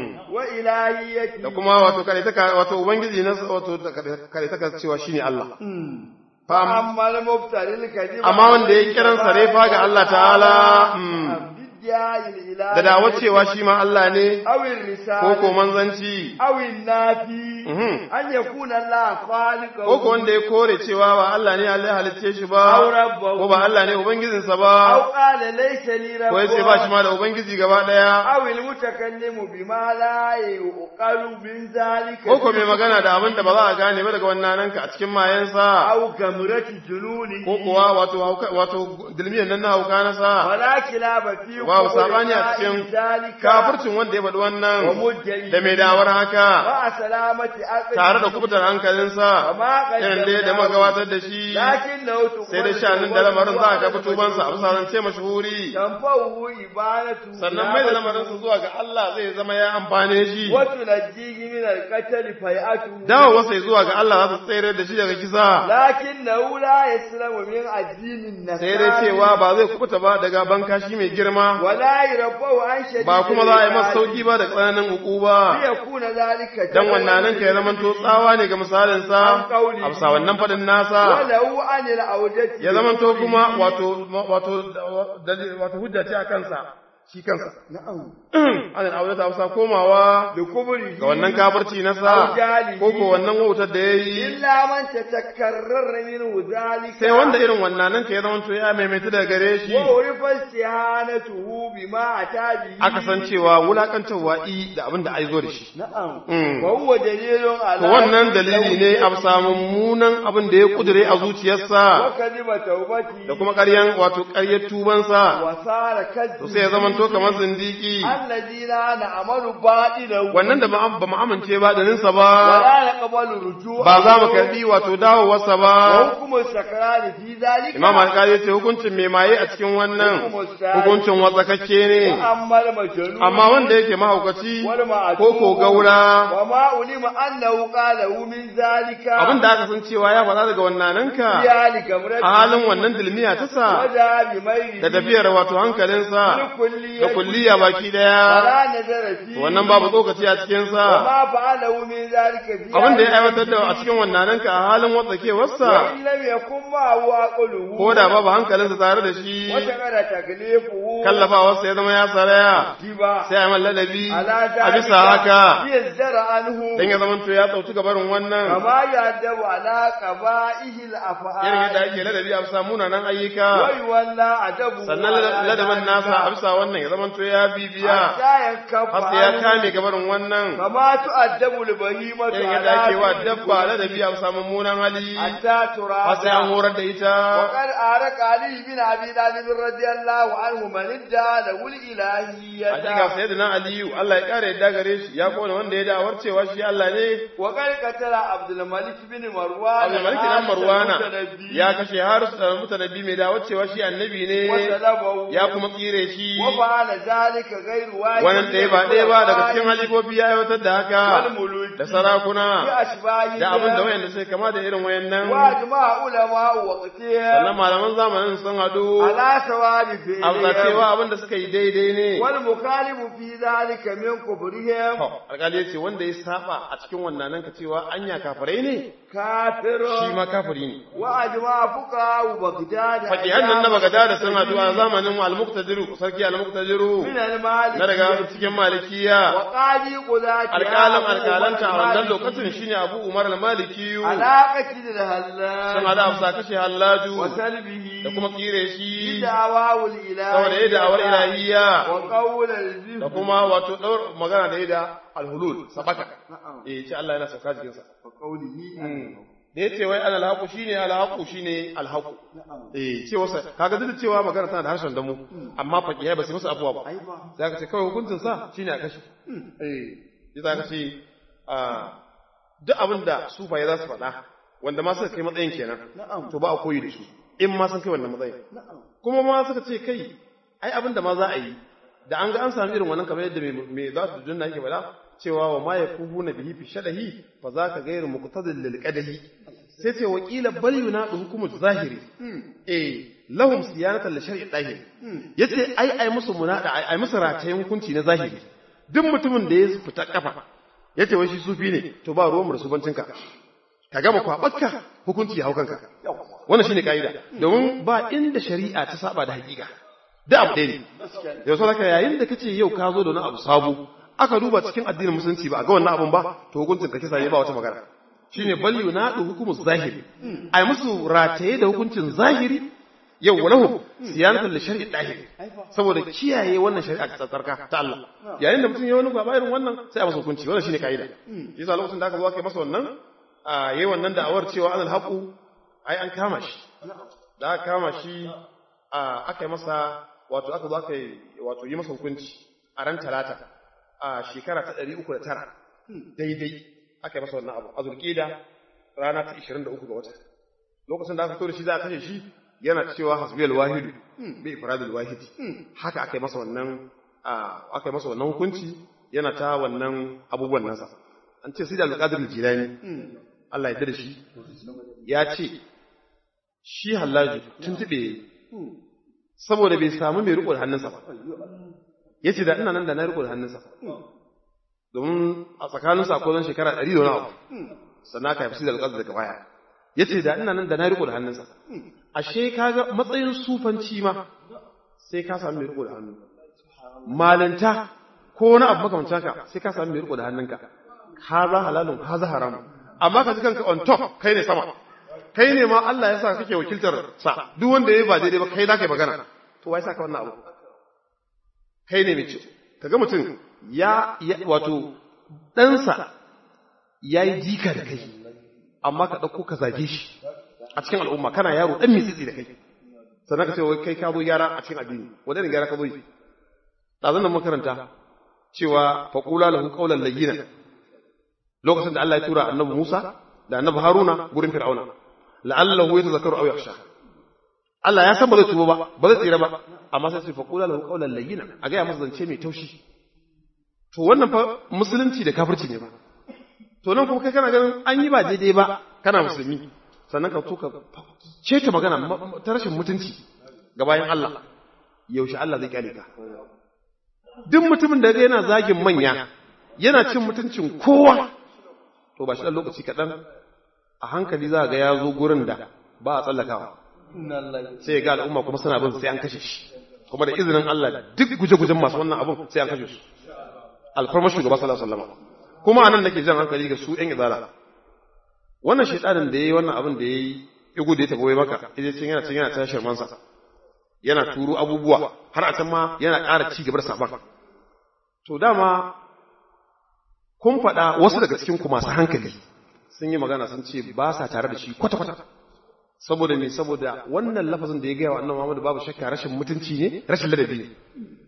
Speaker 2: وإلهيته
Speaker 1: da kuma wato kare ta wato ubangiji na wato kare ta cewa shine Allah fam
Speaker 2: أما المبتلي الكذب
Speaker 1: amma wanda ya kiran sarefa ga Allah ta'ala mm,
Speaker 2: بالدعاء الإلهي
Speaker 1: da dawar cewa shi ma Allah ne
Speaker 2: أو
Speaker 1: ko
Speaker 2: الرسالة
Speaker 1: ko manzanci
Speaker 2: أو النافي
Speaker 1: Mhm.
Speaker 2: أن يكون الله خالقه
Speaker 1: ko ko wanda ya kore cewa ba Allah ne Allah ya halicce shi ba
Speaker 2: أو ربه
Speaker 1: ko ba Allah ne ubangijinsa
Speaker 2: أو
Speaker 1: ba
Speaker 2: قال ليس لي رب
Speaker 1: ko ya ce ba shi ma da ubangiji gaba daya
Speaker 2: أو المتكلم بما لا يقال من ذلك
Speaker 1: ko ko mai magana da abin da ba za a gane ba daga wannan nanka a cikin mayansa
Speaker 2: أو كمرة جنونه
Speaker 1: ko kuwa wato hauka- wato dilmiyan nan na hauka na sa
Speaker 2: ولا خلاف في
Speaker 1: Babu
Speaker 2: قول
Speaker 1: sabani a
Speaker 2: قائل
Speaker 1: cikin
Speaker 2: ذلك
Speaker 1: kafircin wanda ya faɗi wannan
Speaker 2: ومدعي
Speaker 1: da mai dawar haka
Speaker 2: مع سلامة عقله
Speaker 1: tare da kubutar hankalinsa
Speaker 2: وما
Speaker 1: irin da da muka gabatar da shi
Speaker 2: لكن لو
Speaker 1: sai dai sha'anin da lamarin za a ga fitubansa a bisa zance mashhuri
Speaker 2: تنفعه إبانته
Speaker 1: sannan mai da lamarinsa zuwa ga Allah zai zama ya amfane shi
Speaker 2: وتنجيه من القتل فيأته
Speaker 1: dawo sai zuwa ga Allah za su tsere da shi daga kisa
Speaker 2: لكنه لا يسلم من الدين النصاري
Speaker 1: sai dai cewa ba zai kubuta ba daga bankashi mai girma
Speaker 2: ولا يرفع عن شديد
Speaker 1: ba kuma za a yi masa
Speaker 2: العقاب.
Speaker 1: sauki ba da tsananin ukuba
Speaker 2: ليكون ذلك
Speaker 1: dan wannan nan kai zaman to tsawa ne ga misalin sa a bisa wannan fadin nasa
Speaker 2: ولو عن العودة
Speaker 1: ya zaman to kuma wato wato wato hujja ce a kansa shi kansa
Speaker 2: نعم
Speaker 1: an aure ta wasa komawa
Speaker 2: لكبره
Speaker 1: ga wannan kafirci na sa ko ko wannan wautar da yayi
Speaker 2: إلا من تتكرر منه ذلك
Speaker 1: sai wanda irin wannan nan kai zaman to ya maimaita daga gare shi
Speaker 2: وعرف استهانته بما أتى به
Speaker 1: aka san cewa wulakantarwa i da abin da ai zo da shi
Speaker 2: نعم
Speaker 1: Mm.
Speaker 2: وهو دليل على
Speaker 1: To wannan dalili ne a samu munan abin da ya kudure a zuciyarsa
Speaker 2: وكذب توبته
Speaker 1: da kuma ƙaryan wato ƙaryar tubansa
Speaker 2: وصار كذب
Speaker 1: to sai ya zama to kamar zindiki
Speaker 2: الذين نعمل باطله
Speaker 1: wannan da ba mu amince ba da ninsa ba
Speaker 2: ولا نقبل رجوعه
Speaker 1: ba za mu karbi wato dawowarsa ba
Speaker 2: وحكم السكران في ذلك
Speaker 1: imam alƙali ya ce hukuncin mai maye a cikin wannan hukuncin watsakakke ne
Speaker 2: وأما المجنون
Speaker 1: amma wanda yake mahaukaci
Speaker 2: والمعتوه
Speaker 1: ko ko gaura
Speaker 2: وما علم أنه قاله من ذلك
Speaker 1: abin da aka san cewa ya faɗa daga wannananka
Speaker 2: ذلك مرد
Speaker 1: a halin wannan dilmiya ta sa
Speaker 2: وجاء بميل
Speaker 1: da tafiyar wato hankalinsa
Speaker 2: بالكلية
Speaker 1: da kulliya baki daya
Speaker 2: ولا نظر فيه
Speaker 1: wannan babu tsokaci a cikinsa
Speaker 2: وما فعله من ذلك في
Speaker 1: abin da ya
Speaker 2: هذه
Speaker 1: aiwatar da a cikin wannananka a halin watsakewarsa
Speaker 2: وإن لم يكن معه عقله
Speaker 1: ko da babu hankalinsa tare da shi
Speaker 2: وشغل تكليفه
Speaker 1: kallafawarsa ya zama ya saraya
Speaker 2: جبا
Speaker 1: sai a man ladabi
Speaker 2: على
Speaker 1: a
Speaker 2: ذلك
Speaker 1: bisa haka
Speaker 2: ليزدر عنه
Speaker 1: dan ya zama to ya tsauci gabarin wannan
Speaker 2: كما يعدب على قبائه الأفعال
Speaker 1: irin yadda ake ladabi a bisa munanan ayyuka
Speaker 2: ويولى عدبه
Speaker 1: sannan
Speaker 2: على
Speaker 1: ladabin
Speaker 2: ذلك
Speaker 1: nasa a bisa wannan ya zama to ya bibiya
Speaker 2: حتى ينكف
Speaker 1: har sai ya
Speaker 2: عنه
Speaker 1: kame gabarin wannan
Speaker 2: كما تؤدب البهيمة
Speaker 1: irin yadda ake wa
Speaker 2: على
Speaker 1: dabba ladabi a bisa mummunan hali
Speaker 2: حتى ترى
Speaker 1: har sai an horar da ita
Speaker 2: وقد أرك علي بن أبي طالب رضي الله عنه من ادعى له الإلهية
Speaker 1: hakika sayyidina aliyu Allah ya kare yadda gare shi ya kona wanda ya da'awar cewa shi Allah ne
Speaker 2: وقد قتل عبد الملك بن مروان
Speaker 1: Abdul Malik dan
Speaker 2: حارث
Speaker 1: Marwana
Speaker 2: المتنبي
Speaker 1: ya kashe har mutanabbi mai da'awar cewa shi annabi ne
Speaker 2: وسلبه
Speaker 1: ya kuma tsire shi
Speaker 2: وفعل ذلك غير واحد
Speaker 1: wannan ɗaya ba ɗaya ba daga cikin halifofi ya aiwatar da haka
Speaker 2: والملوك
Speaker 1: da sarakuna
Speaker 2: بأشباههم
Speaker 1: da abin da wayanda sai kama da irin wayannan
Speaker 2: وأجمع علماء وقتهم
Speaker 1: sannan malaman zamanin sun haɗu
Speaker 2: على ثواب
Speaker 1: a bisa cewa
Speaker 2: فعلهم
Speaker 1: abin da suka yi daidai ne
Speaker 2: والمخالف في ذلك من كفرهم
Speaker 1: To, alƙali ya ce wanda ya saba a cikin wannan nan ka cewa anya kafirai ne
Speaker 2: كافر
Speaker 1: shi ma kafiri ne
Speaker 2: وأجمع فقهاء بغداد
Speaker 1: fakihan nan na bagada da sun haɗu a zamanin al-muqtadiru sarki al-muqtadiru
Speaker 2: من المالك
Speaker 1: na daga cikin malikiya
Speaker 2: وقاضي قضاة
Speaker 1: alƙalan alƙalanta a wannan lokacin shine Abu Umar al-Malikiyu
Speaker 2: علاقة
Speaker 1: sun
Speaker 2: الهلال
Speaker 1: hada afsa kashe Hallaju
Speaker 2: وسلبه
Speaker 1: da kuma tsire shi
Speaker 2: بدعواه
Speaker 1: saboda
Speaker 2: الإلهية
Speaker 1: yadda awar ilahiyya
Speaker 2: وقول
Speaker 1: da
Speaker 2: الزهد
Speaker 1: kuma wato daur magana da yadda alhulul sabaka
Speaker 2: نعم
Speaker 1: eh ce Allah yana sauka jikin sa
Speaker 2: وقوله
Speaker 1: da yace wai alal haqu shine al haqu shine al haqu
Speaker 2: نعم
Speaker 1: eh ce wasa kaga duk da cewa magana tana da harshen damu amma fakihai ba su musu abuwa ba
Speaker 2: أيوة
Speaker 1: za ka ce kawai hukuncin sa shine a kashe eh za ka ce a duk abin da sufaye za su faɗa wanda ma suka kai matsayin kenan
Speaker 2: نعم
Speaker 1: to ba a koyi da su in ma sun kai wannan matsayin
Speaker 2: نعم
Speaker 1: kuma ma suka ce kai ai abin da ma za a yi da an ga an samu irin wannan kamar yadda mai za su dunna yake faɗa cewa wa ma yakubu na bihi fi shadahi fa za ka gairu muqtadil lil qadahi sai ce wa qila bal yunadu hukumu zahiri eh lahum siyanatan li shar'i dahir yace ai ai musu munada ai ai musu ratayen hukunci na zahiri duk mutumin da ya fita kafa yace wai shi sufi ne to ba ruwan musubancinka ka gama kwabakka hukunci ya hau kanka wannan shine kaida domin ba inda shari'a ta saba da hakika da abu ɗaya ne yau saboda yayin da kace yau ka zo da wani abu sabo aka duba cikin addinin musulunci ba a ga wannan abun ba to hukuncin ka kisa ne ba wata magana shine bal yunadu hukumu zahiri ai musu rataye da hukuncin zahiri yau walahu siyanatan li shar'i dahiri saboda kiyaye wannan shari'a ta tsarka ta Allah yayin da mutum ya wani gaba irin wannan sai a masa hukunci wannan shine kaida yasa lokacin da aka zo aka yi masa wannan a yayi wannan da'awar cewa anal haqu ai an kama shi da aka kama shi a aka yi masa wato aka zo aka yi wato yi masa hukunci a ran talata a shekara ta 309 daidai aka yi masa wannan abu a zulkida rana ta 23 ga wata lokacin da aka fito da shi za a kashe shi yana cewa hasbiyal wahidu bi ifradil wahidi haka aka yi masa wannan aka yi masa wannan hukunci yana ta wannan abubuwan nasa an ce sai da alqadir jilani Allah ya da shi ya ce shi hallaju tuntube saboda bai samu mai riko da hannunsa ba yace da ina nan da na riko da hannunsa domin a tsakaninsu akwai zan shekara ɗari da wani abu sannan aka haifi da alƙazar daga baya ya ce da ina nan da na riko da hannunsa ashe kaga matsayin sufanci ma sai ka sami mai riko da hannu malanta ko wani abu makamancin ka sai ka sami mai riko da hannunka ha za halalun ha za haramun amma ka ji kanka on top kai ne sama kai ne ma Allah ya sa kake wakiltar sa duk wanda ya ba daidai ba kai za ka yi magana to wai sa ka wannan abu kai ne mai ce kaga mutum ya wato ɗansa ya yi jika da kai amma ka ɗauko ka zage shi a cikin al'umma kana yaro ɗan mitsitsi da kai sannan ka ce wai kai ka zo gyara a cikin addini wanda ne gyara ka zo yi ɗazan da makaranta cewa faƙula lahu ƙaunar layyina lokacin da Allah ya tura annabi Musa da annabi Haruna gurin Fir'auna la'allahu yatazakkaru aw yakhsha Allah ya san ba zai tuba ba ba zai tsira ba amma sai su faƙula lahu ƙaunar layyina a ga ya masa zance mai taushi to wannan fa musulunci da kafirci ne ba to nan kuma kai kana ganin an yi ba daidai ba kana musulmi sannan ka tuka ceta magana ta rashin mutunci ga bayan Allah yaushe Allah zai kyale ka duk mutumin da yana zagin manya yana cin mutuncin kowa to ba shi dan lokaci kaɗan a hankali za ga ya zo gurin da ba a tsallakawa sai ga al'umma kuma suna bin sai an kashe shi kuma da izinin Allah duk guje-gujen masu wannan abun sai an kashe su alfarmar shugaba sallallahu alaihi wasallam kuma anan nake jan hankali ga su ƴan izala wannan shaytanin da yayi wannan abin da yayi igu da ya tafi maka idan cin yana cin yana ta shirman sa yana turo abubuwa har a can ma yana ƙara ci gaba da saban to dama kun faɗa wasu daga cikin ku masu hankali sun yi magana sun ce ba sa tare da shi kwata kwata saboda me saboda wannan lafazin da ya gaya wa annabi Muhammad babu shakka rashin mutunci ne rashin ladabi ne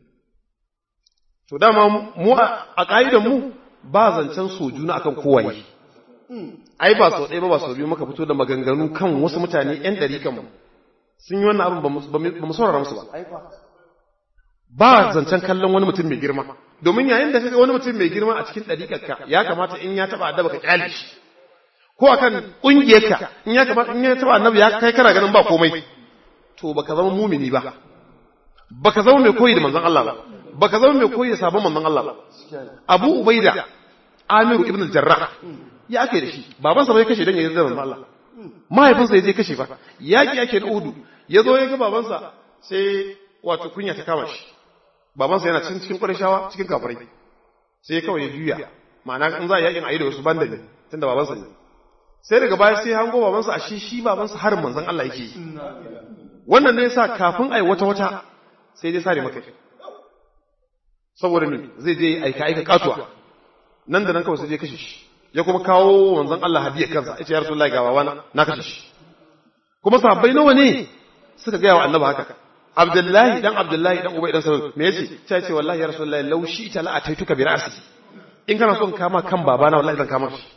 Speaker 1: to dama mu a ƙa'idar mu ba zancen sojuna akan kowaye ai ba sau ɗaya ba ba sau biyu muka fito da maganganu kan wasu mutane ‘yan ɗari kanmu sun yi wannan abin ba mu saurara musu ba ba zancen kallon wani mutum mai girma domin yayin da kaga wani mutum mai girma a cikin ɗariƙarka ya kamata in ya taɓa addaba ka ƙyale shi ko akan ƙungiyarka in ya kamata in ya taɓa annabi ya kai kana ganin ba komai to baka zama mumini ba baka zama mai koyi da manzon Allah ba baka zama mai koyi da sabon manzon Allah ba Abu Ubaida Amiru ibn al-Jarrah ya ake da shi babansa bai kashe dan ya zama manzon Allah mahaifinsa ya je kashe fa yaki yake da Udu ya zo ya ga babansa sai wato kunya ta kama shi babansa yana cikin cikin Qurayshawa cikin kafirai sai kawai ya juya ma'ana in za a yakin ayi da wasu banda ne tunda babansa ne sai daga baya sai hango babansa a shi shi babansa harin manzon Allah yake yi wannan ne yasa kafin ai wata wata sai dai sare maka saboda me zai je aika aika katuwa nan da nan kawai sai je kashe shi ya kuma kawo manzon Allah hadiya kansa yace ya rasulullahi ga bawana na kashe shi kuma sahabbai nawa ne suka ga wa annabi haka Abdullahi dan Abdullahi dan Ubay dan Salul me yace sai ce wallahi ya rasulullahi law shi ta la ataituka bi ra'si in kana son kama kan babana wallahi zan kama shi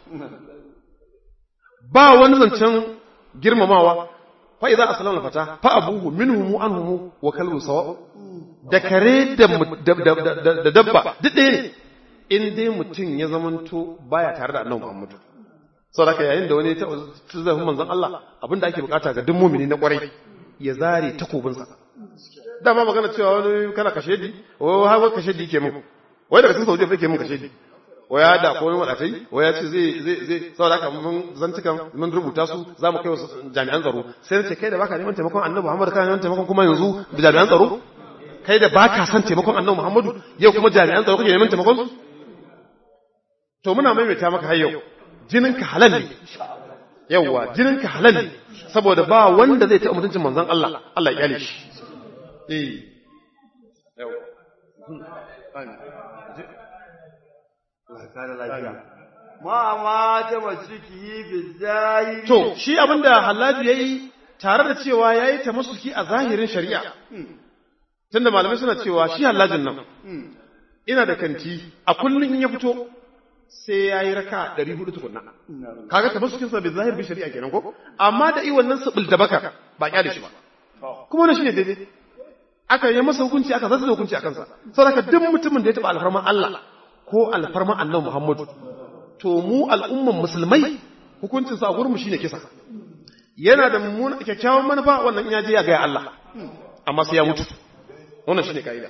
Speaker 1: ba wani zancen girmamawa fa idza aslama fata fa abuhu minhum anhum wa kalbu sawa da kare da da dabba duk ɗaya ne in dai mutum ya zamanto baya tare da annabi Muhammadu saboda yayin da wani ya taɓa tuzafin manzon Allah abinda ake bukata ga duk mumini na kwarai ya zare takobinsa dama magana cewa wani kana kashe di wai har kashe di ke mun wai daga cikin Saudiya ke mun kashe di waya da ko wani wadatai waya ce zai zai zai saboda haka mun zantukan mun rubuta su za mu kai wasu jami'an tsaro sai ce kai da baka neman taimakon annabi Muhammad kana neman taimakon kuma yanzu jami'an tsaro kai da baka san taimakon annabi Muhammadu yau kuma jami'an tsaro kake neman taimakon su to muna maimaita maka har yau jininka halal ne yawwa jininka halal ne saboda ba wanda zai taɓa mutuncin manzon Allah Allah ya kyale shi eh yawwa
Speaker 2: ma ma ta masuki bizahi
Speaker 1: to shi abinda Hallaju yayi tare da cewa yayi ta masuki a zahirin shari'a tunda malamai suna cewa shi Hallajin nan ina da kanti a kullun in ya fito sai yayi raka 400 tukunna kaga ta masukin sa bi zahir bi shari'a kenan ko amma da i wannan sabil da baka ba kyale shi ba kuma wannan shine daidai aka yi masa hukunci aka zata hukunci akan sa saboda duk mutumin da ya taba alfarman Allah ko alfarman Annabi Muhammadu to mu al'umman musulmai hukuncin sa a gurin mu shine kisa yana da mummuna kyakkyawan manufa wannan in ya je ya ga Allah amma sai ya mutu wannan shine kaida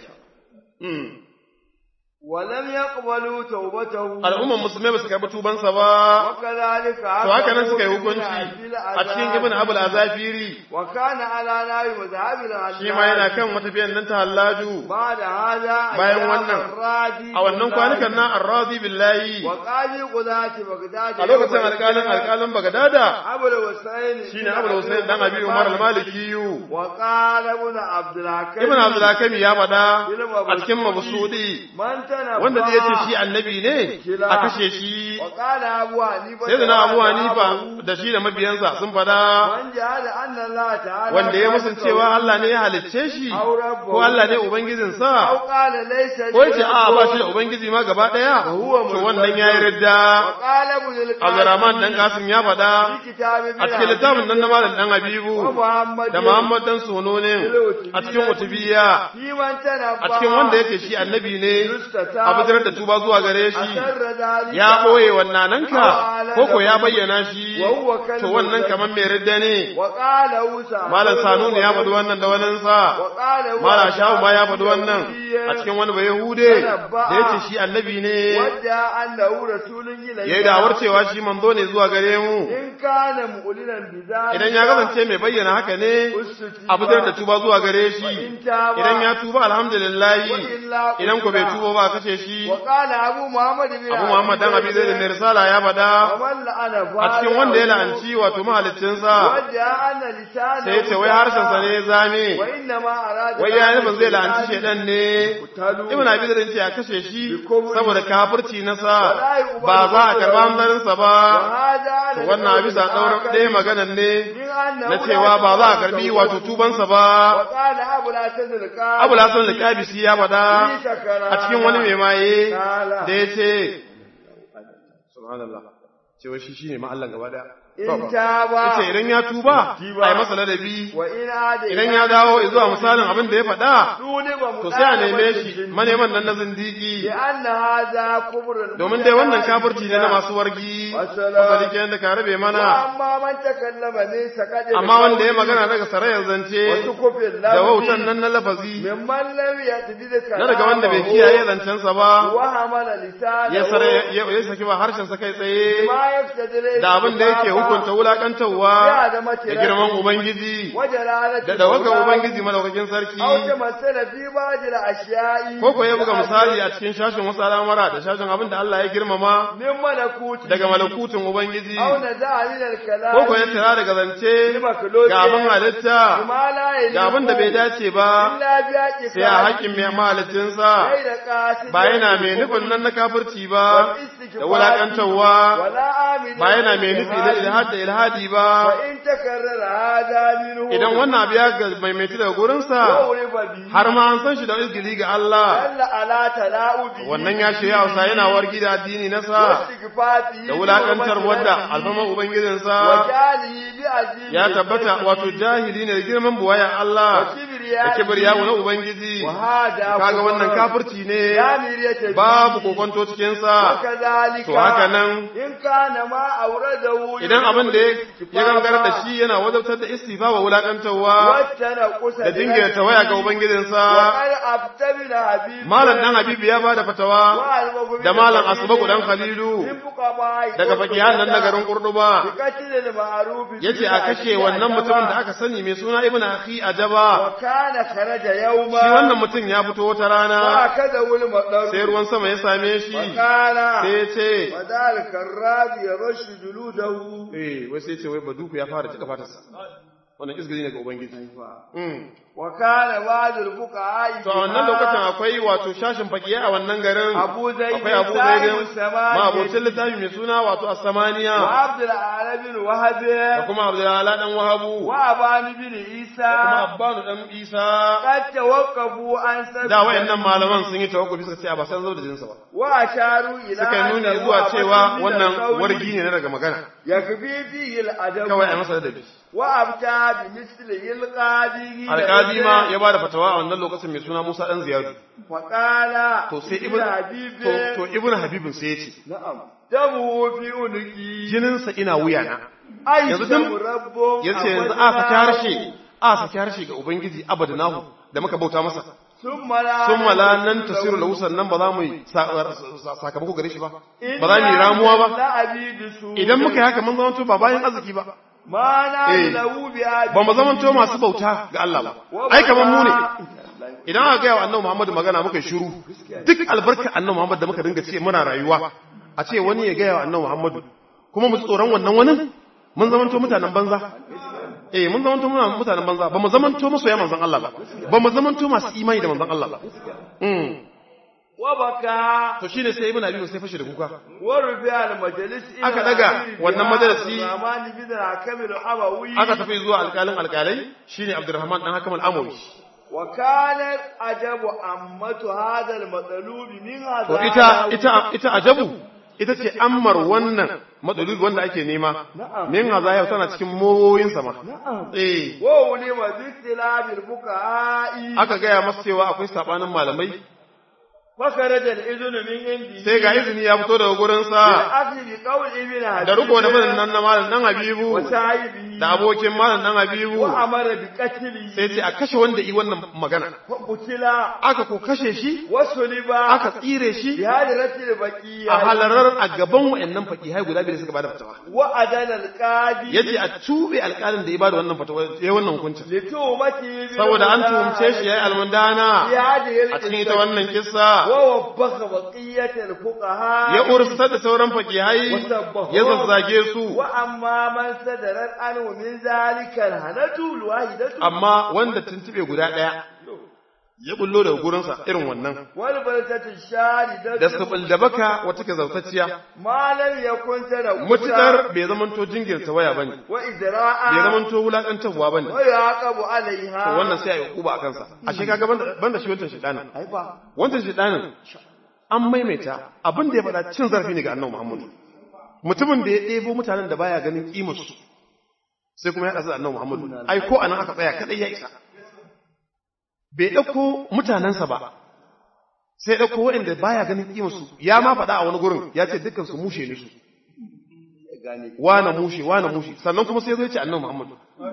Speaker 2: ولم يقبلوا توبته
Speaker 1: al'umman musulmai ba su karɓi tubansa ba
Speaker 2: وكذلك
Speaker 1: to haka nan suka yi hukunci a cikin ibn abul azafiri
Speaker 2: وكان على نار مذهب الحلاج
Speaker 1: shi ma yana kan matafiyan nan ta hallaju
Speaker 2: بعد هذا
Speaker 1: bayan
Speaker 2: أيام
Speaker 1: wannan,
Speaker 2: الراجي
Speaker 1: a wannan kwanukan na arrazi billahi
Speaker 2: وقاضي قضاة بغداد
Speaker 1: a lokacin alƙalin alƙalin bagadada
Speaker 2: أبو الحسين
Speaker 1: shine abul husain dan abi umar al-malikiyu
Speaker 2: وقال ابن عبد الحكيم
Speaker 1: ibn abdul hakim ya faɗa a cikin mabsudi
Speaker 2: من تنبأ
Speaker 1: wanda zai ce shi annabi ne a kashe shi
Speaker 2: وقال أبو حنيفة
Speaker 1: sai da na abu hanifa da shi da mabiyansa sun faɗa
Speaker 2: من جعل أن الله تعالى
Speaker 1: wanda ya musun cewa Allah ne ya halicce shi ko Allah ne ubangijinsa
Speaker 2: أو قال ليس
Speaker 1: ko yace a ba shi da ubangiji ma gaba daya to wannan yayi ridda
Speaker 2: وقال ابن القاسم
Speaker 1: Abdurrahman dan Kasim ya faɗa
Speaker 2: في كتاب
Speaker 1: a cikin littafin nan na Malam dan Habibu
Speaker 2: ومحمد
Speaker 1: da Muhammad dan Sunonin a cikin Utubiyya
Speaker 2: في من تنبأ
Speaker 1: a cikin wanda yake shi annabi ne
Speaker 2: يستتاب
Speaker 1: a bijirar da tuba zuwa gare shi
Speaker 2: أسر ذلك
Speaker 1: ya ɓoye wannananka ko ko ya bayyana shi to wannan kamar mai ridda ne
Speaker 2: وقال موسى
Speaker 1: Malam Sanuni ya faɗi wannan da waninsa
Speaker 2: وقال
Speaker 1: Malam Shahu ma ya faɗi wannan a cikin wani bai Yahude da yace shi annabi ne
Speaker 2: wadda annahu rasulun ilayka
Speaker 1: yayi da'awar cewa shi manzo ne zuwa gare mu
Speaker 2: in kana mu'linan bizalika
Speaker 1: idan ya kasance mai bayyana haka ne a fitar da tuba zuwa gare shi idan ya tuba alhamdulillah idan ko bai tuba ba kace shi
Speaker 2: wa qala abu muhammad bin
Speaker 1: Abu Muhammad dan Abi Zaid mai risala ya faɗa
Speaker 2: man la'ana
Speaker 1: a cikin wanda ya la'anci wato mahaliccinsa
Speaker 2: wadda anna lisana
Speaker 1: sai ya ce wai harshen sa ne ya zame
Speaker 2: wa inna ma arada
Speaker 1: wai ya nufin zai la'anci shedan ne Ibn Abi Zaid ce a kashe shi saboda kafirci na sa ba za a karba hanzarin sa ba to wannan a bisa daura ɗaya maganan ne na cewa ba za a karbi wato tubansa ba
Speaker 2: wa qala abu la tazalqa
Speaker 1: Abu Lasan al-Qabisi ya faɗa a cikin wani mai maye da ya ce subhanallah cewa shi shine ma Allah gaba daya
Speaker 2: in taba
Speaker 1: yace idan ya tuba ai masa ladabi
Speaker 2: wa in ada
Speaker 1: idan ya dawo zuwa misalin abin da ya faɗa
Speaker 2: dole ba mu
Speaker 1: to sai a neme shi maneman nan na zindigi
Speaker 2: anna hadha kubrun
Speaker 1: domin dai wannan kafirci ne na masu wargi wasali kenan da ka rabe mana
Speaker 2: amma man takallama ne sakade
Speaker 1: amma wanda ya magana daga sarayar zance
Speaker 2: wasu kufin
Speaker 1: da wautan nan na lafazi
Speaker 2: mimman lam yatbi da
Speaker 1: na daga wanda bai kiyaye zancensa ba
Speaker 2: wa hamala lisana
Speaker 1: ya sare ya ya saki ba harshen sa kai tsaye
Speaker 2: ma yaftadile
Speaker 1: da abin da yake hukunta wulakantarwa da girman ubangiji
Speaker 2: wajalalati
Speaker 1: da dawakan ubangiji madaukakin sarki
Speaker 2: aw tamassala fi ba'd al-ashya'i
Speaker 1: ko ko ya buga misali a cikin shashin wasu al'amara da shashin abin da Allah ya girmama
Speaker 2: min malakuti
Speaker 1: daga malakutun ubangiji
Speaker 2: aw naza'a min al-kalam
Speaker 1: ko ko ya tara daga zance ga abin halitta
Speaker 2: ma la
Speaker 1: ga abin da bai dace ba
Speaker 2: illa bi haqqi
Speaker 1: sai a haƙƙin mai mahalicinsa
Speaker 2: da qasid
Speaker 1: ba yana mai nufin nan na kafirci ba da wulakantarwa
Speaker 2: wala amin
Speaker 1: ba yana mai nufi na ilhad da ilhadi ba
Speaker 2: wa in takarrara hada minhu
Speaker 1: idan wannan abu ya ga maimaiti daga gurinsa
Speaker 2: uriba bi
Speaker 1: har ma an san shi da izgili ga Allah
Speaker 2: alla ala tala'ubi
Speaker 1: wannan ya shirya hausa yana wargi da addini na sa
Speaker 2: istighfati
Speaker 1: da wulakantar wadda alfaman ubangijinsa
Speaker 2: wa jalihi bi azizi
Speaker 1: ya tabbata wato jahili ne da girman buwayan Allah da kibriya na ubangiji
Speaker 2: wa hada
Speaker 1: kaga wannan kafirci ne
Speaker 2: ya miriyata
Speaker 1: babu kokonto cikin sa
Speaker 2: kadhalika
Speaker 1: to haka nan
Speaker 2: in kana ma auradahu
Speaker 1: idan abin da ya gangara da shi yana wajabtar da istifa wa wulakantarwa
Speaker 2: wattana kusa
Speaker 1: da dinga tawaya ga ubangijinsa
Speaker 2: qad abtabila habib
Speaker 1: malam dan habibu ya bada fatawa da malam asbaku dan khalilu daga fakihan nan na garin kurduba yace a kashe wannan mutumin da aka sani mai suna ibnu akhi ajaba
Speaker 2: kana kharaja yawma
Speaker 1: shi wannan mutum ya fito wata rana
Speaker 2: wa kada wul madar
Speaker 1: sai ruwan sama ya same shi
Speaker 2: kana
Speaker 1: sai ya ce
Speaker 2: wadal karrabi yarashu juludahu
Speaker 1: eh wai sai ya ce wai baduku ya fara cika fatarsa wannan izgiri ne ga ubangiji Mm.
Speaker 2: wa kana ba'dul fuqaha
Speaker 1: to a wannan lokacin akwai wato shashin fakiya a wannan garin
Speaker 2: Abu Zaid
Speaker 1: akwai Abu
Speaker 2: sahibu
Speaker 1: Zaid
Speaker 2: samani.
Speaker 1: ma abocin littafi mai suna wato
Speaker 2: wa
Speaker 1: as-samaniya
Speaker 2: abdul alamin wahab
Speaker 1: da kuma Abdullahi dan Wahabu
Speaker 2: wa abani bin isa
Speaker 1: da kuma Abbanu dan Isa
Speaker 2: qad tawaqqafu an sabbi
Speaker 1: da wayannan malaman sun yi tawakkufi suka ce a ba san zo da jinsa ba
Speaker 2: wa asharu ila
Speaker 1: suka yi nuni
Speaker 2: annahu
Speaker 1: zuwa cewa
Speaker 2: abadun min
Speaker 1: wannan
Speaker 2: al-qawli
Speaker 1: wargi ne na daga magana
Speaker 2: yakfi fihi al-adab
Speaker 1: kawai a masa ladabi
Speaker 2: wa abta bi misli al-qadi
Speaker 1: alƙadi ma ya ba da fatawa a wannan lokacin mai suna Musa dan Ziyadu
Speaker 2: fa qala
Speaker 1: to sai ibn
Speaker 2: habibi
Speaker 1: to to ibn habibin sai ya ce
Speaker 2: na'am damu fi uniki
Speaker 1: jininsa ina wuyana
Speaker 2: aisha
Speaker 1: yanzu dan-
Speaker 2: rabbun
Speaker 1: yace yanzu a saki harshe a saki harshe ga ubangiji abadnahu da muka bauta masa
Speaker 2: summa la
Speaker 1: sun mala nan tasiru lahu sannan ba za mu yi sa- sa- sakamako gare shi ba ba za mu yi ramuwa ba
Speaker 2: la abidu su
Speaker 1: idan muka yi haka mun zama ba bayan arziki ba
Speaker 2: ma na
Speaker 1: Eh.
Speaker 2: lahu bi abi
Speaker 1: ba mu zama masu bauta ga Allah ba ai kamar mu ne idan aka gaya wa annabi Muhammad magana muka yi shiru duk albarka annabi Muhammad da muka dinga ce muna rayuwa a ce wani ya gaya wa annabi Muhammad kuma mu ji tsoron wannan wani mun zamanto mutanen banza eh mun zamanto muna mutanen banza ba mu zamanto masoya manzon Allah ba ba mu zamanto masu imani da manzon Allah ba mm
Speaker 2: wa baka
Speaker 1: to shine sai ibn abi sai fashe da kuka
Speaker 2: wa rufi al majalis ila
Speaker 1: Aka daga
Speaker 2: amiri
Speaker 1: wannan
Speaker 2: biha
Speaker 1: majalisi.
Speaker 2: Rahmani bin Kamil Abawi
Speaker 1: aka tafi zuwa alƙalin alƙalai shine Abdurrahman dan Hakam al-Amawi
Speaker 2: wa kanat ajabu ammatu hadha al matlub min hadha
Speaker 1: to ita ita ita ajabu ita ce ammar wannan matsalul wanda ake nema min hazaya tana cikin mowoyin sama eh
Speaker 2: wa ulima bi istilabil fuqa'i
Speaker 1: aka gaya masa cewa akwai sabanin malamai
Speaker 2: fakaraja al idnu min indi
Speaker 1: sai ga izini ya fito daga gurin sa
Speaker 2: akli bi qawl ibn Habib
Speaker 1: da riko da madan nan na malam dan Habibu
Speaker 2: wa sahibi
Speaker 1: da abokin malam dan Habibu
Speaker 2: wa amara bi qatli
Speaker 1: sai ce a kashe wanda yi wannan magana
Speaker 2: wa qutila
Speaker 1: aka ko kashe shi
Speaker 2: wa suliba
Speaker 1: aka tsire shi
Speaker 2: bi hadratil baqiya
Speaker 1: a halarar a gaban wayannan fakihai guda biyu da suka bada fatawa
Speaker 2: wa adana al qadi
Speaker 1: yace a tube alƙalin da ya bada wannan fatawa yayi wannan hukuncin
Speaker 2: li tuhmati bi
Speaker 1: saboda an tuhumce shi yayi almundana
Speaker 2: bi hadhihi al
Speaker 1: a cikin ita wannan kissa
Speaker 2: wa wabbaka baqiyatal fuqaha
Speaker 1: ya ursar da sauran fakihai ya zazzage su
Speaker 2: wa amma man sadarat anhu min zalika al hanatu al wahidatu
Speaker 1: amma wanda tuntube guda ɗaya ya bullo daga gurinsa irin wannan
Speaker 2: wal baltatu sharidatu
Speaker 1: da sabul da baka wata ke zautacciya
Speaker 2: ma lam yakun tara
Speaker 1: mutukar bai zamanto jingirta waya bane
Speaker 2: wa idra'a
Speaker 1: bai zamanto wulakantarwa bane
Speaker 2: wa yaqabu alaiha
Speaker 1: to wannan sai a yi kuba a kansa ashe kaga banda banda shi wancan shedanin
Speaker 2: ai ba
Speaker 1: wancan shedanin an maimaita abin da ya faɗa cin zarafi ne ga annabi Muhammad mutumin da ya ɗebo mutanen da baya ganin kimar su sai kuma ya ɗasa da annabi Muhammad ai ko anan aka tsaya kadai ya isa bai ɗauko mutanensa ba sai ɗauko waɗanda baya ganin kimar su ya ma faɗa a wani gurin ya ce dukkan su mushe ne su
Speaker 2: gane
Speaker 1: wane mushe wane mushe sannan kuma sai zai ce annabi Muhammad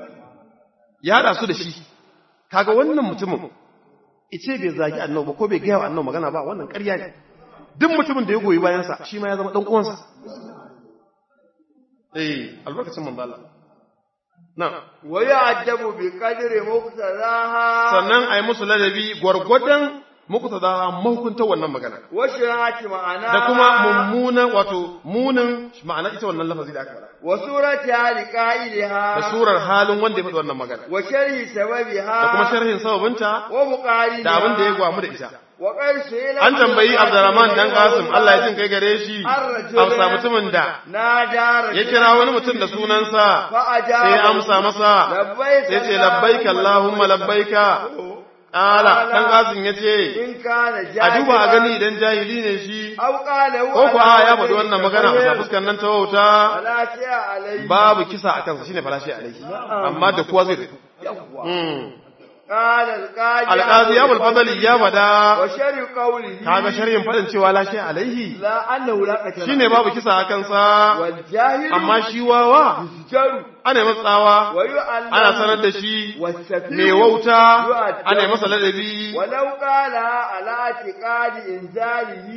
Speaker 1: ya haɗa su da shi kaga wannan mutumin ice bai zagi annabi ba ko bai gaya wa annabi magana ba wannan ƙarya ne duk mutumin da ya goyi bayansa shi ma ya zama ɗan uwansa eh albarkacin manzo Allah na
Speaker 2: wa ya'jabu bi qadri muqtadaha
Speaker 1: sannan ai musu ladabi gwargwadon muku da mahukunta wannan magana
Speaker 2: wa shirati ma'ana
Speaker 1: da kuma mummunan wato munin ma'ana ita wannan lafazi da aka faɗa
Speaker 2: wa surati hali qa'idaha
Speaker 1: da surar halin wanda ya faɗi wannan magana
Speaker 2: wa sharhi sababiha
Speaker 1: da kuma sharhin sababinta
Speaker 2: wa muqarina
Speaker 1: da abin da ya gwamu da ita
Speaker 2: wa qarsu ila
Speaker 1: an tambayi Abdurrahman dan Qasim Allah ya jin kai gare shi amsa mutumin da
Speaker 2: na dara
Speaker 1: ya kira wani mutum da sunansa
Speaker 2: fa ajaba
Speaker 1: sai ya amsa masa
Speaker 2: labbaika
Speaker 1: sai ce labbaika Allahumma labbaika Ala dan Qasim ya ce
Speaker 2: in kana
Speaker 1: a duba a gani idan jahili ne shi
Speaker 2: aw qala
Speaker 1: ko ko a ya faɗi wannan magana a fuskar nan ta wauta
Speaker 2: ala ta alai
Speaker 1: babu kisa a kansa shine falashi alaihi amma da kowa zai tafi
Speaker 2: yawwa
Speaker 1: Mm.
Speaker 2: qala alqadi
Speaker 1: alqazi ya bul fadali ya bada
Speaker 2: wa sharhi qawlihi
Speaker 1: kaga sharhin fadin cewa lashi alaihi
Speaker 2: la annahu la qatala
Speaker 1: shine babu kisa a kansa
Speaker 2: wal jahil
Speaker 1: amma shi wawa
Speaker 2: jaru
Speaker 1: ana masa tsawa
Speaker 2: ويعلم
Speaker 1: ana sanar da shi
Speaker 2: والسفيه
Speaker 1: mai wauta
Speaker 2: يؤدب.
Speaker 1: ana masa ladabi
Speaker 2: ولو قال على اعتقاد إنزاله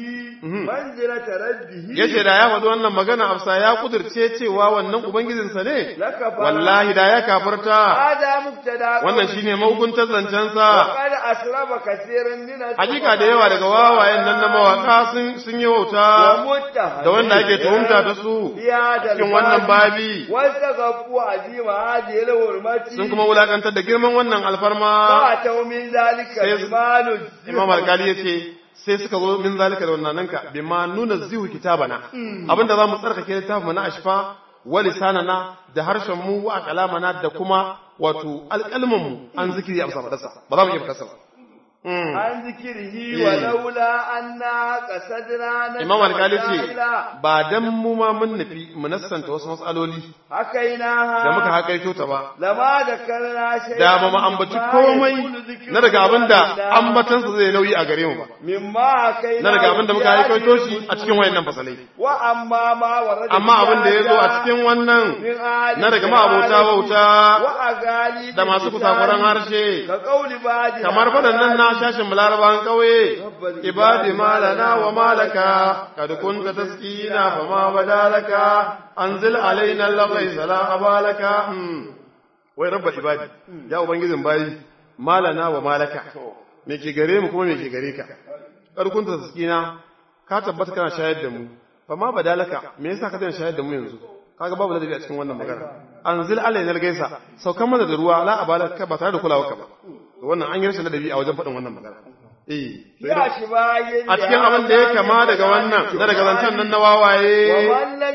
Speaker 2: منزلة ربه
Speaker 1: yace da ya faɗi wannan magana afsa ya kudirce cewa wannan ubangijinsa ne
Speaker 2: لكفر
Speaker 1: wallahi da ya kafarta
Speaker 2: هذا مبتدا
Speaker 1: wannan shine mahukuntar zancensa
Speaker 2: وقد أسرب كثير من
Speaker 1: hakika da yawa daga wawayen nan na mawaka sun sun yi wauta
Speaker 2: ومتهم
Speaker 1: da wanda ake tuhumta da su
Speaker 2: في هذا
Speaker 1: cikin wannan babi
Speaker 2: واستغفوا عظيم هذه الحرمة
Speaker 1: sun kuma wulakantar da girman wannan alfarma
Speaker 2: فأتوا من ذلك
Speaker 1: سيس-
Speaker 2: بما نزل
Speaker 1: imam alkali yace sai suka zo min zalika da wannan nanka bima nuna zihu kitabana abinda zamu tsarkake littafin mu na ashfa wa lisanana da harshen mu wa kalamana da kuma wato alƙalmin mu an zikiri a bisa fadarsa ba za mu iya fadarsa ba Mm.
Speaker 2: عن ذكره ولولا أنا قصدنا
Speaker 1: imam alkali ce
Speaker 2: مسائل
Speaker 1: ba dan mu ma mun nufi mu nassanta wasu matsaloli
Speaker 2: حكيناها
Speaker 1: da muka hakaito ta ba
Speaker 2: لما ذكرنا شيئا
Speaker 1: da ba mu ambaci
Speaker 2: مما
Speaker 1: komai
Speaker 2: يكون ذكره
Speaker 1: na daga abin da
Speaker 2: لله.
Speaker 1: ambatansa zai nauyi a gare mu ba
Speaker 2: مما حكينا
Speaker 1: na daga abin da muka hakaito shi a cikin wayannan fasalai
Speaker 2: وأما ما ورد
Speaker 1: amma abin da ya zo a
Speaker 2: في
Speaker 1: cikin wannan
Speaker 2: من آل
Speaker 1: na daga ma'abota wauta
Speaker 2: وأغاني
Speaker 1: da masu kusakuran harshe
Speaker 2: كقول بعد
Speaker 1: kamar faɗannan na shashin larabawan ƙauye ibadi malana wa malaka kad kunta taskina fa ma badalaka anzil alaina laqai sala abalaka Hmm. wai rabba ibadi ya ubangijin bayi malana wa malaka me ke gare mu kuma me ke gare ka kad kunta taskina ka tabbata kana shayar da mu fa ma badalaka me yasa ka daina shayar da mu yanzu kaga babu ladabi a cikin wannan magana anzil alaina gaisa saukan mana da ruwa la abalaka ba tare da kulawa ka ba wannan an yi rashin ladabi a wajen faɗin wannan magana eh
Speaker 2: ya shi bayin
Speaker 1: a cikin abin da ya kama daga wannan na daga zancen nan na wawaye
Speaker 2: ومن لم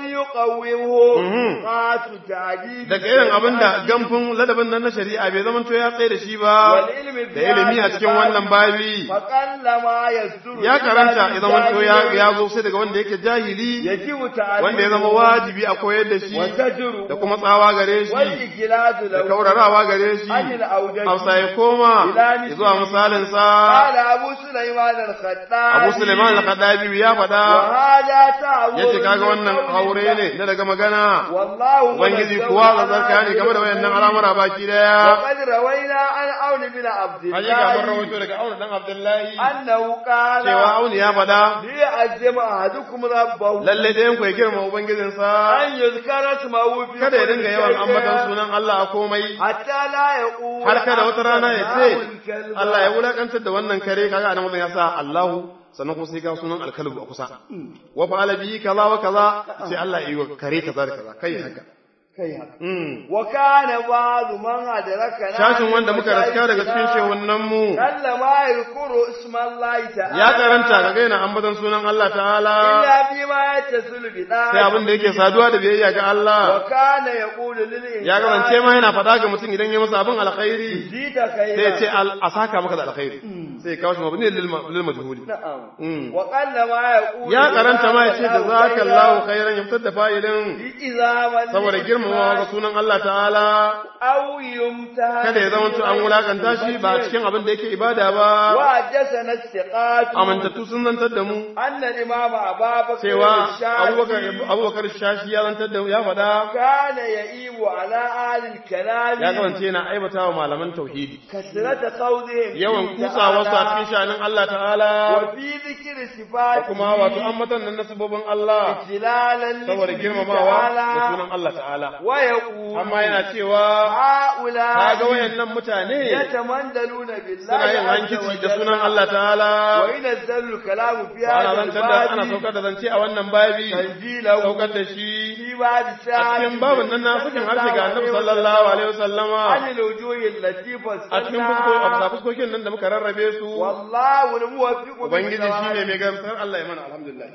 Speaker 2: يقومه
Speaker 1: Mhm.
Speaker 2: قات تعجيب
Speaker 1: daga irin abin da gamfin ladabin nan na shari'a bai zama to ya tsaye da shi ba
Speaker 2: والعلم
Speaker 1: da ilimi a cikin wannan babi
Speaker 2: فقل ما يصدر
Speaker 1: ya karanta
Speaker 2: إلا
Speaker 1: ya zama to ya
Speaker 2: بالجاهل.
Speaker 1: ya zo sai daga wanda yake jahili
Speaker 2: يجب تعليمه
Speaker 1: wanda ya zama wajibi a koyar da shi
Speaker 2: وزجره
Speaker 1: da kuma tsawa gare shi
Speaker 2: والإجلاد
Speaker 1: da
Speaker 2: له
Speaker 1: kaurarawa gare shi
Speaker 2: عن الأودج
Speaker 1: hausa ya koma
Speaker 2: Ila
Speaker 1: zuwa misalin sa
Speaker 2: قال أبو سليمان الخطابي
Speaker 1: abu suleiman al-khadabi ya faɗa
Speaker 2: وهذا تعود
Speaker 1: yace kaga wannan haure ne na daga magana
Speaker 2: والله
Speaker 1: ubangiji kuwa zazarka ne game da wayannan al'amura baki daya
Speaker 2: وقد روينا عن عون بن عبد
Speaker 1: hakika mun
Speaker 2: الله
Speaker 1: rawaito daga auna dan abdullahi
Speaker 2: أنه قال
Speaker 1: cewa auni ya faɗa
Speaker 2: ليعزم أحدكم ربه
Speaker 1: lalle ɗayan ku ya girma ubangijinsa
Speaker 2: أن يذكر اسمه في
Speaker 1: kada ya
Speaker 2: كل
Speaker 1: dinga yawan
Speaker 2: شيء
Speaker 1: ambatan sunan Allah a komai
Speaker 2: حتى لا يقول
Speaker 1: har kada wata rana ya ce
Speaker 2: الله الكلب.
Speaker 1: Allah ya wulakantar da wannan kare kaga anan wannan ya sa Allahu sannan kuma sai ga sunan alkalbu a kusa wa fa'ala bihi kaza wa kaza sai Allah ya yi wa kare kaza da kaza kai haka
Speaker 2: kai haka
Speaker 1: Mm.
Speaker 2: wa kana ba'd man adrakana
Speaker 1: shashin wanda muka raska daga cikin shehunan mu
Speaker 2: kalla ma yadhkuru isma Allah ta'ala
Speaker 1: ya karanta ga gaina ambatan sunan Allah ta'ala
Speaker 2: illa bi ma yattasilu bi
Speaker 1: sai abin da yake saduwa da biyayya ga
Speaker 2: wa
Speaker 1: Allah
Speaker 2: kana yaqulu lil
Speaker 1: ya kasance ma yana faɗa ga mutum idan ya masa abin alkhairi
Speaker 2: jita kai
Speaker 1: sai ya ce al- a saka maka da alkhairi sai ya kawo shi mabni lil ma- lil majhuli
Speaker 2: na'am
Speaker 1: Mm.
Speaker 2: wa qalla ma yaqulu
Speaker 1: ya karanta ma ya ce da zaka Allahu khairan ya fitar da fa'ilin
Speaker 2: izaman
Speaker 1: saboda girmamawa ga sunan Allah ta'ala
Speaker 2: aw yumtaha
Speaker 1: kada ya zama an wulakanta shi ba a cikin abin da yake ibada ba
Speaker 2: wa jasana istiqat
Speaker 1: amintattu sun zantar da mu
Speaker 2: anna imam ababakar
Speaker 1: cewa
Speaker 2: Shafi'i
Speaker 1: abubakar abubakar shashi ya zantar da mu ya faɗa
Speaker 2: kana ya'ibu ala ahli al-kalam
Speaker 1: ya kasance yana aibata wa malaman tauhidi
Speaker 2: kasrata qawlihim
Speaker 1: yawan kutsawa su a cikin sha'anin Allah ta'ala
Speaker 2: wa fi dhikri sifati
Speaker 1: kuma wato ambatan nan na sabobin Allah
Speaker 2: jilalan
Speaker 1: saboda girmamawa da sunan Allah ta'ala
Speaker 2: wa yaqulu
Speaker 1: amma yana cewa
Speaker 2: haula
Speaker 1: kaga wayannan mutane
Speaker 2: yatamandaluna billahi
Speaker 1: suna yin
Speaker 2: azza wa
Speaker 1: hankici da
Speaker 2: jalla.
Speaker 1: sunan Allah ta'ala
Speaker 2: wa inazzalu al-kalamu fi
Speaker 1: ana
Speaker 2: hadha
Speaker 1: zantar da ana
Speaker 2: al-babi
Speaker 1: saukar da zance a wannan babi
Speaker 2: tanzilahu
Speaker 1: saukar da shi
Speaker 2: fi ba'd
Speaker 1: a cikin babin nan na sakin harshe ga annabi sallallahu alaihi wasallama
Speaker 2: anil wujuhi allati
Speaker 1: a cikin fusko- a bisa fuskokin nan da muka rarrabe su
Speaker 2: wallahu al-muwaffiqu
Speaker 1: ubangiji shine mai gamsar Allah ya mana alhamdulillah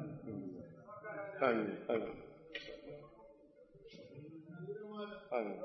Speaker 1: amin amin amin